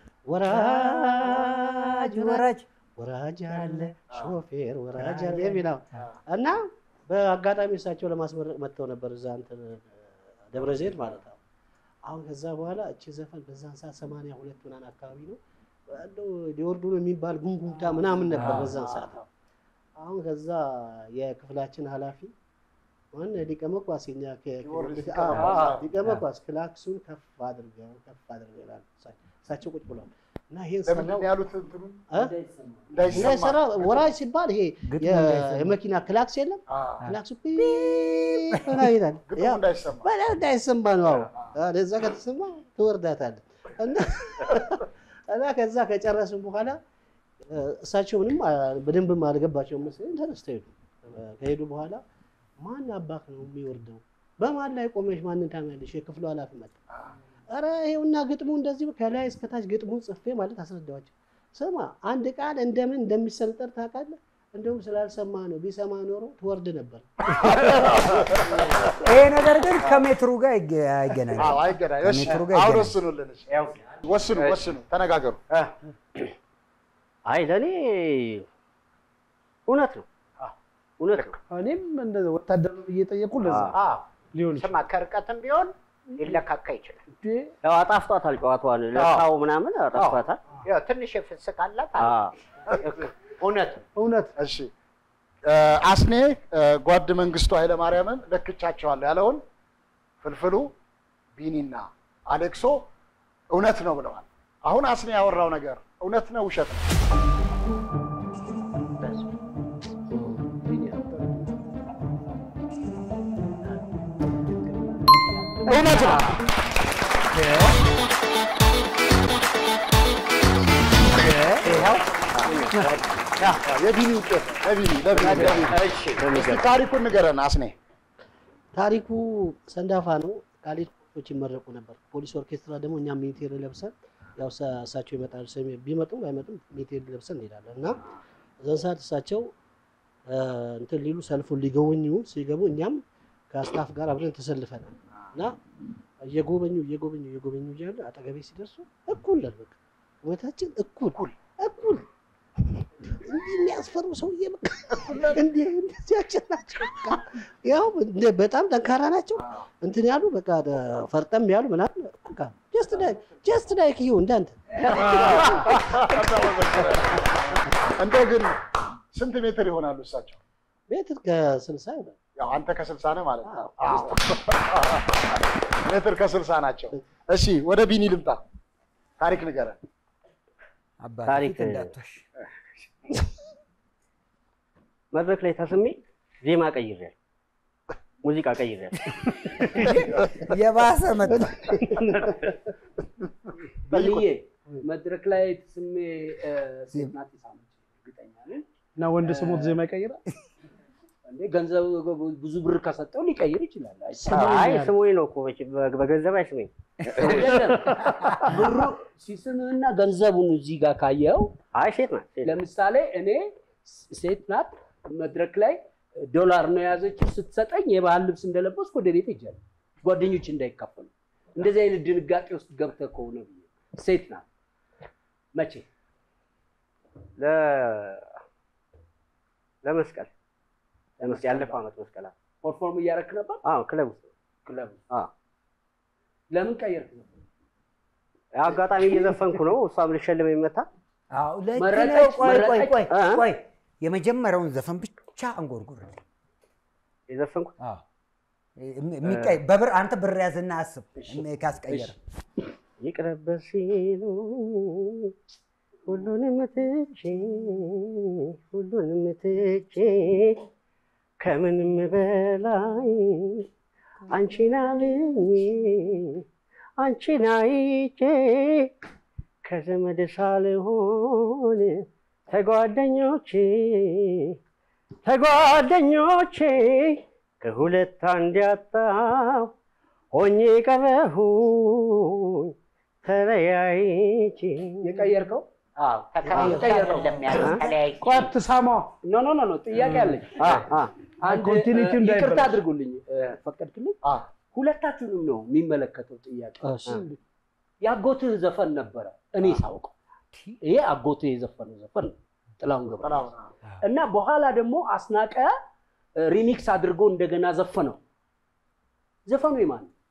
S4: ወራጅ
S3: ወራጅ
S4: ወራጅ አለ ሾፌር ወራጅ አለ የሚለው እና በአጋጣሚ እሳቸው ለማስመረቅ መጥተው ነበር እዛ እንትን ደብረ ዘይት ማለት ነው። አሁን ከዛ በኋላ እቺ ዘፈን በዛን ሰዓት ሰማንያ ሁለት ምናምን አካባቢ ነው እንደው ሊወርዱ ነው የሚባል ጉንጉንታ ምናምን ነበር በዛን ሰዓት። አሁን ከዛ የክፍላችን ኃላፊ ማን ሊቀ መኳስ የኛ ሊቀ መኳስ ክላክሱን ከፍ አድርገው ከፍ አድርገው ይላሉ እሳቸው ቁጭ ብለዋል። እና ይሄን
S1: ለምንድን
S4: ሰራው
S1: ነው ያሉት እንትኑ
S4: እ? እንዳይሰራ ወራጅ ሲባል ይሄ
S3: ግጥሙ
S4: የ-
S3: እንዳይሰማ።
S4: የመኪና ክላክስ የለም ክላክሱ ፒ ሆና ይላል
S1: ግጥሙ
S4: ያ
S1: እንዳይሰማ
S4: በጣም እንዳይሰማ ነው። አዎ አዎ፣ ለዛ ከተሰማ ትወርዳታለህ። እና እና ከዛ ከጨረስን በኋላ እ፣ እሳቸው ምንም አ- በደንብም አልገባቸውም መሰለኝ ተነስተው ሄዱ። እ፣ ከሄዱ በኋላ ማን አባክ ነው የሚወርደው? በማን ላይ ቆመሽ ማንን ታሚያለሽ? የክፍሉ ኃላፊ መጣ። ኧረ ይኸውና ግጥሙ እንደዚህ ከላይ እስከታች ግጥሙን ጽፌ ማለት አስረዳኋቸው። ስማ አንድ ቃል እንደምን እንደሚሰንጠር ታውቃለህ? እንደውም ስላልሰማ ነው። ቢሰማ ኖሮ ትወርድ ነበር።
S3: ይሄ ነገር ግን ከሜትሩ ጋር አይገ- አይገናኝም።
S1: አዎ አይገናኝ። እሺ
S3: ከሜትሩ ጋር
S1: አሁን
S3: አይገናኝም።
S1: ወስኑልን። እሺ ወስኑ ወስኑ፣ ተነጋገሩ።
S11: አይ ለእኔ እውነት ነው እውነት ነው።
S10: እኔም እንደዛ ወታደር ነው ብዬ ጠየቁ። ለዛ
S5: አዎ
S10: ሊሆን
S5: ስማ ከርቀትም ቢሆን ሊለካካ ይችላል።
S11: ያው አጣፍጧታል ጨዋታዋን ለካው ምናምን አጣፍጧታል።
S5: ያው ትንሽ የፍስቅ አላት አለ። እውነት ነው።
S10: እውነት
S1: እሺ እ፣ አስኔ እ፣ ጓድ መንግስቱ ኃይለማርያምን ለክቻቸዋለሁ ያለውን ፍልፍሉ ቢኒና አሌክሶ እውነት ነው ብለዋል። አሁን አስኔ ያወራው ነገር እውነት ነው ውሸት ነው? እውነት ነው። የቢኒ ውጤት ነው። ለቢኒ ለቢኒ ለቢኒ። እስኪ ታሪኩን ንገረን አስኔ።
S4: ታሪኩ ሰንዳፋ ነው። ካሌጅ ኮቾች ይመረቁ ነበር። ፖሊስ ኦርኬስትራ ደግሞ እኛ ሚኒቴር ለብሰን ያው እሳ- እሳቸው ይመጣሉ። ሰሚ ቢመጡም ባይመጡም ሚኒቴር ለብሰን እንሄዳለን እና እዛን ሰዓት እሳቸው እ፣ እንትን ሊሉ ሰልፉን ሊጎበኙ ሲገቡ እኛም ከስታፍ ጋር አብረን ተሰልፈናል እና እየጎበኙ እየጎበኙ እየጎበኙ እያለ አጠገቤ ሲደርሱ እኩል ነን በቃ ቁመታችን እኩል እኩል እንዲህ የሚያስፈሩ ሰውዬ በቃ እንዲህ እንደዚያችን ናቸው። በቃ ያው እንደ- በጣም ጠንካራ ናቸው። እንትን ያሉ በቃ ደ- ፈርጠም ያሉ ምናምን በቃ ጀስት ላይክ ጀስት ላይክ ዩ እንዳንተ
S1: እንደው ግን ስንት ሜትር ይሆናሉ እሳቸው?
S4: ሜትር ከስልሳ ይሆናል።
S1: ያው አንተ ከስልሳ ነህ ማለት ነው። አዎ። ሜትር ከስልሳ ናቸው። እሺ ወደ ቢኒ ልምጣ። ታሪክ ንገረን።
S3: አባቴ
S11: ታሪክ
S3: ፊት እንዳትዋሽ።
S11: መድረክ ላይ ተስሜ ዜማ ቀይሬያለሁ፣ ሙዚቃ ቀይሬያለሁ።
S3: የባሰ መጣ።
S2: ብልዬ መድረክ ላይ ስሜ እ፣ ሴት ናት የሳመች እርግጠኛ ነኝ።
S10: እና ወንድ ስሞት ዜማ ይቀይራል።
S2: እንዴ ገንዘብ ብዙ ብር ከሰጠው ሊቀይር ይችላል። አይታወቅም።
S11: አይ ስሙኝ ነው እኮ መቼም በ- በገንዘብ አይስመኝ።
S2: አይደለም። ብሩ ሲስምህና ገንዘቡን እዚህ ጋር ካየው
S11: አይ ሴት ናት ሴት ናት።
S2: ለምሳሌ እኔ ሴት ናት መድረክ ላይ ዶላር ነው የያዘችው ስትሰጠኝ የባህል ልብስ እንደለበስኩ ወደ ቤት ሄጃለሁ። ጓደኞች እንዳይካፈሉ እንደዚህ አይነት ድንጋጤ ውስጥ ገብተህ ከሆነ ብዬ ሴት ናት መቼ
S11: ለ- ለመስቀል ለመስቀል ያለፈው ዓመት መስቀል አዎ።
S2: ፐርፎርም እያደረክ ነበር
S11: አዎ ክለብ ውስጥ
S2: ክለብ
S11: አዎ።
S2: ለምን ቀየርክ ነበር?
S11: ያው አጋጣሚ እየዘፈንኩ ነው። እሷም ልሸልመኝ መታ
S3: አዎ ልክ
S2: መረጠች፣
S3: ነው። ቆይ ቆይ
S2: መረጠች።
S3: ቆይ
S11: እ?
S3: ቆይ የመጀመሪያውን ዘፈን ብቻ አንጎርጉርልኝ።
S11: የዘፈንኩት
S3: አዎ የሚቀይ በብር አንተ ብር ያዝና አስብ ካስቀየረ
S11: ይቅረበት ሲሉ ሁሉንም ትቼ ሁሉንም ትቼ ከምንም በላይ አንቺን አልኜ አንቺን አይቼ ከዘመድ ሳልሆን ተጓደኞቼ ተጓደኞቼ ከሁለት አንድ ያጣው ሆኜ ቀረሁኝ ተለያይቼ
S2: የቀየርከው
S5: አዎ ተከራይተህ አይደለም ያለው ተለያይቼ
S10: ቆይ አትሳማው።
S2: ኖ ኖ ኖ ኖ ጥያቄ አለኝ።
S11: አ አ
S2: አንድ
S10: ኮንቲኒቲ
S2: እ፣
S10: እንዳይበላሽ።
S2: ይቅርታ አድርጉልኝ እ፣ ፈቀድክልኝ?
S1: አ
S2: ሁለታችሁንም ነው የሚመለከተው ጥያቄ።
S4: እሺ።
S2: የአጎትህ ዘፈን ነበረ እኔ ሳውቀው። ይሄ አጎትህ የዘፈነው ዘፈን ነው ጥላሁን ገብረ እና በኋላ ደግሞ አስናቀ ሪሚክስ አድርጎ እንደገና ዘፈነው። ዘፈኑ የማን ነው?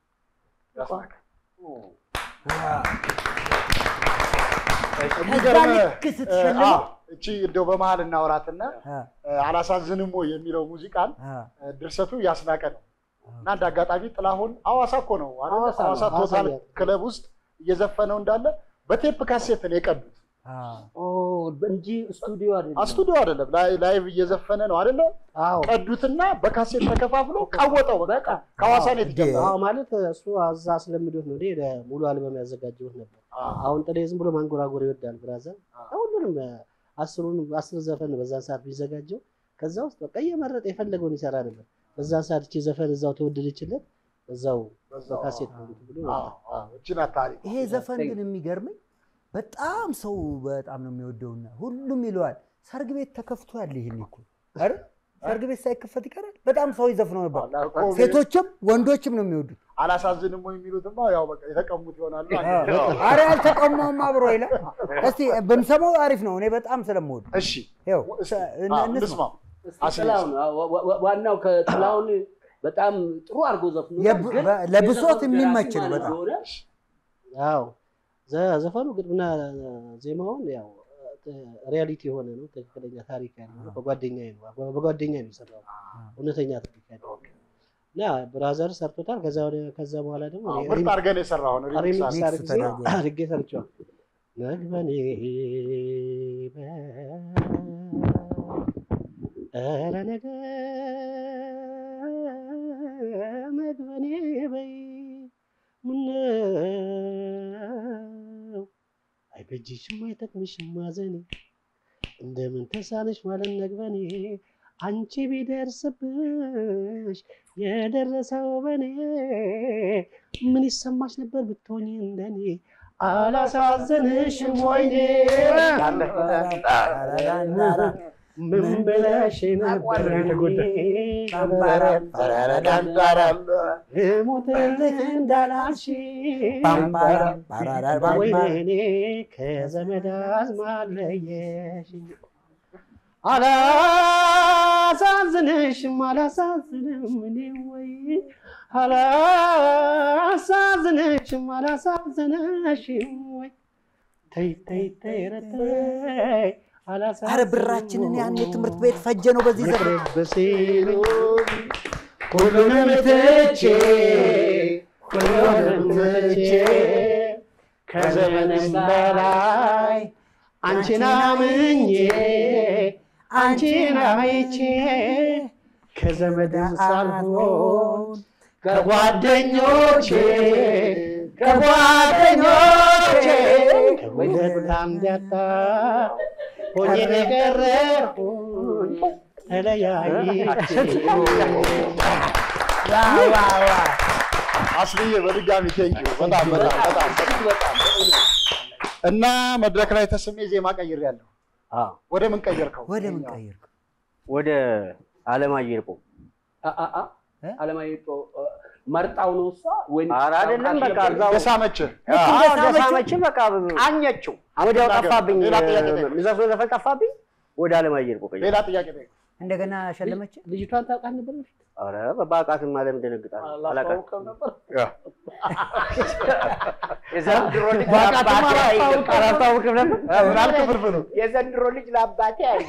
S1: የሚገርም-
S3: ልክ ስትሸልመው-
S1: አዎ፣ እቺ እንደው በመሀል እናውራትና አላሳዝንም ወይ የሚለው ሙዚቃን ድርሰቱ ያስናቀ ነው እና እንደ አጋጣሚ ጥላሁን ሐዋሳ እኮ ነው አይደለ?
S2: ሐዋሳ ነው።
S1: ሐዋሳ
S2: ሐዋሳ
S1: ቶታል
S2: ነው።
S1: ክለብ ውስጥ እየዘፈነው እንዳለ በቴፕ ካሴት ነው የቀዱት
S2: እንጂ ስቱዲዮ አይደለም።
S1: ስቱዲዮ አይደለም፣ ላይ- ላይቭ እየዘፈነ ነው አይደለ? ቀዱትና በካሴት ተከፋፍሎ ቀወጠው። በቃ ከሐዋሳ ነው የተጀመረው።
S4: አዎ ማለት እሱ አዛ ስለምዶት ነው። እኔ ሙሉ አልበም ያዘጋጀሁት ነበር። አሁን ጥሌ ዝም ብሎ ማንጎራጎር ይወዳል ብራዘር። ሁሉንም አስሩን አስር ዘፈን ነው በዛን ሰዓት ቢዘጋጀው ከዛ ውስጥ በቃ እየመረጠ የፈለገውን ይሰራ ነበር። በዛን ሰዓት እቺ ዘፈን እዛው ተወደደችለት እዛው በካሴት ነው እንትን ብሎ
S1: እቺን ታሪክ
S3: ይሄ ዘፈን ግን የሚገርመኝ በጣም ሰው በጣም ነው የሚወደውና ሁሉም ይለዋል። ሰርግ ቤት ተከፍቶ ያለ ይሄን እኮ አይደል? ሰርግ ቤት ሳይከፈት ይቀራል። በጣም ሰው ይዘፍነው ነበር። ሴቶችም ወንዶችም ነው የሚወዱት።
S1: አላሳዝንም ወይ የሚሉትማ ያው በቃ የተቀሙት ይሆናሉ።
S3: አረ ያልተቀማውም አብሮ ይላል። እስቲ ብንሰማው አሪፍ ነው። እኔ በጣም ስለምወዱ
S1: እሺ
S3: ይኸው
S1: እንስማው።
S2: ጥላሁን ዋ- ዋናው ከጥላሁን በጣም ጥሩ አድርጎ ዘፍኖ
S3: የብ- በ- ለብሶት የሚመች ነው በጣም።
S4: ያው ዘ- ዘፈኑ ግጥምና ዜማውን ያው ሪያሊቲ የሆነ ነው። ትክክለኛ ታሪክ ያለው ነው። በጓደኛዬ ነው በጓደኛዬ ነው የሰራው እውነተኛ ታሪክ ያለው እና ብራዘር ሰርቶታል። ከዛ ወደ ከዛ በኋላ ደግሞ
S1: አዎ፣
S4: እኔ
S1: ምርጥ
S4: ሪም-
S1: አድርገህ ነው የሰራኸው ነው፣ ሪሚክስ
S4: ሪሚክስ
S1: አድርገህ።
S4: አድርጌ
S1: ተደርጎ።
S4: አድርጌ ሰርቼዋለሁ። መግበኔ ኧረ ነገ መግበኔ በይ ምነው አይበጅሽም አይጠቅምሽም ማዘኔ እንደምን ተሳነሽ ማለት ነግበኔ አንቺ ቢደርስብሽ የደረሰው በኔ ምን ይሰማሽ ነበር ብትሆኝ እንደኔ አላሳዝንሽም ወይኔ ምን ብለሽ ነበር እሞትልህ እንዳላልሽ ወይኔ ከዘመድ አዝማድ ለየሽኝ አላሳዝንሽም አላሳዝንም እኔ ወይ አላሳዝንሽም አላሳዝንሽም ወይ ተይ ተይ ተይ ኧረ ተይ
S3: አረ ብራችንን ያኔ ትምህርት ቤት ፈጀ ነው በዚህ ዘፈን
S4: በሲሉኝ ሁሉንም ትቼ ሁሉንም ትቼ ከዘመንም በላይ አንቺን አምኜ አንቺን አይቼ ከዘመድም ሳልሆን ከጓደኞቼ ከጓደኞቼ ከሁለት አንድ ያጣ ሆኜ የቀረሁኝ ተለያይቼ
S1: አስልዬ በድጋሚ ቴንኪ በጣም በጣም በጣም እና መድረክ ላይ ተስሜ ዜማ ቀይሬያለሁ። ወደ ምን ቀየርከው?
S3: ወደ ምን ቀየርከው?
S11: ወደ አለማየሁ ይርቆ
S2: አለማየሁ ይርቆ መርጣው ነው እሷ ወይም
S11: ኧረ አይደለም፣ በቃ እዛው
S1: የሳመችህ
S11: አዎ፣ እንደሳመችኝ በቃ ቃኘችው። ወዲያው ጠፋብኝ፣
S1: ሌላ ጥያቄ ጠይቅ።
S11: የሚዘፍነው ዘፈን ጠፋብኝ። ወደ አለማየሁ ይርቆ ቀየርኩ።
S1: ሌላ ጥያቄ ጠይቅ።
S3: እንደገና ሸለመች።
S4: ልጅቷን ታውቃት ነበር በፊት?
S11: ኧረ በአውቃትማ ለምን ደነግጣለሁ? አላውቃትም።
S5: የዘንድሮ ልጅ
S11: በአውቃትማ
S5: ለአባቴ
S11: አላስታውቅም አላስታውቅም ነበር።
S1: ምን አልክ ፍርፍሩ?
S5: የዘንድሮ ልጅ ለአባቴ አይ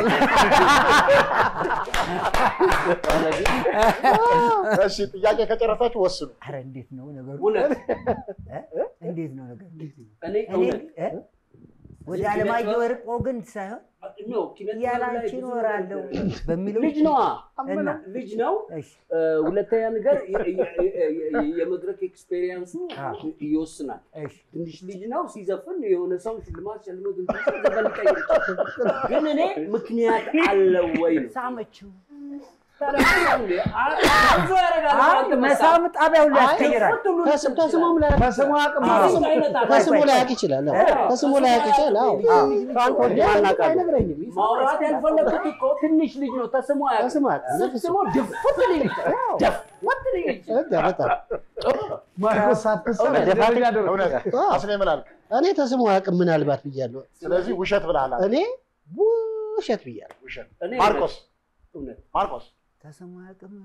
S1: እሺ ጥያቄ ከጨረሳችሁ ወስኑ።
S3: አረ እንዴት ነው ነገሩ?
S2: እውነት
S3: እ? እንዴት ነው ነገሩ?
S2: እኔ
S3: እኔ እ? ወደ አለማየሁ ወርቆ ግን ሳይሆን
S2: ኖ ኪነት
S3: ያላንቺ እኖራለሁ በሚለው
S2: ልጅ ነዋ
S3: እና
S2: ልጅ ነው።
S3: እሺ
S2: እ፣ ሁለተኛ ነገር የ- የ- የ- የመድረክ ኤክስፔሪየንሱ ይወስናል።
S3: እሺ
S2: ትንሽ ልጅ ነው ሲዘፍን የሆነ ሰው ሽልማት ሸልሞት እንትን ሲል ዘፈን ሊቀይር ይችላል። ግን እኔ ምክንያት አለው ወይ ነው
S3: ሳመችው መሳም ጣቢያው ላይ ያስቀይራል።
S4: ከስም- ከስሙም ላይ
S10: ከስሙ አቅም
S3: አዎ።
S4: ከስሙ- ከስሙ ላይ ያውቅ ይችላል። አዎ። ከስሙ ላይ ያውቅ ይችላል። አዎ።
S2: ፍራንኮች
S4: ማናውቃለን።
S2: አይነግረኝም። ማውራት ያልፈለግኩት እኮ ትንሽ ልጅ ነው። ተስሞ አያውቅም።
S4: ከስሙ አያውቅም።
S2: ስትስሞ ድፍት ሊል ይችላል። ድፍት ሊል ይችላል።
S4: በቃ በጣም
S10: ማርቆስ ሳትሰማ
S5: መደፋት
S10: ደረጃ ደረጃ
S1: እውነት
S4: አዎ።
S1: አስኔ ምን አልክ?
S4: እኔ ተስሙ አያውቅም ምናልባት ብያለሁ።
S1: ስለዚህ ውሸት ብለሃል። አንተ።
S4: እኔ ውሸት ብያለሁ።
S1: ውሸት
S2: እኔ
S1: ማርቆስ
S2: እውነት
S1: ማርቆስ
S3: ተስሙ አያውቅም።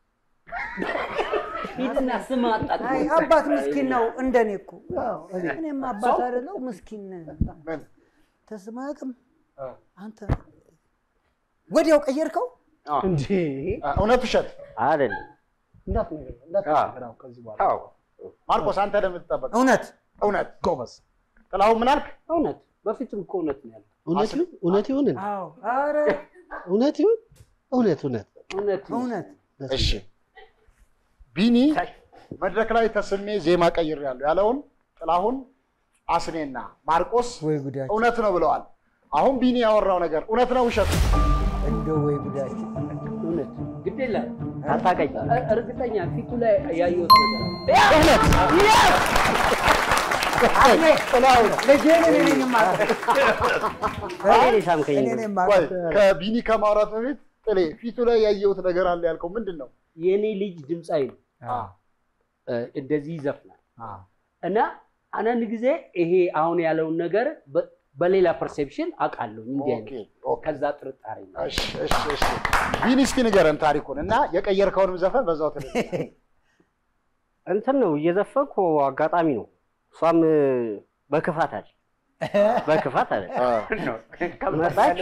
S2: ሂድና ስም አጣጥ
S3: አይ አባት ምስኪን ነው እንደኔ እኮ። እኔም አባት አይደለው ምስኪን ነኝ።
S1: ምን
S3: ተስሙ አያውቅም።
S1: አ።
S3: አንተ ወዲያው ቀየርከው።
S10: እንዴ
S1: አ፣ እውነት ውሸት
S5: አይደለም።
S10: እንዳትነግረው እንዳትነግረው አሁን ከዚህ በኋላ
S5: አዎ
S1: ማርቆስ አንተ ለምትጠበቅ
S3: እውነት
S1: እውነት
S10: ጎበዝ
S1: ጥላሁን ምን አልክ?
S2: እውነት በፊትም እኮ እውነት ነው ያለው።
S4: እውነት ይሁን እውነት ይሁን እንዴ?
S3: አዎ፣ ኧረ
S4: እውነት ይሁን እውነት እውነት
S2: እውነት ነው።
S3: እውነት
S1: እሺ ቢኒ መድረክ ላይ ተስሜ ዜማ ቀይሬያለሁ ያለውን ጥላሁን አስኔና ማርቆስ
S3: ወይ ጉዳችን
S1: እውነት ነው ብለዋል። አሁን ቢኒ ያወራው ነገር እውነት ነው ውሸት?
S3: እንደው ወይ ጉዳችን
S2: እውነት ግድ የለም
S5: አታውቀኝ።
S2: እ- እርግጠኛ ፊቱ ላይ ያየሁት ነገር አለ።
S3: ጥላሁን ልጄን እኔ ነኝ የማውቀው።
S5: እኔ ሳምከኝ
S3: እኔ ነኝ
S1: ቆይ
S3: የማውቀው።
S1: ከቢኒ ከማውራት በፊት ጥሌ ፊቱ ላይ ያየሁት ነገር አለ ያልከው ምንድን ነው?
S2: የእኔ ልጅ ድምፃዊ ነው።
S1: አ፣
S2: እ፣ እንደዚህ ይዘፍናል
S1: አ፣
S2: እና አንዳንድ ጊዜ ይሄ አሁን ያለውን ነገር በ- በሌላ ፐርሴፕሽን አውቃለሁ እንዲህ
S1: ኦኬ
S2: አይነት
S1: ኦኬ።
S2: ከዛ ጥርጣሬ ነው።
S1: እሺ እሺ እሺ ቢኒ እስኪ ንገረን ታሪኩን እና የቀየርከውንም ዘፈን በዛው ትል
S5: እንትን ነው እየዘፈንኩ አጋጣሚ ነው። እሷም በክፋት አለ በክፋት አለ መጣች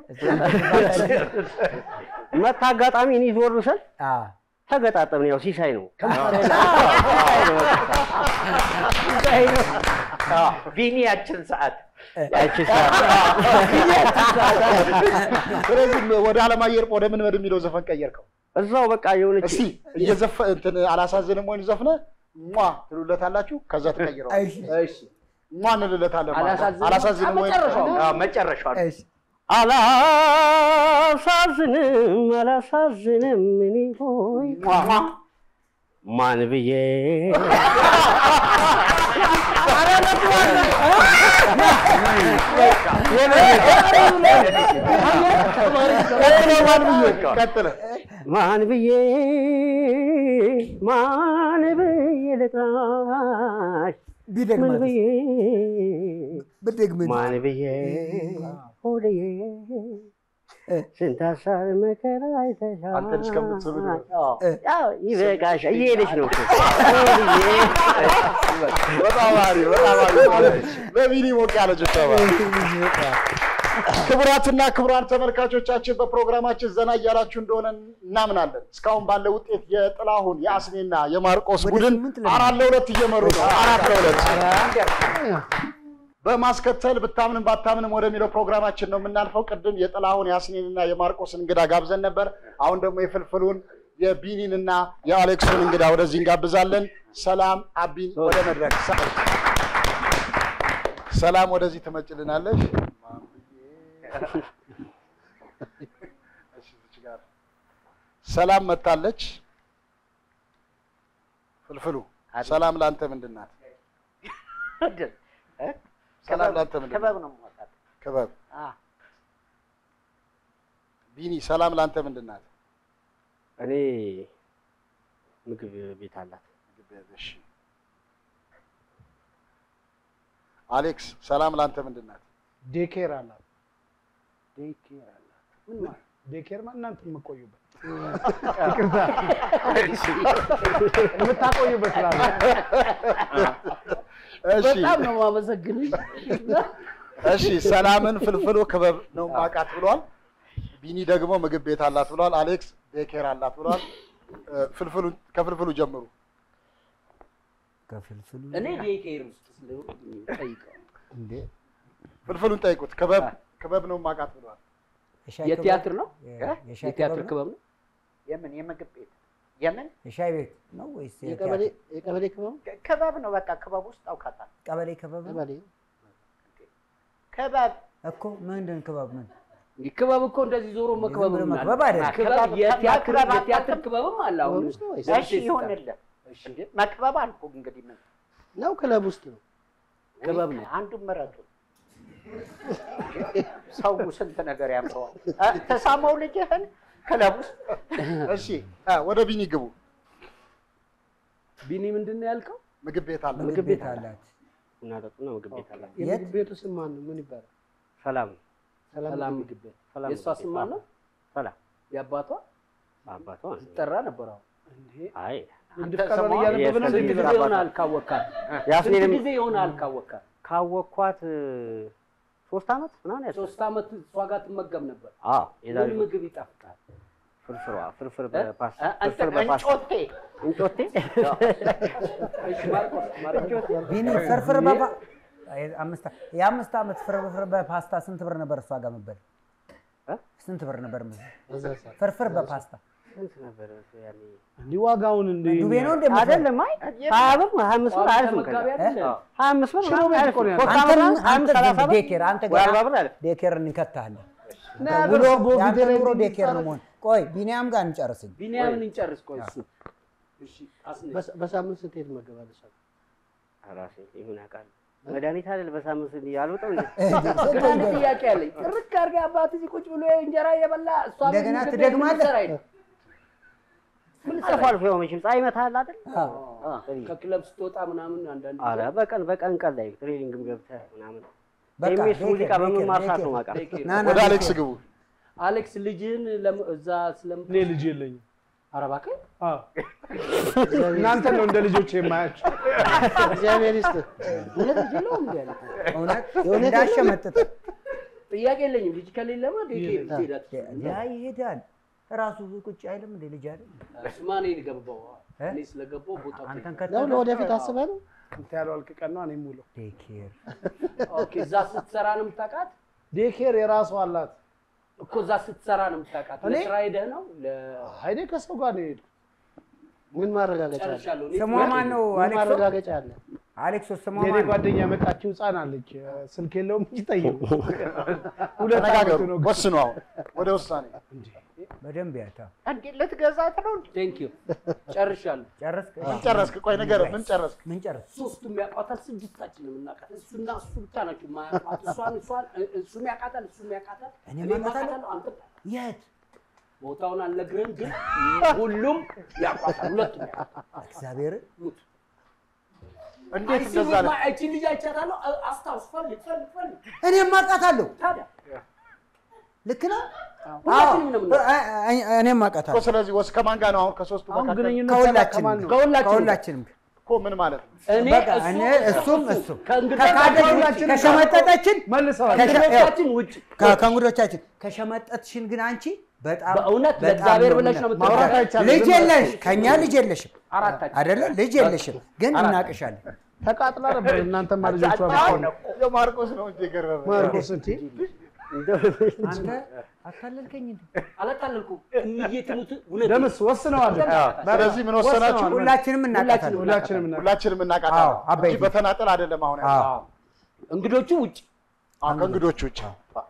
S5: መታ አጋጣሚ እኔ ዞር ስል
S3: አ፣
S5: ተገጣጠምን። ያው ሲሳይ ነው
S11: ቢኒ ያችን ሰዓት
S5: ያቺ ሰዓት
S1: ስለዚህ ወደ አለማየሁ እርቅ ወደ ምን ወደሚለው ዘፈን ቀየርከው?
S5: እዛው በቃ የሆነች
S1: እስቲ እየዘፈ እንትን አላሳዝንም ወይን ዘፍነ ሟ ትሉለታላችሁ፣ ከዛ ትቀይረዋል።
S3: እሺ፣
S2: እሺ
S1: ሟ እንልለታለን ማለት ነው።
S2: አላሳዝንም?
S1: አላሳዝንም ወይን
S2: መጨረሻው
S11: አዎ፣ መጨረሻው ነው።
S3: እሺ።
S5: አላሳዝንም አላሳዝንም እኔ ሆይ ማን ብዬ
S1: ቀጥለ
S5: ማን ብዬ ማን ብዬ ልጥራሽ ምን
S3: ቢደግማት
S5: ብዬ
S3: ብደግምን
S5: ማን ብዬ ሆድዬ ስንት ሀሳብ መከራ አይተሻል።
S1: አንተ ልጅ ከምትስብ ድረስ።
S5: ያው ይበቃሻል። እየሄደች ነው እኮ።
S1: በጣም አሪፍ በጣም አሪፍ። ለቢኒ ሞቅ ያለ ጭብጨባ። ክቡራትና ክቡራን ተመልካቾቻችን በፕሮግራማችን ዘና እያላችሁ እንደሆነ እናምናለን። እስካሁን ባለው ውጤት የጥላሁን የአስኔና የማርቆስ
S3: ወደ
S1: ቡድን
S3: ስምንት ለመ-
S1: አራት ለሁለት እየመሩ ነው። አራት ለሁለት በማስከተል ብታምንም ባታምንም ወደሚለው ፕሮግራማችን ነው የምናልፈው። ቅድም የጥላሁን የአስኔንና የማርቆስን እንግዳ ጋብዘን ነበር። አሁን ደግሞ የፍልፍሉን የቢኒንና የአሌክሱን እንግዳ ወደዚህ እንጋብዛለን። ሰላም አቢን ወደ መድረክ ሰላም ወደዚህ ትመጭልናለሽ። ሰላም መታለች። ፍልፍሉ ሰላም ለአንተ ምንድን ናት? ሰላም ለአንተ ምንድን ናት?
S5: ክበብ ነው የምወጣት።
S1: ክበብ።
S5: አ፣
S1: ቢኒ ሰላም ለአንተ ምንድን ናት?
S5: እኔ ምግብ ቤት አላት።
S1: እሺ። አሌክስ ሰላም ለአንተ ምንድን ናት?
S10: ዴኬር አላት። ዴኬር አላት። ምን ማለት ዴኬር ማለት እናንተ የምትቆዩበት ይቅርታ የምታቆዩበት ላለ
S1: እሺ
S2: በጣም ነው የማመሰግንሽ።
S1: እሺ ሰላምን ፍልፍሉ ክበብ ነው ማቃት ብሏል። ቢኒ ደግሞ ምግብ ቤት አላት ብሏል። አሌክስ ዴኬር አላት ብሏል። እ፣ ፍልፍሉ ከፍልፍሉ ጀምሩ።
S3: ከፍልፍሉ
S2: እኔ ዴኬር ውስጥ ጠይቀው
S3: እንዴ
S1: ፍልፍሉን ጠይቁት። ክበብ ክበብ ነው ማቃት ብሏል።
S3: የሻይ
S2: የቲያትር ነው
S3: ክበብ? የሻይ
S2: የቲያትር
S3: ክበብ
S2: ክበብ
S3: ነው?
S2: ነው።
S5: የምን የምግብ ቤት የምን
S3: የሻይ ቤት ነው ወይስ
S4: የቀበሌ
S3: የቲያትር?
S4: የቀበሌ ክበብ
S5: ክበብ ነው? በቃ ክበብ ውስጥ አውቃታል።
S3: ቀበሌ ክበብ ነው
S4: ቀበሌ
S5: ክበብ
S3: እኮ ምንድን ክበብ ምን
S2: እንዲህ ክበብ እኮ እንደዚህ ዞሮ መክበብ
S3: ብሎ
S2: ምን አለ?
S3: መክበብ አይደለም።
S2: ክበብ የቲያትር
S5: መክበብ
S2: የቲያትር
S5: አታውቅም?
S2: ክበብም አለ። አሁን
S5: እሺ ይሆንልህ። እንዴ መክበብ አልኩ እንግዲህ ምን
S4: ነው ክለብ ውስጥ ነው።
S2: ክበብ ነው።
S5: አንዱን ምረጡ። ሰው ስንት ነገር ያምረዋል። እ፣ ተሳመው ልጅህን ክለብ ውስጥ
S1: እሺ እ፣ ወደ ቢኒ ግቡ።
S2: ቢኒ ምንድን ነው ያልከው?
S1: ምግብ ቤት አለ።
S3: ምግብ ቤት አላት።
S11: ቡና ጠጡና ምግብ ቤት አላት።
S4: የምግብ ቤቱ ስም ማን ነው? ምን ይባላል?
S11: ሰላም
S2: ሰላም ምግብ ቤት።
S11: ሰላም
S2: የእሷ
S11: ምግብ
S2: ስም
S11: ቤት።
S2: ማን ነው?
S11: ሰላም
S2: የአባቷ
S11: አባቷ
S2: ትጠራ ነበር። አሁን
S11: አይ
S4: አንድ ፍቅሯን እያነበበ ነው
S2: ስንት ጊዜ
S11: የፍቅር አባቷ።
S2: ይሆናል ካወካት? ስንት
S11: ያስኔንም
S2: ጊዜ ይሆናል ካወካት?
S11: ካወቅኳት እ፣ ሶስት ዓመት ምናምን ያስ
S2: ሶስት ዓመት እሷ ጋር ትመገብ ነበር።
S11: አዎ የዛሬ
S2: ምን ምግብ ይጣፍጣል?
S11: ፍርፍሯ ፍርፍር
S2: እ?
S11: በፓስታ
S2: እ፣ አንተ
S11: ፍርፍር በፓስታ
S5: እንጮቴ
S11: እንጮቴ
S2: እሺ ማርቆስ ማርቆስ
S3: ቢኒ ፍርፍር በፓ አይ፣ አምስት የአምስት ዓመት ፍርፍር በፓስታ ስንት ብር ነበር እሷ ጋር መበል?
S11: እ?
S3: ስንት ብር ነበር መበል?
S4: በዛ ሰዓት
S3: ፍርፍር በፓስታ
S11: ስንት ነበር ያኔ?
S4: እንዲህ ዋጋውን እንደ
S3: ዱቤ ነው እንደምትበል?
S11: አይደለም አይ ሀያ ብር ሀያ አምስት ብር አሪፍ ነው።
S2: ተመጋቢ
S11: ከዛ
S2: አይደለ?
S11: ሀያ አምስት ብር
S4: ሽሮ
S11: ምናምን
S4: ቤት
S11: አሪፍ
S4: እኮ ነው
S11: ነው።
S4: ያለው።
S11: ሶስት
S3: አንተ
S11: ዓመት ሀያ
S3: አንተ
S11: አምስት ሰላሳ ብር
S3: ዴኬር አንተ
S11: ወይ አርባ ብር አለ።
S3: ዴኬር እንከታለን።
S4: እና
S3: ውሎ
S4: ያገር ቦ
S3: የአንተ
S4: ቪዲዮ ላይ
S3: ኑሮ
S4: እንዲህ
S3: ዴኬር ነው መሆን። ቆይ ቢኒያም ጋር እንጨርስኝ።
S2: ቢኒያምን እንጨርስ። ቆይ እሱ እሺ አስኔ
S4: በሳ- በሳምንት ስትሄድ ትመገባለች።
S11: ራሴ ይሁን ያውቃል። መድኃኒት አይደል በሳምንት እንዲህ አልወጣም እንዴ?
S2: ግን አንድ ጥያቄ አለኝ። ጥርቅ አድርገህ አባት እዚህ ቁጭ ብሎ እንጀራ እየበላ እሷ ቤት
S3: እንደገና
S2: ምግብ ቤት
S3: ትደግማለህ?
S2: ምን ልትሰራ ሄደህ? ምን ልትሰራ
S11: አልፎ አልፎ ያው መቼም ፀሐይ ይመታሃል አይደል?
S3: አዎ።
S11: ሄደህ?
S2: ከክለብ ስትወጣ ምናምን አንዳንድ
S11: ኧረ በቀን በቀን ቀን ላይ ትሬኒንግም ገብተህ ምናምን
S3: በቃ
S11: ኤምኤስ
S3: ዴኬር፣
S11: ሙዚቃ በመማር
S3: ዴኬር፣
S11: ሰዓት ነው
S3: ዴኬር።
S11: የማውቃት።
S3: ና ና
S1: ወደ አሌክስ
S3: ዴኬር።
S1: ግቡ።
S2: አሌክስ ልጅህን ለም- እዛ ስለም
S10: እኔ ልጅ የለኝም።
S2: ኧረ እባክህ
S10: አዎ። እናንተ ነው እንደ ልጆች የማያቸው።
S4: እግዚአብሔር ይስጥህ።
S2: እውነት ልጅ የለውም እንዲ ያለ
S3: እውነት
S4: የእውነት
S3: እንዳሸመጥጥ
S2: ጥያቄ የለኝም። ልጅ ከሌለማ ዴኬ ትሄዳት
S3: ያ ይሄዳል። ራሱ ቁጭ አይልም እንደ ልጅ አይደል?
S2: እሱማ እኔ ገባው
S3: እ?
S2: እኔ ስለገባው ቦታ
S3: አንተን
S4: ነው
S3: ከተለው
S4: ለወደፊት አስበህ ነው?
S10: አንተ ያለው አልክ ቀን ነው እኔ የምውለው።
S3: ዴኬር
S2: ኦኬ እዛ ስትሰራ ነው የምታውቃት
S10: ዴኬር የራሷ አላት።
S2: እኮ እዛ ስትሰራ ነው የምታውቃት።
S10: እኔ?
S2: ለስራ ሄደህ ነው
S10: አይኔ ከሰው ጋር ነው የሄድኩት።
S4: ምን ማረጋገጫ አለ?
S2: ለጨርሻለሁ። እኔ
S3: ስሟ ማን ነው?
S4: ምን
S3: አሌክሶ
S4: ማረጋገጫ አለ?
S3: አሌክሶ ስሟ
S10: የኔ
S3: ማን ነው?
S10: ጓደኛ የመጣችው ህፃን አለች። ስልክ የለውም እንጂ ጠይቁ። ሁለት
S1: ተነጋገሩ፣
S10: ዓመቱ ነው።
S1: ወስኑ። አሁን ወደ ውሳኔ
S3: በደንብ ያታ
S5: እንዴ ልትገዛት ነው እንዴ?
S2: ቴንክ ዩ ጨርሻለሁ።
S3: ጨረስክ?
S1: ምን ጨረስክ? ቆይ ነገር ምን ጨረስክ?
S3: ምን ጨረስ?
S2: ሶስቱም ያውቃታል። ስድስታችንም እናውቃት። እሱና እሱ ብቻ ናቸው የማያውቋት። እሷን እሷን እ- እሱም ያውቃታል፣ እሱም ያውቃታል፣
S3: እኔም
S2: እኔም
S3: አውቃታለሁ።
S2: አውቃታለሁ። አንተም
S3: የት?
S2: ቦታውን አልነግርህም፣ ግን ሁሉም ያውቋታል። ሁለቱም ያውቃታል።
S3: እግዚአብሔር
S2: ሙት
S1: እንዴት እንደዛ አለ?
S2: እቺ ልጅ አይቻታለሁ። አ- አስታውስ፣ ፈልግ ፈልግ ፈልግ።
S3: እኔም አውቃታለሁ።
S2: ታዲያ
S3: ልክ ነው።
S2: ሁላችንም ነው የምናውቀው።
S3: አ- አ- እኔም
S1: እኮ
S3: አውቃታለሁ።
S1: ስለዚህ ወስ ከማን ጋር ነው አሁን? ከሶስቱ
S10: አሁን
S1: መካከል
S10: ግንኙነት
S3: ከሁላችንም
S10: ከማን ነው?
S2: ከሁላችንም
S3: ከሁላችንም
S1: እኮ ምን ማለት ነው?
S2: እኔ
S3: በቃ
S2: እሱ
S3: እኔ እሱም እሱም
S2: ከእንግዳ
S3: ከካደች ውጭ
S10: ከሁላችንም
S3: ከሸመጠጠችን
S10: መልሰዋል።
S3: ከሸ-
S2: ከእንግዶቻችን ውጭ
S3: ከ- ከእንግዶቻችን ከሸመጠጥሽን ግን አንቺ በጣም
S2: በእውነት
S3: በጣም
S2: ለእግዚአብሔር
S3: ነው
S2: ብለሽ ነው
S3: የምና-
S10: ማውራት
S2: የምትናገረው።
S10: አይቻልም።
S3: ልጅ
S10: ዝም
S3: የለሽ ከኛ ልጅ የለሽም
S2: አራታችን
S3: አይደለ? ልጅ የለሽም ግን እናቅሻለን።
S10: ተቃጥላ ነበር። እናንተማ ልጆቿ
S5: አሁን እኮ
S1: የማርቆስ ነው እንጂ የገረመ
S10: ማርቆስ እንዴ
S3: አንተ አታለልከኝ እንዴ?
S2: አላታለልኩም። እምዬ ትሙት እውነት
S10: ደምስ ወስነዋል።
S1: ስለዚህ ምን ወሰናችሁ?
S10: ወስነዋል።
S3: ሁላችንም እናቃታለን።
S10: ሁላችንም እና
S1: ሁላችንም
S3: አዎ፣
S1: እናውቃታለን
S3: አበይት
S1: እንጂ በተናጠል አይደለም። አሁን
S3: አዎ
S1: ያለው
S2: እንግዶቹ ውጭ
S1: አዎ፣ ከእንግዶች ውጭ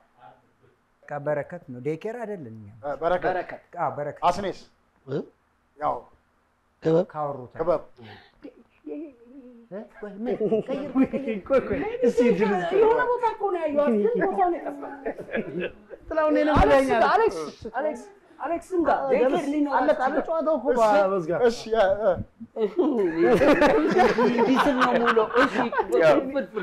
S3: በቃ በረከት ነው ዴኬር አይደለም። እኛ
S1: እ፣ በረከት
S2: በረከት
S3: አዎ በረከት
S1: አስኔስ
S4: እ?
S1: ያው
S4: ክበብ
S3: ካወሩት
S1: ክበብ
S3: እ? ቆይ ምን? ቀይር፣
S10: ቆይ ቆይ እስቲ እድል
S2: የሆነ ቦታ እኮ ነው ያየኋት፣ ግን ቦታውን የጠፋኝ።
S10: ጥላሁን እኔንም
S2: አሌክስ
S10: ብለኸኛል።
S2: ጋር፣ አሌክስ አሌክስ አሌክስም ጋር ዴኬር ሊኖር
S10: አለቀ አለ ጨዋታው እኮ በመዝጋት
S1: እሺ እ፣ እ፣
S2: እንዲህ ስል ነው የምውለው። እሺ ፍልፍል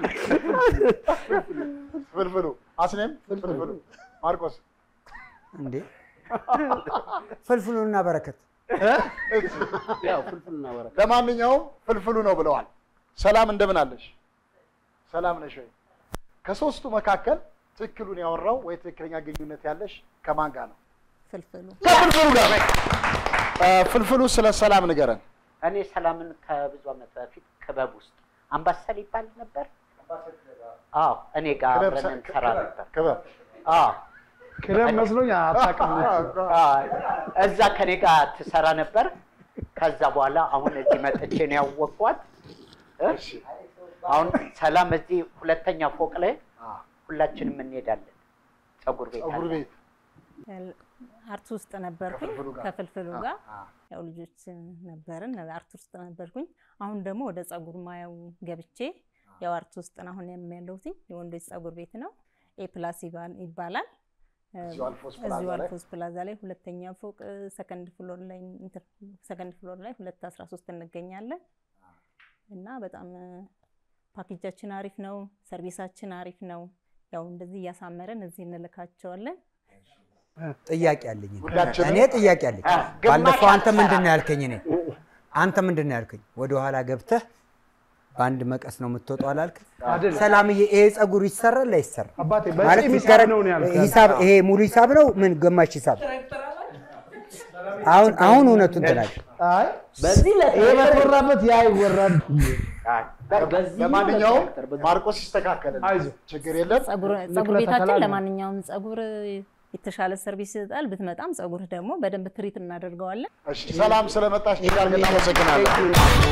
S1: ፍልፍሉ አስኔም ፍልፍሉ ማርቆስ
S3: እንዴ ፍልፍሉና በረከት
S2: ያው ፍልፍልና በረከት
S1: ለማንኛውም ፍልፍሉ ነው ብለዋል። ሰላም እንደምን አለሽ? ሰላም ነሽ ወይ? ከሶስቱ መካከል ትክክሉን ያወራው ወይ ትክክለኛ ግንኙነት ያለሽ ከማን ጋር ነው?
S5: ፍልፍሉ
S1: ከፍልፍሉ ጋር። እ፣ ፍልፍሉ ስለ ሰላም ንገረን።
S5: እኔ ሰላምን ከብዙ ዓመት በፊት ክበብ ውስጥ አምባሰል ይባል ነበር። አዎ እኔ ጋር
S1: ክበብ
S5: አብረን
S1: ሰ-
S5: እንሰራ ነበር።
S1: ክበብ
S5: አዎ
S10: ክለብ መስሎኝ አታውቅም።
S5: አዎ፣ እዛ ከኔ ጋር ትሰራ ነበር። ከዛ በኋላ አሁን እዚህ መጥቼ ነው ያወቅኳት። እ? አሁን ሰላም እዚህ ሁለተኛ ፎቅ ላይ ሁላችንም እንሄዳለን። ፀጉር ቤት
S1: ፀጉር
S5: አለ።
S1: ቤት
S13: አርት ውስጥ ነበርኩኝ
S1: ከፍልፍሉ ጋር።
S13: ከፍልፍሉ
S1: አ-
S13: ጋር
S1: አ።
S13: ያው ልጆች ነበርን አርት ውስጥ ነበርኩኝ። አሁን ደግሞ ወደ ፀጉር ማያው ገብቼ ያው አርት ውስጥ ነው አሁን ያለሁት የወንዶች ፀጉር ቤት ነው። ኤ ፕላስ ይባል- ይባላል።
S1: እዚሁ አልፎስ ፕላዛ
S13: እዚሁ
S1: ላይ?
S13: አልፎስ ፕላዛ ላይ ሁለተኛ ፎቅ ሰከንድ ፍሎር ላይ እንትን ሰከንድ ፍሎር ላይ ሁለት አስራ ሶስት እንገኛለን እና በጣም ፓኬጃችን አሪፍ ነው። ሰርቪሳችን አሪፍ ነው። ያው እንደዚህ እያሳመረን እዚህ እንልካቸዋለን።
S3: ጥያቄ አለኝ።
S1: ሁላችንም-
S3: እኔ ጥያቄ አለኝ።
S1: አ፣ ግማሽ
S3: ባለፈው አንተ
S1: አትሰራ።
S3: ምንድን ነው ያልከኝ? እኔ አንተ ምንድን ነው ያልከኝ? ወደኋላ ገብተህ በአንድ መቀስ ነው የምትወጣው አላልክ?
S10: አይደለም።
S3: ሰላምዬ፣ ይሄ ፀጉር ይሰራል አይሰራም?
S10: አባቴ
S3: ማለት
S10: በፂም ሂሳብ
S3: ይገረ-
S10: ነው ነው ያልኩት።
S3: ሂሳብ ይሄ ሙሉ ሂሳብ ነው ምን ግማሽ ሂሳብ? አሁን አሁን እውነቱን ትላለህ።
S10: አይ
S2: በዚህ
S10: ይሄ በተወራበት ያ ይወራል።
S1: ለማንኛውም ማርቆስ ይስተካከል።
S10: አይዞህ
S1: ችግር የለም።
S13: ፀጉር
S10: ንቅለ
S13: ፀጉር ቤታችን
S10: ተከላ ነው።
S13: ለማንኛውም ፀጉር የተሻለ ሰርቪስ ይሰጣል። ብትመጣም ፀጉርህ ደግሞ በደንብ ትሪት እናደርገዋለን።
S1: እሺ፣ ሰላም ስለመጣሽ እጅግ አድርገን እናመሰግናለን።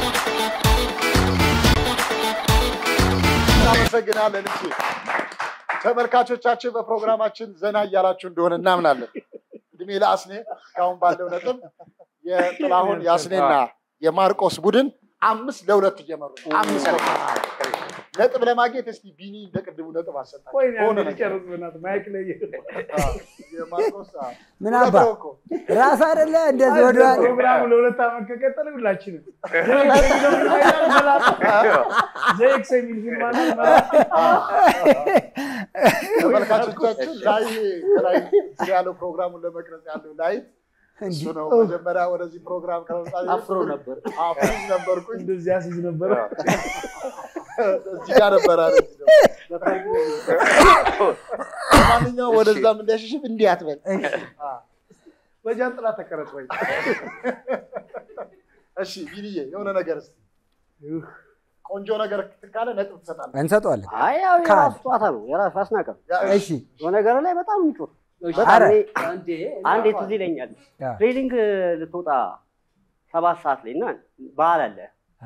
S1: እናመሰግናለን። እሺ ተመልካቾቻችን በፕሮግራማችን ዘና እያላችሁ እንደሆነ እናምናለን። እድሜ ለአስኔ እስካሁን ባለው ነጥብ የጥላሁን የአስኔና የማርቆስ ቡድን አምስት ለሁለት እየመሩ ነው። አምስት ለሁለት ነጥብ ለማግኘት እስቲ ቢኒ እንደ ቅድሙ ነጥብ አሰጣቸው።
S10: ቆይ
S1: በሆነ
S10: አንዴ
S1: ነገር።
S10: ልጨርስ በእናትህ ማይክ ላይ
S1: አዎ፣ የማርቆስ አዎ።
S3: ምን
S1: ሁለት
S3: አባ
S1: ነው እኮ።
S3: ራስ አይደለ እንደዚህ ወደ
S10: ፕሮግራሙ ለሁለት ዓመት ከቀጠለ ሁላችንም ዘይክስ የሚል ፊልም አለ መላጣ።
S1: ተመልካቾቻችን ላይ ከላይ እዚህ ያለው ፕሮግራሙን ለመቅረጽ ያለው ላይ እሱ ነው። መጀመሪያ ወደዚህ ፕሮግራም ከመምጣት
S2: አፍሮ ነበር
S1: አፍሮ ነበርኩኝ።
S10: እንደዚህ አስይዝ ነበረ።
S1: እዚህ ጋር ነበር አለ። ማንኛውም ወደዛም እንዳይሸሽም እንዲህ አትበል። አዎ።
S10: በጃንጥላ ተቀረጽ ወይ
S1: እሺ ቢኒዬ የሆነ ነገር እስኪ ቆንጆ ነገር ካለ ነጥብ ትሰጣለህ።
S3: እንሰጠዋለን።
S11: አይ ያው
S3: ካል
S11: የራሱ ጨዋታ ነው። የራሱ አስናቀም
S3: እሺ
S11: በነገር ላይ በጣም የሚጮህ
S2: እሺ።
S11: በጣም
S3: ኧረ።
S11: እኔ-
S2: አንዴ
S11: አንዴ ትዝ ይለኛል
S3: ያ።
S11: ትሬኒንግ ልትወጣ ሰባት ሰዓት ላይ እና በዓል አለ
S3: አ፣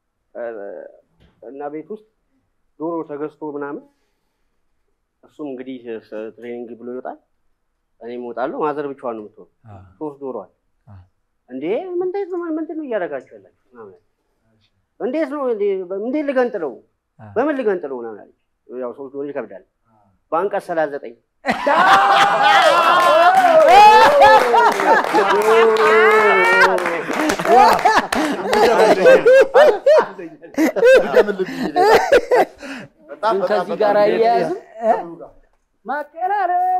S11: እና ቤት ውስጥ ዶሮ ተገዝቶ ምናምን እሱም እንግዲህ ስ- ትሬኒንግ ብሎ ይወጣል። እኔም እወጣለሁ። ማዘር ብቻዋን ነው የምትሆን።
S3: አ፣
S11: ሶስት ዶሮ አለ።
S3: አ።
S11: እንዴ ምንድን ነው ምንድን ነው እያደረጋችሁ ያላችሁ? ምናምን አለች። እንዴት ነው እንዴ- እንዴት ልገንጥለው?
S3: አ።
S11: በምን ልገንጥለው? ምናምን አለች። ያው ሶስት ዶሮ ይከብዳል። በአንቀጽ ሰላሳ ዘጠኝ
S1: ድገምልኝ ቢኒ። በጣም
S2: ግን
S1: በጣም
S2: ከዚህ
S1: በጣም
S2: ጋር
S1: በጣም
S2: አያያዝም?
S1: ከምኑ ጋር?
S2: ማቀራረቡ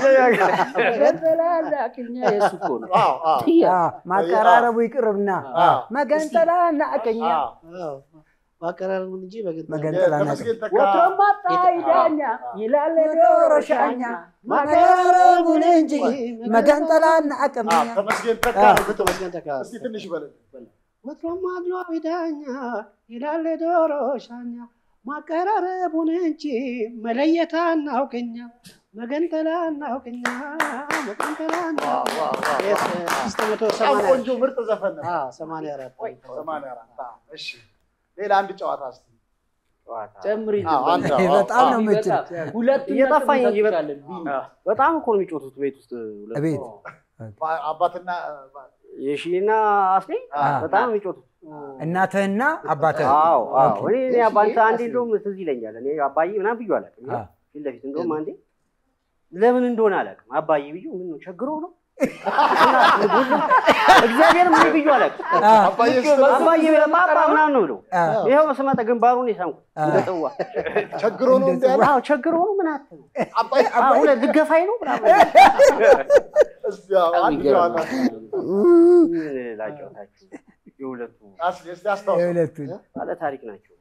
S2: ገንዘላላቅኛ የሱ እኮ ነው።
S1: አዎ፣ አዎ።
S3: አ፣ ማቀራረቡ ይቅርብና
S1: አዎ።
S3: መገንጠላ እና አቀኛ
S1: አዎ።
S4: ማቀራረቡን እንጂ በግንጠላ
S3: መገንጠላ እና
S1: ተመስገን ተካ
S2: ወትሮም ማጣ ይዳኛ ይላል ዶሮ ሻኛ
S3: ማቀራረቡን እንጂ መገንጠላ እና አቀኛ
S1: አዎ፣ ተመስገን ተካ ነው ግጥሙ።
S4: ተመስገን ተካ
S1: እስኪ ትንሽ በለን።
S4: ወትሮም አድሎ ዳኛ ይላል ዶሮ ሻኛ ማቀራረቡን እንጂ መለየት አናውቅኛ መገንጠላ አናውቅኛ መገንጠላ አምስት መቶ
S1: በጣም
S4: ሰማንያ
S1: ቆንጆ ምርጥ ዘፈን ነው።
S4: አዎ፣ ሰማንያ አራት
S1: ሰማንያ አራት አዎ። እሺ ሌላ አንድ ጨዋታ እስኪ
S2: ጨምሪ
S1: አዎ፣ አንድ አዎ፣
S3: በጣም ነው
S1: አዎ።
S3: የምችል
S2: ሁለት
S11: እየጠፋኝ እንጂ በጣም
S2: እንችላለን ቢኒ
S11: በጣም እኮ ነው የሚጮቱት ቤት ውስጥ ሁለቱ።
S3: ቤት
S1: ባ- አባትና
S11: የሺና አስሌ
S3: አዎ።
S11: በጣም ነው የሚጮቱት።
S3: እናትህና አባትህ
S11: አዎ አዎ።
S3: ኦኬ።
S11: እኔ እኔ አባንተ አንዴ እንደውም ትዝ ይለኛል። እኔ አባዬ ምናምን ብዬው አላውቅም።
S3: አ።
S11: ፊት ለፊት እንደውም አንዴ ለምን እንደሆነ አላውቅም። አባዬ ብዬው ምን ነው ቸግሮ ነው እግዚአብሔር ምን ብዬው አላውቅም።
S1: አባዬ ስትለው
S11: አባዬ ፓፓ ምናምን ነው ብለው
S3: አ፣
S11: ይኸው ስመጣ ግንባሩን የሳምኩት
S3: አ።
S11: እንደ ጽዋ።
S1: ቸግሮ ነው እንዲ ያለ
S11: አዎ ቸግሮ ነው ምን አትለው
S1: አባዬ
S11: አዎ ሁለት ልገፋኝ ነው ምናምን
S1: እስኪ አዎ፣ አንድ ጨዋታ
S11: ምን ላጫውታችሁ። የሁለቱ
S1: አስኪ እስኪ አስታውስ
S3: የሁለቱን
S11: ባለ ታሪክ ናቸው።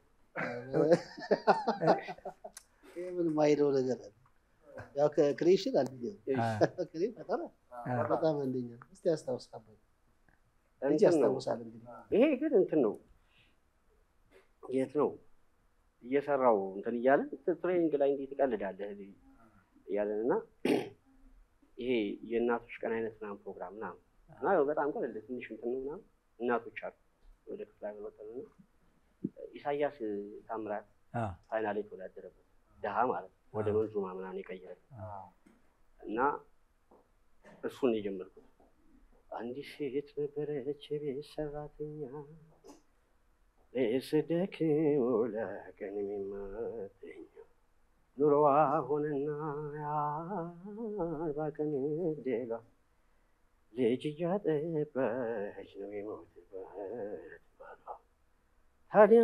S4: ይሄ ምንም አይለው ነገር አለ። ያው ክሬሽን አንደኛ
S3: አ፣
S4: ክሬ ፈጠራ
S3: አ፣
S4: በጣም አንደኛ እስቲ አስታውስ አባይ እንጂ
S11: እንትን ነው
S4: ያስታውሳል እንግዲህ
S11: ይሄ ግን እንትን ነው የት ነው እየሰራው እንትን እያለን ትሬኒንግ ላይ እንዴት ትቀልዳለህ እያለን እና ይሄ የእናቶች ቀን አይነት ምናምን ፕሮግራም ምናምን እና በጣም ቀለል ትንሽ እንትን ነው ምናምን እናቶች አሉ ወደ ክፍለ ሀገር ወጥተን እና ኢሳያስ ታምራት
S3: አ፣
S11: ፋይናል የተወዳደረበት ድሃ ማለት ነው ወደ መንዙማ ምናምን የቀየረ እና እሱን የጀመርኩት አንዲት ሴት ነበረች የቤት ሰራተኛ ለስደክም ለቀን የሚመተኛ ኑሮዋ ሆነና የአርባ ቀን ዕድሏ ልጅ እያጠባች ነው የሞትባት ባሏ። ታዲያ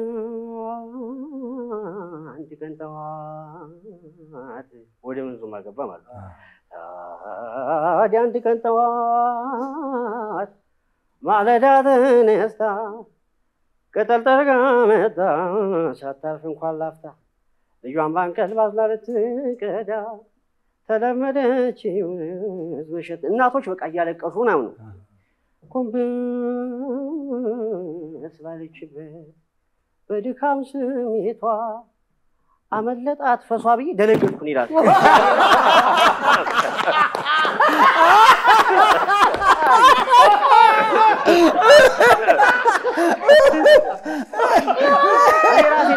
S11: አንድ ቀን ጠዋት ወደ መንዙ ማገባ ማለት ነው። ታዲያ አንድ ቀን ጠዋት ማለዳ ተነስታ ቅጠል ጠርጋ መጣ ሳታርፍ እንኳን ላፍታ ልጇን ባንቀልባ አዝላ ልትቀዳ ተለመደች መሸጥ እናቶች በቃ እያለቀሱ ምናምን ነው ጎንበስ ባለችበት በድካም ስሜቷ አመለጣት ፈሷ ብዬ ደነገጥኩን ይላል። እኔ ራሴ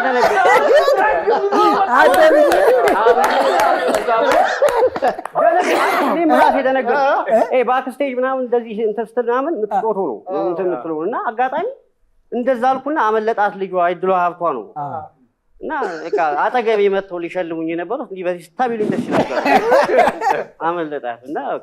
S11: እኔም ራሴ ደነገጥኩ። ይሄ ባክስቴጅ ምናምን እንደዚህ እንትን ስትል ምናምን የምትጮቶ ነው እንትን የምትለው እና አጋጣሚ እንደዛ አልኩና አመለጣት ልጇ እድሏ ሀብቷ ነው እና በቃ አጠገቤ መጥተው ሊሸልሙኝ የነበሩት እንዲህ በዚህ ስታቢሉኝ ደስ ነበር። አመለጣት እና በቃ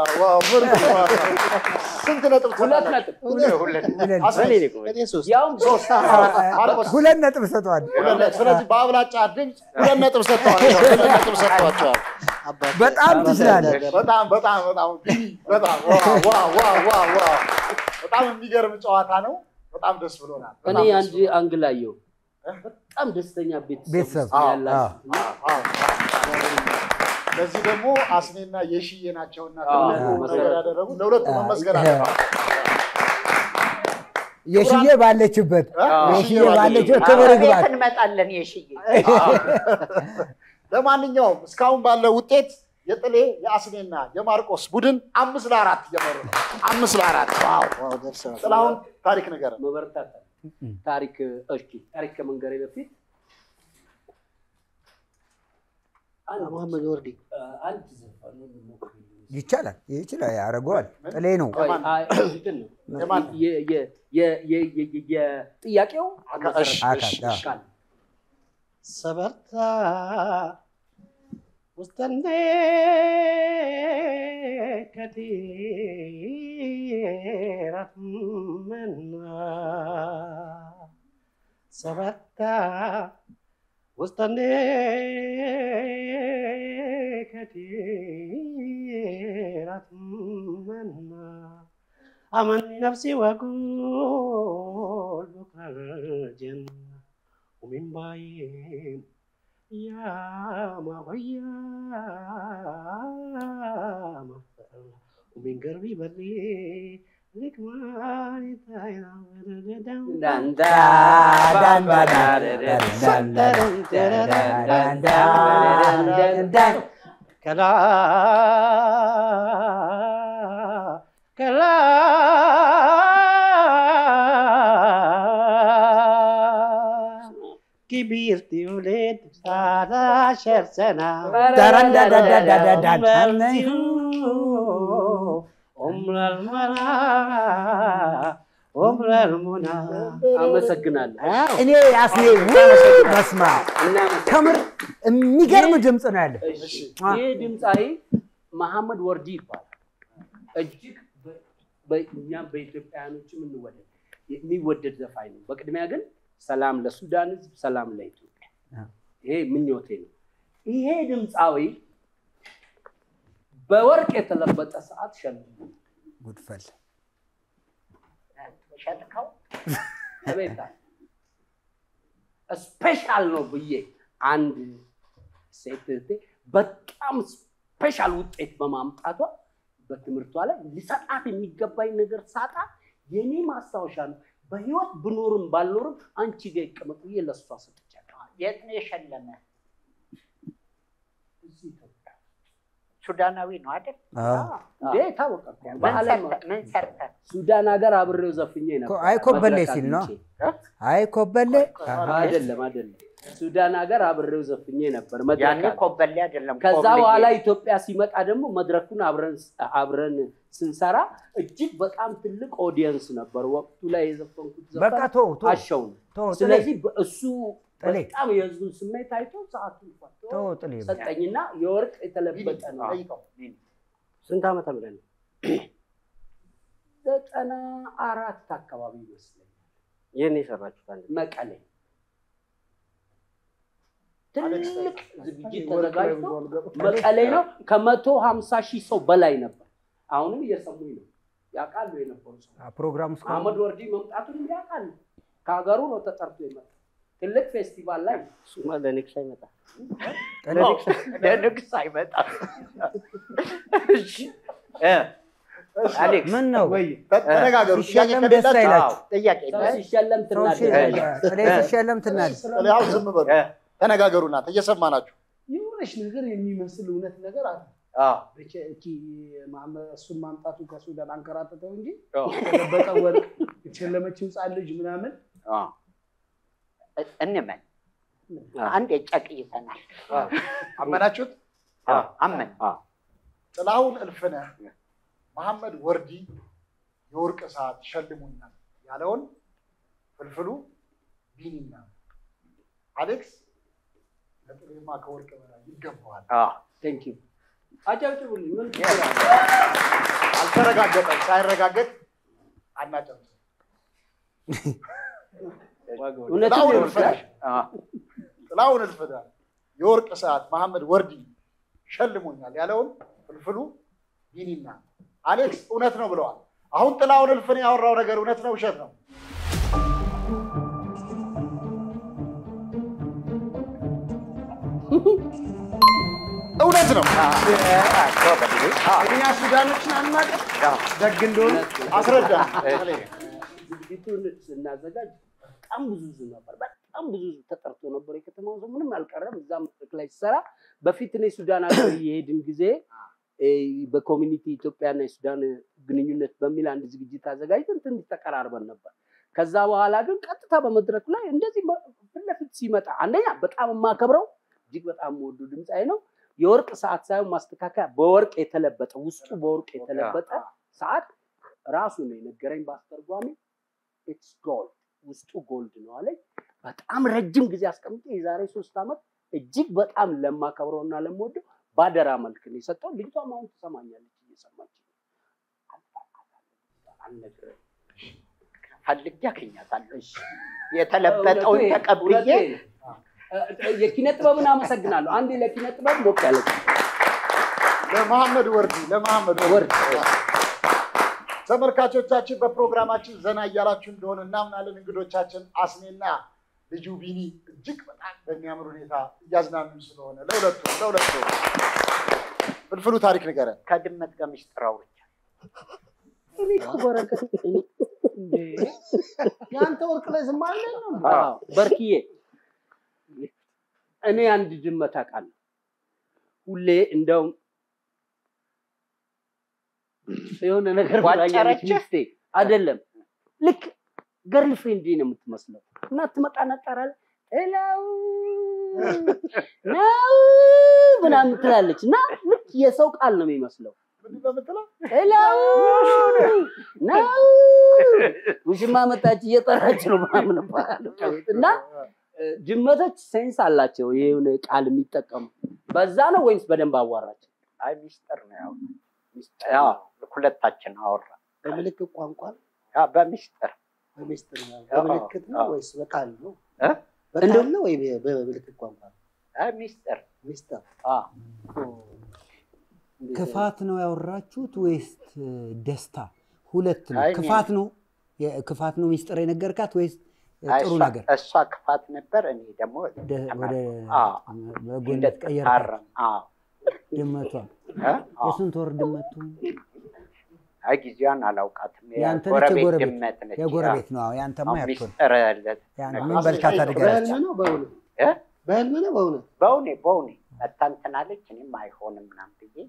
S1: ስንት ነጥብ
S2: ሁለት ነጥብ
S11: ሁለት
S1: አስሬ
S11: እኔ ነኝ ቆይ።
S2: ያውም
S1: ሶስት ማርቆስ
S3: ሁለት ነጥብ ሰጥቷል።
S1: ሁለት ነጥብ። ስለዚህ በአብላጫ ድምፅ ሁለት ነጥብ ሰጥተዋል። ሁለት ነጥብ ሰጥተዋቸዋል።
S3: በጣም ትችላለህ።
S1: በጣም በጣም በጣም በጣም ዋው ዋው ዋው ዋው ዋው በጣም የሚገርም ጨዋታ ነው። በጣም ደስ ብሎናል።
S2: እኔ
S1: በጣም ደስ
S2: አንድ አንግል አየሁ። በጣም ደስተኛ ቤተሰብ
S3: ቤተሰብ
S2: ውስጥ ያላችሁ እና
S1: አዎ። ለዚህ ደግሞ አስኔና የሽዬ ናቸውና
S2: አዎ።
S1: ትልቁ ነገር ያደረጉት ለሁለቱ መመስገን አለባቸው።
S3: የሽዬ ባለችበት
S1: አዎ።
S3: የሽዬ ባለችበት ክብር
S5: ቤት
S3: ይግባት።
S5: እንመጣለን የሽዬ
S1: ለማንኛውም እስካሁን ባለው ውጤት የጥሌ የአስኔና የማርቆስ ቡድን አምስት ለአራት እየመሩ ነው። አምስት ለአራት ዋው!
S4: ዋው ደርሰናል።
S1: ጥላሁን ታሪክ ነገር
S2: መበረታት አለ። ታሪክ እሺ፣ ታሪክ ከመንገሬ በፊት አንድ
S4: መሐመድ ወርዲ
S2: አንድ ዘፈን ሞክር
S3: ይቻላል፣ ይችላል፣ ያደርገዋል። ጥሌ ነው።
S2: ቆይ፣ አይ፣ እንትን ነው
S1: የማን?
S2: የ- የ- የ- የ- የ- የ- የጥያቄው
S1: አካ- እሺ፣
S3: አካል፣
S1: እሺ፣
S3: አዎ።
S1: እሺ።
S2: ቃል
S4: ሰበርታ ውስጠኔ ከዲራት መና ሰበርታ ውስጠኔ ከዲራት መና አመን ነፍሲ ወቁል ቡክረ ጀና ومن بعيد يا ما غيا ما ومن قلبي بري لك ما يتاينا
S2: ዳንዳ
S4: كلا كلا كبرت ولد على عشر سنة عمر المرأة عمر المنى
S2: አመሰግናለሁ።
S3: እኔ አስኔ በስማ ከምር የሚገርም ድምፅ ነው ያለ።
S2: እሺ፣ ይህ ድምፃዊ መሐመድ ወርዲ ይባላል። እጅግ በ- በእኛም በኢትዮጵያውያኖች የምንወደድ የሚወደድ ዘፋኝ ነው። በቅድሚያ ግን ሰላም ለሱዳን ሕዝብ፣ ሰላም ለኢትዮጵያ። ይሄ ምኞቴ ነው። ይሄ ድምፃዊ በወርቅ የተለበጠ ሰዓት ሸልሙ
S3: ጉድፈል
S5: ሸጥከው
S2: አቤት ስፔሻል ነው ብዬ አንድ ሴት እህቴ በጣም ስፔሻል ውጤት በማምጣቷ በትምህርቷ ላይ ሊሰጣት የሚገባኝ ነገር ሳጣ የኔ ማስታወሻ ነው። በህይወት ብኖርም ባልኖርም አንቺ ጋር ይቀመጥ ብዬ ለእሷ ሰጥቻለሁ።
S5: የት ነው የሸለመ?
S2: እዚህ ኢትዮጵያ
S5: ሱዳናዊ ነው አይደል?
S2: እንዴ ታወቀ እኮ
S5: ምን
S2: በዓለም
S5: ሰርተ- ምን ሰርተህ?
S2: ሱዳን ሀገር አብሬው ዘፍኜ ነበር።
S3: አይ ኮበሌ
S2: መድረክ
S3: ሲል ነው።
S2: አግኝቼ።
S3: አይ ኮበሌ
S2: አይደለም አይደለም። ሱዳን ሀገር አብሬው ዘፍኜ ነበር። መድረክ
S5: ያኔ
S2: አለ።
S5: ኮበሌ አይደለም
S2: ከዛ
S5: ኮብልዬ።
S2: በኋላ ኢትዮጵያ ሲመጣ ደግሞ መድረኩን አብረን አብረን ስንሰራ እጅግ በጣም ትልቅ ኦዲየንስ ነበር። ወቅቱ ላይ የዘፈንኩት
S3: በቃ
S2: ዘፈን
S3: ተው ተው
S2: አሸው ነው።
S3: ተው ጥሌ፣
S2: ስለዚህ እሱ
S3: ጥሌ።
S2: በጣም የህዝቡን ስሜት አይቶ ሰዓቱን ፈቶ
S3: ተው ጥሌ።
S2: ሰጠኝና የወርቅ የተለበጠ ነው።
S11: ስንት ዓመተ ምህረት ነው?
S2: ዘጠና አራት አካባቢ ይመስለኛል
S11: ይህን የሰራችሁት አንድ
S2: መቀሌ ትልቅ ዝግጅት ተዘጋጅቶ መቀሌ ነው። ከመቶ ሀምሳ ሺህ ሰው በላይ ነበር። አሁንም እየሰሙኝ ነው። ያውቃሉ የነበሩ ሰው
S3: ፕሮግራሙ እስከ
S2: አህመድ ወርዲ መምጣቱንም ያውቃሉ። ከሀገሩ ነው ተጠርቶ የመጣ ትልቅ ፌስቲቫል ላይ
S11: እሱማ ለንግስ አይመጣም።
S5: ለንግስ አይመጣም። እሺ እ አሌክስ
S3: ምን ነው
S1: ተነጋገሩ። ጥያቄ
S3: ሲሸለም ደስ
S1: ከሌላችሁ
S3: አይላችሁ?
S5: ጥያቄ
S2: ሰው ሲሸለም
S3: ሰው ሲ-
S2: ትናደዳለህ።
S3: ጥሌ ሲሸለም ትናደድ።
S1: ጥሌ አሁን ዝም በሉ ተነጋገሩ። እናንተ እየሰማናችሁ
S10: የሆነች ነገር የሚመስል እውነት ነገር አለ።
S5: አዎ
S10: ብቻ እቺ ማመ- እሱን ማምጣቱ ከሱዳን አንከራተተው እንጂ
S5: አዎ
S10: የተለበጠ ወርቅ የተሸለመችው ህፃን ልጅ ምናምን
S5: አዎ እንመን አንድ ጨቅይተናል።
S1: አመናችሁት?
S5: አዎ አመን
S1: ጥላሁን እልፍነህ መሐመድ ወርዲ የወርቅ ሰዓት ሸልሙኛል ያለውን ፍልፍሉ ቢኒና አሌክስ ለጥሬማ ከወርቅ በላይ ይገባዋል።
S5: አዎ
S2: ቴንክ ዩ አጨብጭቡልኝ። ምን
S1: አልተረጋገጠም። ሳይረጋገጥ አናጨርስ።
S2: እውነትም
S1: ጥላሁን
S2: ይወርዳል።
S1: እልፍነህ ጥላሁን እልፍነህ የወርቅ ሰዓት መሐመድ ወርዲ ሸልሞኛል ያለውን ፍልፍሉ ቢኒና አሌክስ እውነት ነው ብለዋል። አሁን ጥላሁን እልፍነህ ያወራው ነገር እውነት ነው ውሸት ነው? እውነት ነው።
S10: እኛ ሱዳኖችን አናውቅም። ደግ እንደሆነ
S1: አስረዳ።
S2: ዝግጅቱን ስናዘጋጅ በጣም ብዙ ህዝብ ነበር። በጣም ብዙ ህዝብ ተጠርቶ ነበር። የከተማው ሰው ምንም አልቀረም። እዛ መድረክ ላይ ሲሰራ በፊት እኔ ሱዳን ሀገር የሄድን ጊዜ እ፣ በኮሚኒቲ ኢትዮጵያና የሱዳን ግንኙነት በሚል አንድ ዝግጅት አዘጋጅተን ትንሽ ተቀራርበን ነበር። ከዛ በኋላ ግን ቀጥታ በመድረኩ ላይ እንደዚህ በ- ፊት ለፊት ሲመጣ አንደኛ በጣም የማከብረው እጅግ በጣም የምወዱ ድምፃዊ ነው። የወርቅ ሰዓት ሳይሆን ማስተካከያ በወርቅ የተለበጠ ውስጡ በወርቅ የተለበጠ ሰዓት ራሱ ነው የነገረኝ በአስተርጓሚ ኢትስ ጎልድ ውስጡ ጎልድ ነው አለኝ። በጣም ረጅም ጊዜ አስቀምጬ የዛሬ ሶስት ዓመት እጅግ በጣም ለማከብረውና ለምወደው ባደራ መልክ ነው የሰጠው። ልጅቷም አሁን ትሰማኛለች እየሰማች ነው። አልነግርህም።
S5: ፈልጌ አገኛታለሁ። የተለበጠውን
S2: እውነቴን-
S5: ተቀብዬ
S2: እውነቴን። እ- እ- የኪነ ጥበብን አመሰግናለሁ። አንዴ ለኪነ ጥበብ ሞቅ ያለ
S1: ለመሐመድ ወርዲ ለመሐመድ ወርዲ ተመልካቾቻችን በፕሮግራማችን ዘና እያላችሁ እንደሆነ እናምናለን። እንግዶቻችን አስኔና ልጁ ቢኒ እጅግ በጣም በሚያምር ሁኔታ እያዝናኑን ስለሆነ ለሁለቱ ለሁለቱ ፍልፍሉ ታሪክ ንገረን።
S5: ከድመት ጋር ምስጢር አውርቻለሁ።
S2: እኔ እኮ በረከት እኔ
S10: እንዴ የአንተ ወርቅ ላይ ዝም አለ ነው
S2: አዎ፣ በርክዬ እኔ አንድ ድመት አውቃለሁ። ሁሌ እንደውም የሆነ ነገር ብላኛለች
S5: ዋጨረችህ?
S2: ሚስቴ አይደለም ልክ ገርል ፍሬንድ ነው የምትመስለው እና ትመጣና ትጠራለች እላው ነው ምናምን ትላለች እና ልክ የሰው ቃል ነው የሚመስለው
S1: ምንድን ነው የምትለው?
S2: እላው ነው ውሽማ መጣች እየጠራች ነው ምናምን እባላለሁ ከቤት እና እ፣ ድመቶች ሴንስ አላቸው የሆነ ቃል የሚጠቀሙ በዛ ነው ወይስ በደንብ አዋራቸው?
S5: አይ ሚስጥር ነው ያው ያው ሁለታችን አወራ
S4: በምልክት ቋንቋ
S5: ያ በሚስጥር
S4: በሚስጥር ነው?
S5: አዎ፣
S4: በምልክት ነው
S5: አዎ።
S4: ወይስ በቃል ነው?
S5: እ?
S4: በቃል ነው ወይ በምልክት ቋንቋ ነው?
S5: አይ ሚስጥር
S4: ሚስጥር
S5: አ
S3: ክፋት ነው ያወራችሁት ወይስ ደስታ? ሁለት ነው።
S5: አይ እኔ-
S3: ክፋት ነው የ- ክፋት ነው ሚስጥር የነገርካት ወይስ
S5: አይ
S3: ጥሩ
S5: እሷ-
S3: ነገር
S5: እሷ ክፋት ነበር፣ እኔ ደግሞ
S3: ደ- ወደ
S5: አዎ፣
S3: በጎነት ቀየርካት?
S5: እንድትታረም አዎ
S3: ድመቷ
S5: እ? አዎ።
S3: የስንት ወር ድመቱ?
S5: አይ ጊዜዋን አላውቃትም።
S3: ያንተ ነች
S5: የጎረቤት
S3: የጎረቤት?
S5: ድመት ነች።
S3: የጎረቤት
S5: አዎ።
S3: ነው። አዎ፣ ያንተማ
S5: አዎ፣
S3: ያትሆን
S5: ሚስጥር ያለት
S3: ያን
S5: ነገር።
S3: ምን በልካት አድርጋለች?
S4: በህልም ነው በእውነት
S5: እ?
S4: በህልም ነው በእውነት
S5: በውኔ በውኔ መታ እንትን አለች። እኔም አይሆንም ምናምን ብዬ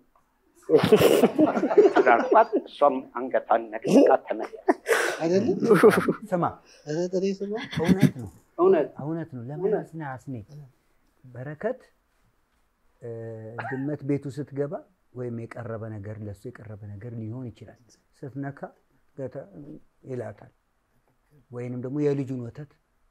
S5: ስላልኳት እሷም አንገቷን ነቅንቃ ተመለሰች።
S4: አይደለም
S3: ስማ
S4: ኧረ ጥሬ ስማ
S3: እውነት ነው
S2: እውነት
S3: እውነት ነው። ለምን መስነህ አስኔ በረከት እ፣ ድመት ቤቱ ስትገባ ወይም የቀረበ ነገር ለሱ የቀረበ ነገር ሊሆን ይችላል። ስትነካ ገተ- ይላታል። ወይንም ደግሞ የልጁን ወተት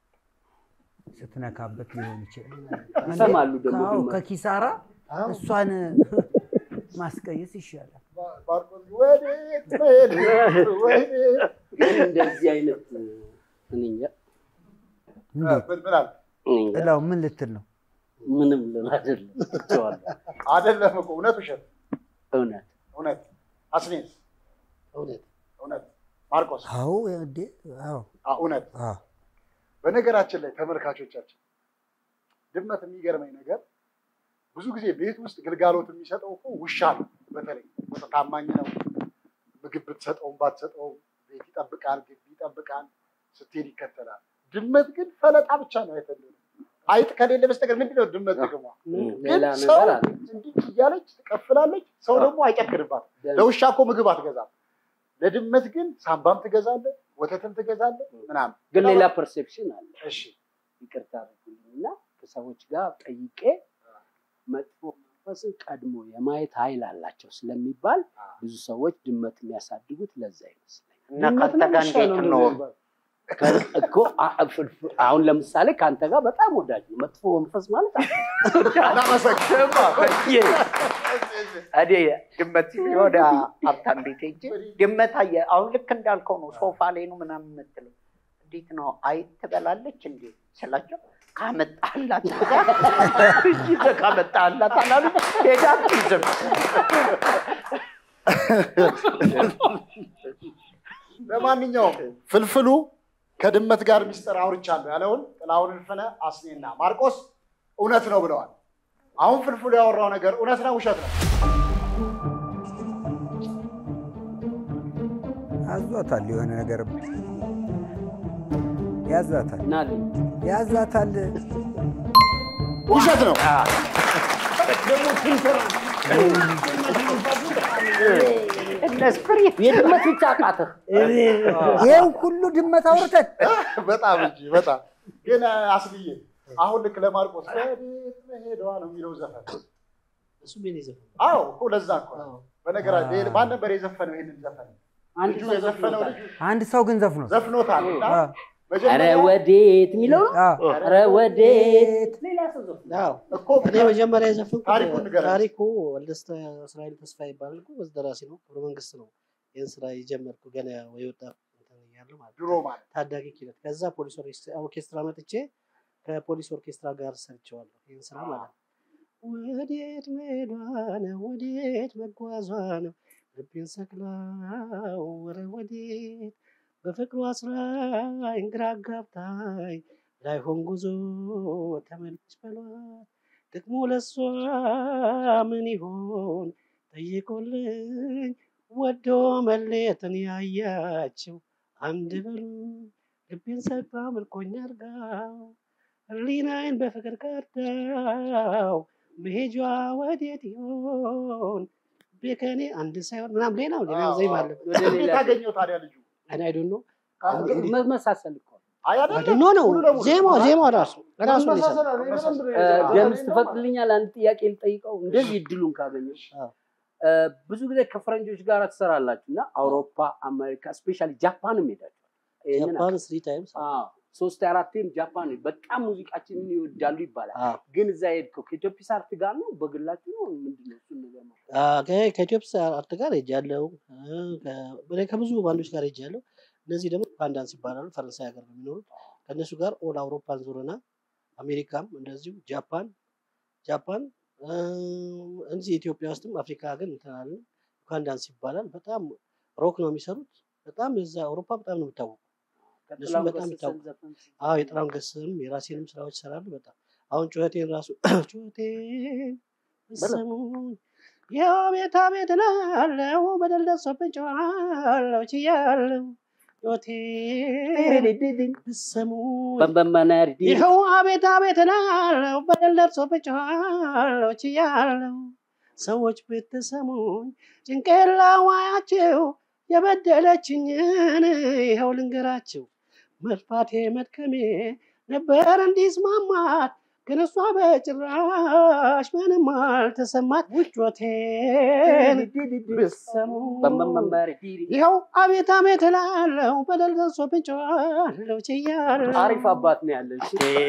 S3: ስትነካበት ሊሆን ይችላል።
S2: ይሰማሉ ደግሞ
S3: አዎ፣
S2: ድመት።
S3: ከኪሳራ እሷን ማስቀየስ ይሻላል።
S1: ወዴት መሄድ ወዴት
S2: ግን እንደዚህ አይነት እኔ እንጃ
S3: እንዴት
S1: ምን ምን አለ?
S2: እኔ እንጃ።
S3: ጥላው ምን ልትል ነው?
S2: ምንም ልል አይደለም ትቼዋለሁ።
S1: አይደለም እኮ እውነት ውሸት
S2: እውነት
S1: እውነት አስኔስ
S4: እውነት
S1: እውነት ማርቆስ
S3: አዎ እንዴ አዎ
S1: አ- እውነት
S3: አዎ
S1: በነገራችን ላይ ተመልካቾቻችን ድመት የሚገርመኝ ነገር ብዙ ጊዜ ቤት ውስጥ ግልጋሎት የሚሰጠው እኮ ውሻ ነው። በተለይ በጣም ታማኝ ነው። ምግብ ብትሰጠውም ባትሰጠውም ቤት ይጠብቃል፣ ግቢ ይጠብቃል፣ ስትሄድ ይከተላል። ድመት ግን ፈለጣ ብቻ ነው አይፈልግም። አይጥ ከሌለ በስተቀር ምንድን ነው ድመት ጥቅሟ? ግን
S2: ሌላ
S1: ሰው
S2: ነገር አለ።
S1: እንዲህ እያለች ትቀፍላለች። ሰው ደግሞ አይጨክንባትም። ለውሻ እኮ ምግብ አትገዛም። ለድመት ግን ሳምባም ትገዛለህ፣ ወተትም ትገዛለህ ምናምን።
S2: ግን ሌላ ፐርሴፕሽን አለ።
S1: እሺ
S2: ይቅርታ አድርጉልኝና ከሰዎች ጋር ጠይቄ መጥፎ መንፈስን ቀድሞ የማየት ኃይል አላቸው ስለሚባል ብዙ ሰዎች ድመት የሚያሳድጉት ለዛ ይመስለኛል።
S5: እና
S2: ድመት
S5: ከአንተ ጋር
S2: ነው ውሻ
S5: እንዴት
S2: ነው
S5: ነው?
S2: እንደዚህ የሚባለው? ከ- እኮ አ- ፍልፍ- አሁን ለምሳሌ ከአንተ ጋር በጣም ወዳጅ ነው። መጥፎ መንፈስ ማለት አለ።
S5: እኔ ድመት የሆነ ሀብታም ቤት ሄጄ ድመት አየ አሁን ልክ እንዳልከው ነው። ሶፋ ላይ ነው ምናምን የምትለው እንዴት ነው አይት ትበላለች እንዴ ስላቸው ካመጣላት ይዘህ ካመጣላት አላሉ ሄዳ አትይዝም።
S1: ለማንኛውም ፍልፍሉ ከድመት ጋር ሚስጥር አውርቻለሁ ያለውን ጥላሁን እልፍነ፣ አስኔና ማርቆስ እውነት ነው ብለዋል። አሁን ፍልፍሉ ያወራው ነገር እውነት ነው ውሸት ነው?
S3: አዟታል፣ የሆነ ነገር ያዛታል፣
S2: ናልኝ
S3: ያዛታል።
S1: ውሸት ነው።
S2: የድመት ብቻ አቃተህ።
S3: ይህን ሁሉ ድመት አውርተን
S1: በጣም እንጂ በጣም ግን አስብዬ አሁን ልክ ለማርቆስ ወዴት መሄዷ ነው የሚለው ዘፈን
S4: እሱ ምን ዘፈን
S1: አዎ እኮ ለዛ እኮ ነው። በነገራችን ማን ነበር የዘፈነው ይሄንን ዘፈን?
S2: አንድ
S1: ልጁ
S2: ሰው
S1: የዘፈነው
S2: ዘፍኖታል።
S1: ልጁ
S3: አንድ ሰው ግን ዘፍኖ
S1: ዘፍኖታል እና
S3: አ፣
S2: ኧረ
S1: መጀመሪያ
S2: ወዴት የሚለው ነው?
S3: አ፣
S2: ኧረ ወዴት ሌላ ሰው ዘፍኖ
S4: አዎ
S1: እኮ
S4: እኔ መጀመሪያ የዘፈንኩት
S1: ታሪኩን ንገረን።
S4: ታሪኩ ወልደስተ እስራኤል ተስፋ ይባላል እኮ በዚህ ደራሲ ነው። ክብረ መንግስት ነው ይህን ስራ የጀመርኩ ገና የወጣ እንትን እያለሁ ማለት ነው።
S1: ድሮ ማለት
S4: ታዳጊ ኪነት ከዛ ፖሊስ ኦርኬስትራ ኦርኬስትራ መጥቼ ከፖሊስ ኦርኬስትራ ጋር ሰርቼዋለሁ ይህን ስራ ማለት ነው። ወዴት መሄዷ ነው ወዴት መጓዟ ነው ልቤን ሰቅላው ወረ ወዴት በፍቅሯ አስራኝ ግራ አጋብታኝ ላይሆን ጉዞ ተመልሽ በሏት ጥቅሙ ለሷ ምን ይሆን ጠይቁልኝ ወዶ መለየትን ያያችው አንድ በሉ ልቤን ሰቅላ ምርኮኛ አርጋው ህሊናዬን በፍቅር ቀዳው መሄጇ ወዴት ይሆን ቤከኔ አንድ ሳይሆን ምናምን ሌላው ሌላ ዜማ አለ
S2: ወደ ሌላ
S1: እንዴት አገኘው ታዲያ ልጁ?
S4: እኔ አይ ዶንት ኖ
S2: መመሳሰል እኮ ነው።
S1: አይ
S4: አይ
S1: አይደለም
S4: ዶንት ኖ ነው
S1: ሙሉ ለሙሉ
S4: ዜማው ዜማው ራሱ ራሱ ነው
S10: መመሳሰል
S4: የሰራው።
S10: አለ። እኔ በደንብ ነው
S2: እ፣
S10: የሰራሁት።
S2: ደምስ ትፈቅድልኛል? አንድ ጥያቄ ልጠይቀው። እንደዚህ እድሉን ካገኘሽ
S4: አዎ።
S2: እ፣ ብዙ ጊዜ ከፈረንጆች ጋር ትሰራላችሁ እና አውሮፓ፣ አሜሪካ፣ ስፔሻሊ ጃፓንም ሄዳችኋል። ይህንን
S4: ጃፓን ስሪ ታይምስ
S2: አዎ፣ ሶስት አራቴም ጃፓን በጣም ሙዚቃችንን ይወዳሉ ይባላል።
S4: አዎ
S2: ግን እዛ ሄድከው ከኢትዮፒስ አርት ጋር ነው በግላችሁ ነው ምንድን ነው? እሱን ነገር ነው
S4: ከኢትዮጵያ አርት ጋር ሄጃለሁ። እ፣ ከ- እኔ ከብዙ ባንዶች ጋር ሄጃለሁ። እነዚህ ደግሞ ፓንዳንስ ይባላሉ። ፈረንሳይ ሀገር ነው የሚኖሩት። ከእነሱ ጋር ኦል አውሮፓን ዞረና አሜሪካም እንደዚሁ ጃፓን ጃፓን እ፣ እንጂ ኢትዮጵያ ውስጥም አፍሪካ ግን እንትን አለን። ፓንዳንስ ይባላል። በጣም ሮክ ነው የሚሰሩት። በጣም የዛ አውሮፓ በጣም ነው የሚታወቁ። እነሱም
S2: ከጥላሁን
S4: በጣም
S2: ገሰሰን
S4: ይታወቁ።
S2: ዘፈን
S4: አዎ የጥላሁን ገሰሰንም የራሴንም ስራዎች ይሰራሉ። በጣም አሁን ጩኸቴን ራሱ ጩኸቴን ስሙኝ ያው ቤታ ቤት ናለው በደል ደርሶብኝ ጮኻለሁ ችያለሁ ጩኸቴን ብትሰሙኝ
S2: በንበመናር
S4: ይኸው አቤት አቤት ናለው በደል ደርሶብኝ ጮኻለሁ ችያለሁ ሰዎች ብትሰሙኝ ጭንቄን ላዋያችሁ የበደለችኝን ይኸው ልንገራችሁ መልፋቴ መድከሜ ነበር እንዲስማማት ግን እሷ በጭራሽ ምንም አልተሰማት። ውጮቴን ብሰሙ ይኸው አቤት አቤት እላለሁ በደል ደርሶብኝ ጨዋለሁ ችያለሁ።
S2: አሪፍ አባት ነው ያለች።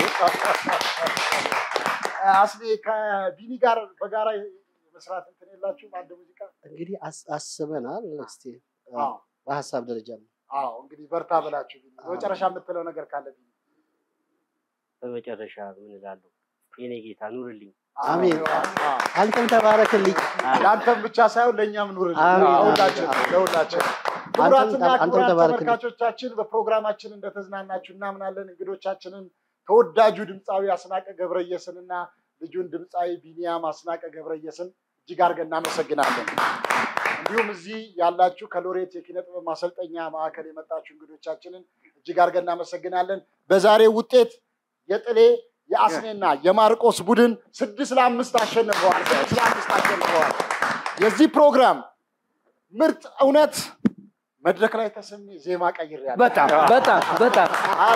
S1: አስኔ ከቢኒ ጋር በጋራ መስራት እንትን የላችሁም? አንድ ሙዚቃ
S4: እንግዲህ አስ- አስበናል። እስቲ
S1: አዎ።
S4: በሀሳብ ደረጃ ነው።
S1: አዎ እንግዲህ በርታ ብላችሁ ቢኒ፣ በመጨረሻ የምትለው ነገር ካለ ቢኒ።
S11: በመጨረሻ ምን እላለሁ? የኔ ጌታ ኑርልኝ።
S4: አሜን። አንተም ተባረክልኝ።
S1: ለአንተም ብቻ ሳይሆን ለእኛም ኑርልን።
S4: አሜን።
S1: ለሁላችን ለሁላችን። ክቡራትና
S4: አንተም
S1: ክቡራን
S4: ተባረክልኝ።
S1: ተመልካቾቻችን በፕሮግራማችን እንደተዝናናችሁ እናምናለን። እንግዶቻችንን ተወዳጁ ድምፃዊ አስናቀ ገብረየስንና ልጁን ድምፃዊ ቢኒያም አስናቀ ገብረየስን እጅግ አድርገን እናመሰግናለን። እንዲሁም እዚህ ያላችሁ ከሎሬት የኪነ ጥበብ ማሰልጠኛ ማዕከል የመጣችሁ እንግዶቻችንን እጅግ አድርገን እናመሰግናለን። በዛሬው ውጤት የጥሌ የአስኔና የማርቆስ ቡድን ስድስት ለአምስት አሸንፈዋል። ስድስት ለአምስት አሸንፈዋል። የዚህ ፕሮግራም ምርጥ እውነት መድረክ ላይ ተሰሚ ዜማ ቀይሬያለሁ።
S2: በጣም በጣም በጣም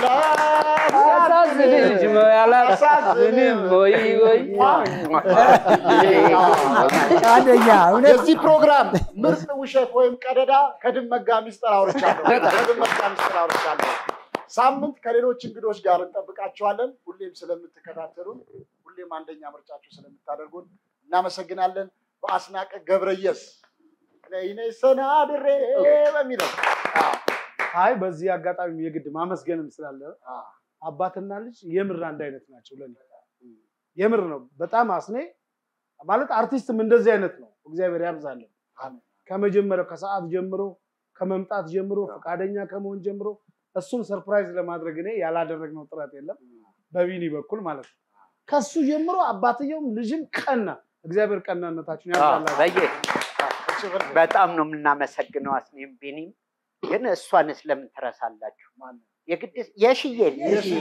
S1: አላሳዝንም
S2: አላሳዝንም ወይ ወይ
S3: አንደኛ እውነት
S1: የዚህ ፕሮግራም ምርጥ ውሸት ወይም ቀደዳ ከድመት ጋር ሚስጥር አውርቻለሁ። ከድመት ጋር ሚስጥር አውርቻለሁ። ሳምንት ከሌሎች እንግዶች ጋር እንጠብቃችኋለን። ሁሌም ስለምትከታተሉን፣ ሁሌም አንደኛ ምርጫችሁ ስለምታደርጉን እናመሰግናለን። በአስናቀ ገብረየስ ነይ ነይ ሰናድሬ በሚለው
S10: አይ በዚህ አጋጣሚ የግድ ማመስገንም ስላለ አባትና ልጅ የምር አንድ አይነት ናቸው ለኔ። የምር ነው። በጣም አስኔ ማለት አርቲስትም እንደዚህ አይነት ነው። እግዚአብሔር ያብዛለን። ከመጀመሪያው ከሰዓት ጀምሮ ከመምጣት ጀምሮ ፈቃደኛ ከመሆን ጀምሮ እሱን ሰርፕራይዝ ለማድረግ እኔ ያላደረግነው ጥረት የለም በቢኒ በኩል ማለት ነው። ከሱ ጀምሮ አባትየውም ልጅም ቀና። እግዚአብሔር ቀናነታችሁን ያብዛላችሁ።
S5: በየ በጣም ነው የምናመሰግነው አስኔም ቢኒም። ግን እሷንስ ለምን ትረሳላችሁ? የግድ የሽዬን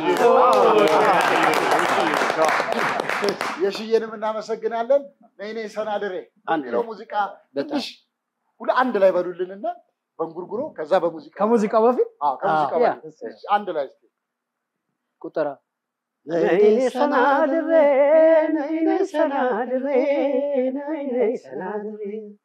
S1: የሽዬንም እናመሰግናለን። ነይ ነይ ሰናድሬ
S2: አንድ
S1: የሚለው
S2: ላይ።
S1: ሙዚቃ
S2: በጣም
S1: ትንሽ ሁለ አንድ ላይ በሉልንና በእንጉርጉሮ ከዛ በሙዚቃ
S10: ከሙዚቃው በፊት
S1: አዎ፣ ከሙዚቃው
S2: ያ።
S1: በፊት እሺ፣ አንድ ላይ እስኪ
S2: ቁጠራ
S4: ነይ ሰናድሬ ነይ ነይ ሰናድሬ ነይ ነይ ሰናድሬ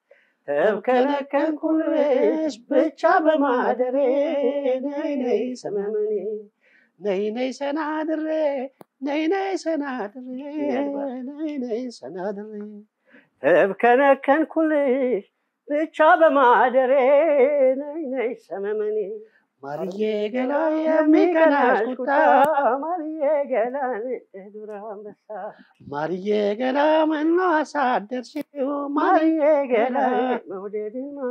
S4: ተብከነከንኩልሽ ብቻ በማደሬ ነይ ነይ ሰመመኔ ነይ ነይ ሰናድሬ ነይ ነይ ሰናድሬ ነይ ነይ ሰናድሬ ተብከነከንኩልሽ ብቻ በማደሬ ነይ ነይ ሰመመኔ ማርዬ ገላ የሚቀናሽ ቁጣ ማርዬ ገላ ዱር አንበሳ ማርዬ ገላ መኖ አሳደርሽው ማርዬ ገላ መውደድን ማ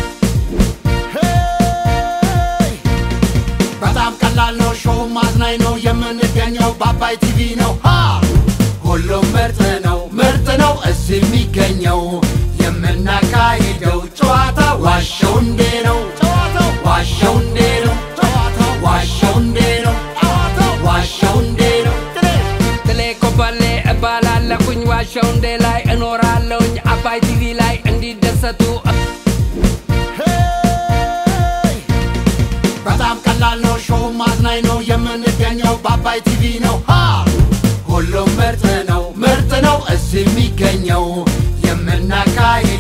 S6: በጣም ቀላል ነው፣ ሾው ማዝናኝ ነው። የምንገኘው በአባይ ቲቪ ነው። ሃ! ሁሉም ምርጥ ነው፣ ምርጥ ነው እዚህ የሚገኘው የምናካሂደው ጨዋታ ዋሸው እንዴ ነው ጨዋታው ዋሸው እንዴ ነው ጨዋታው ዋሸው እንዴ ነው ጨዋታው ዋሸው እንዴ ነው
S14: ጥሌ ኮበሌ እባላለሁኝ ዋሻው እንዴ ላይ እኖራለሁኝ አባይ ቲቪ ላይ እንዲደሰቱ
S6: በጣም ቀላል ነው፣ ሾው ማዝናኝ ነው። የምንገኘው በአባይ ቲቪ ነው። ሃ! ሁሉም ምርጥ ነው፣ ምርጥ ነው እዚህ የሚገኘው የምናካሂደው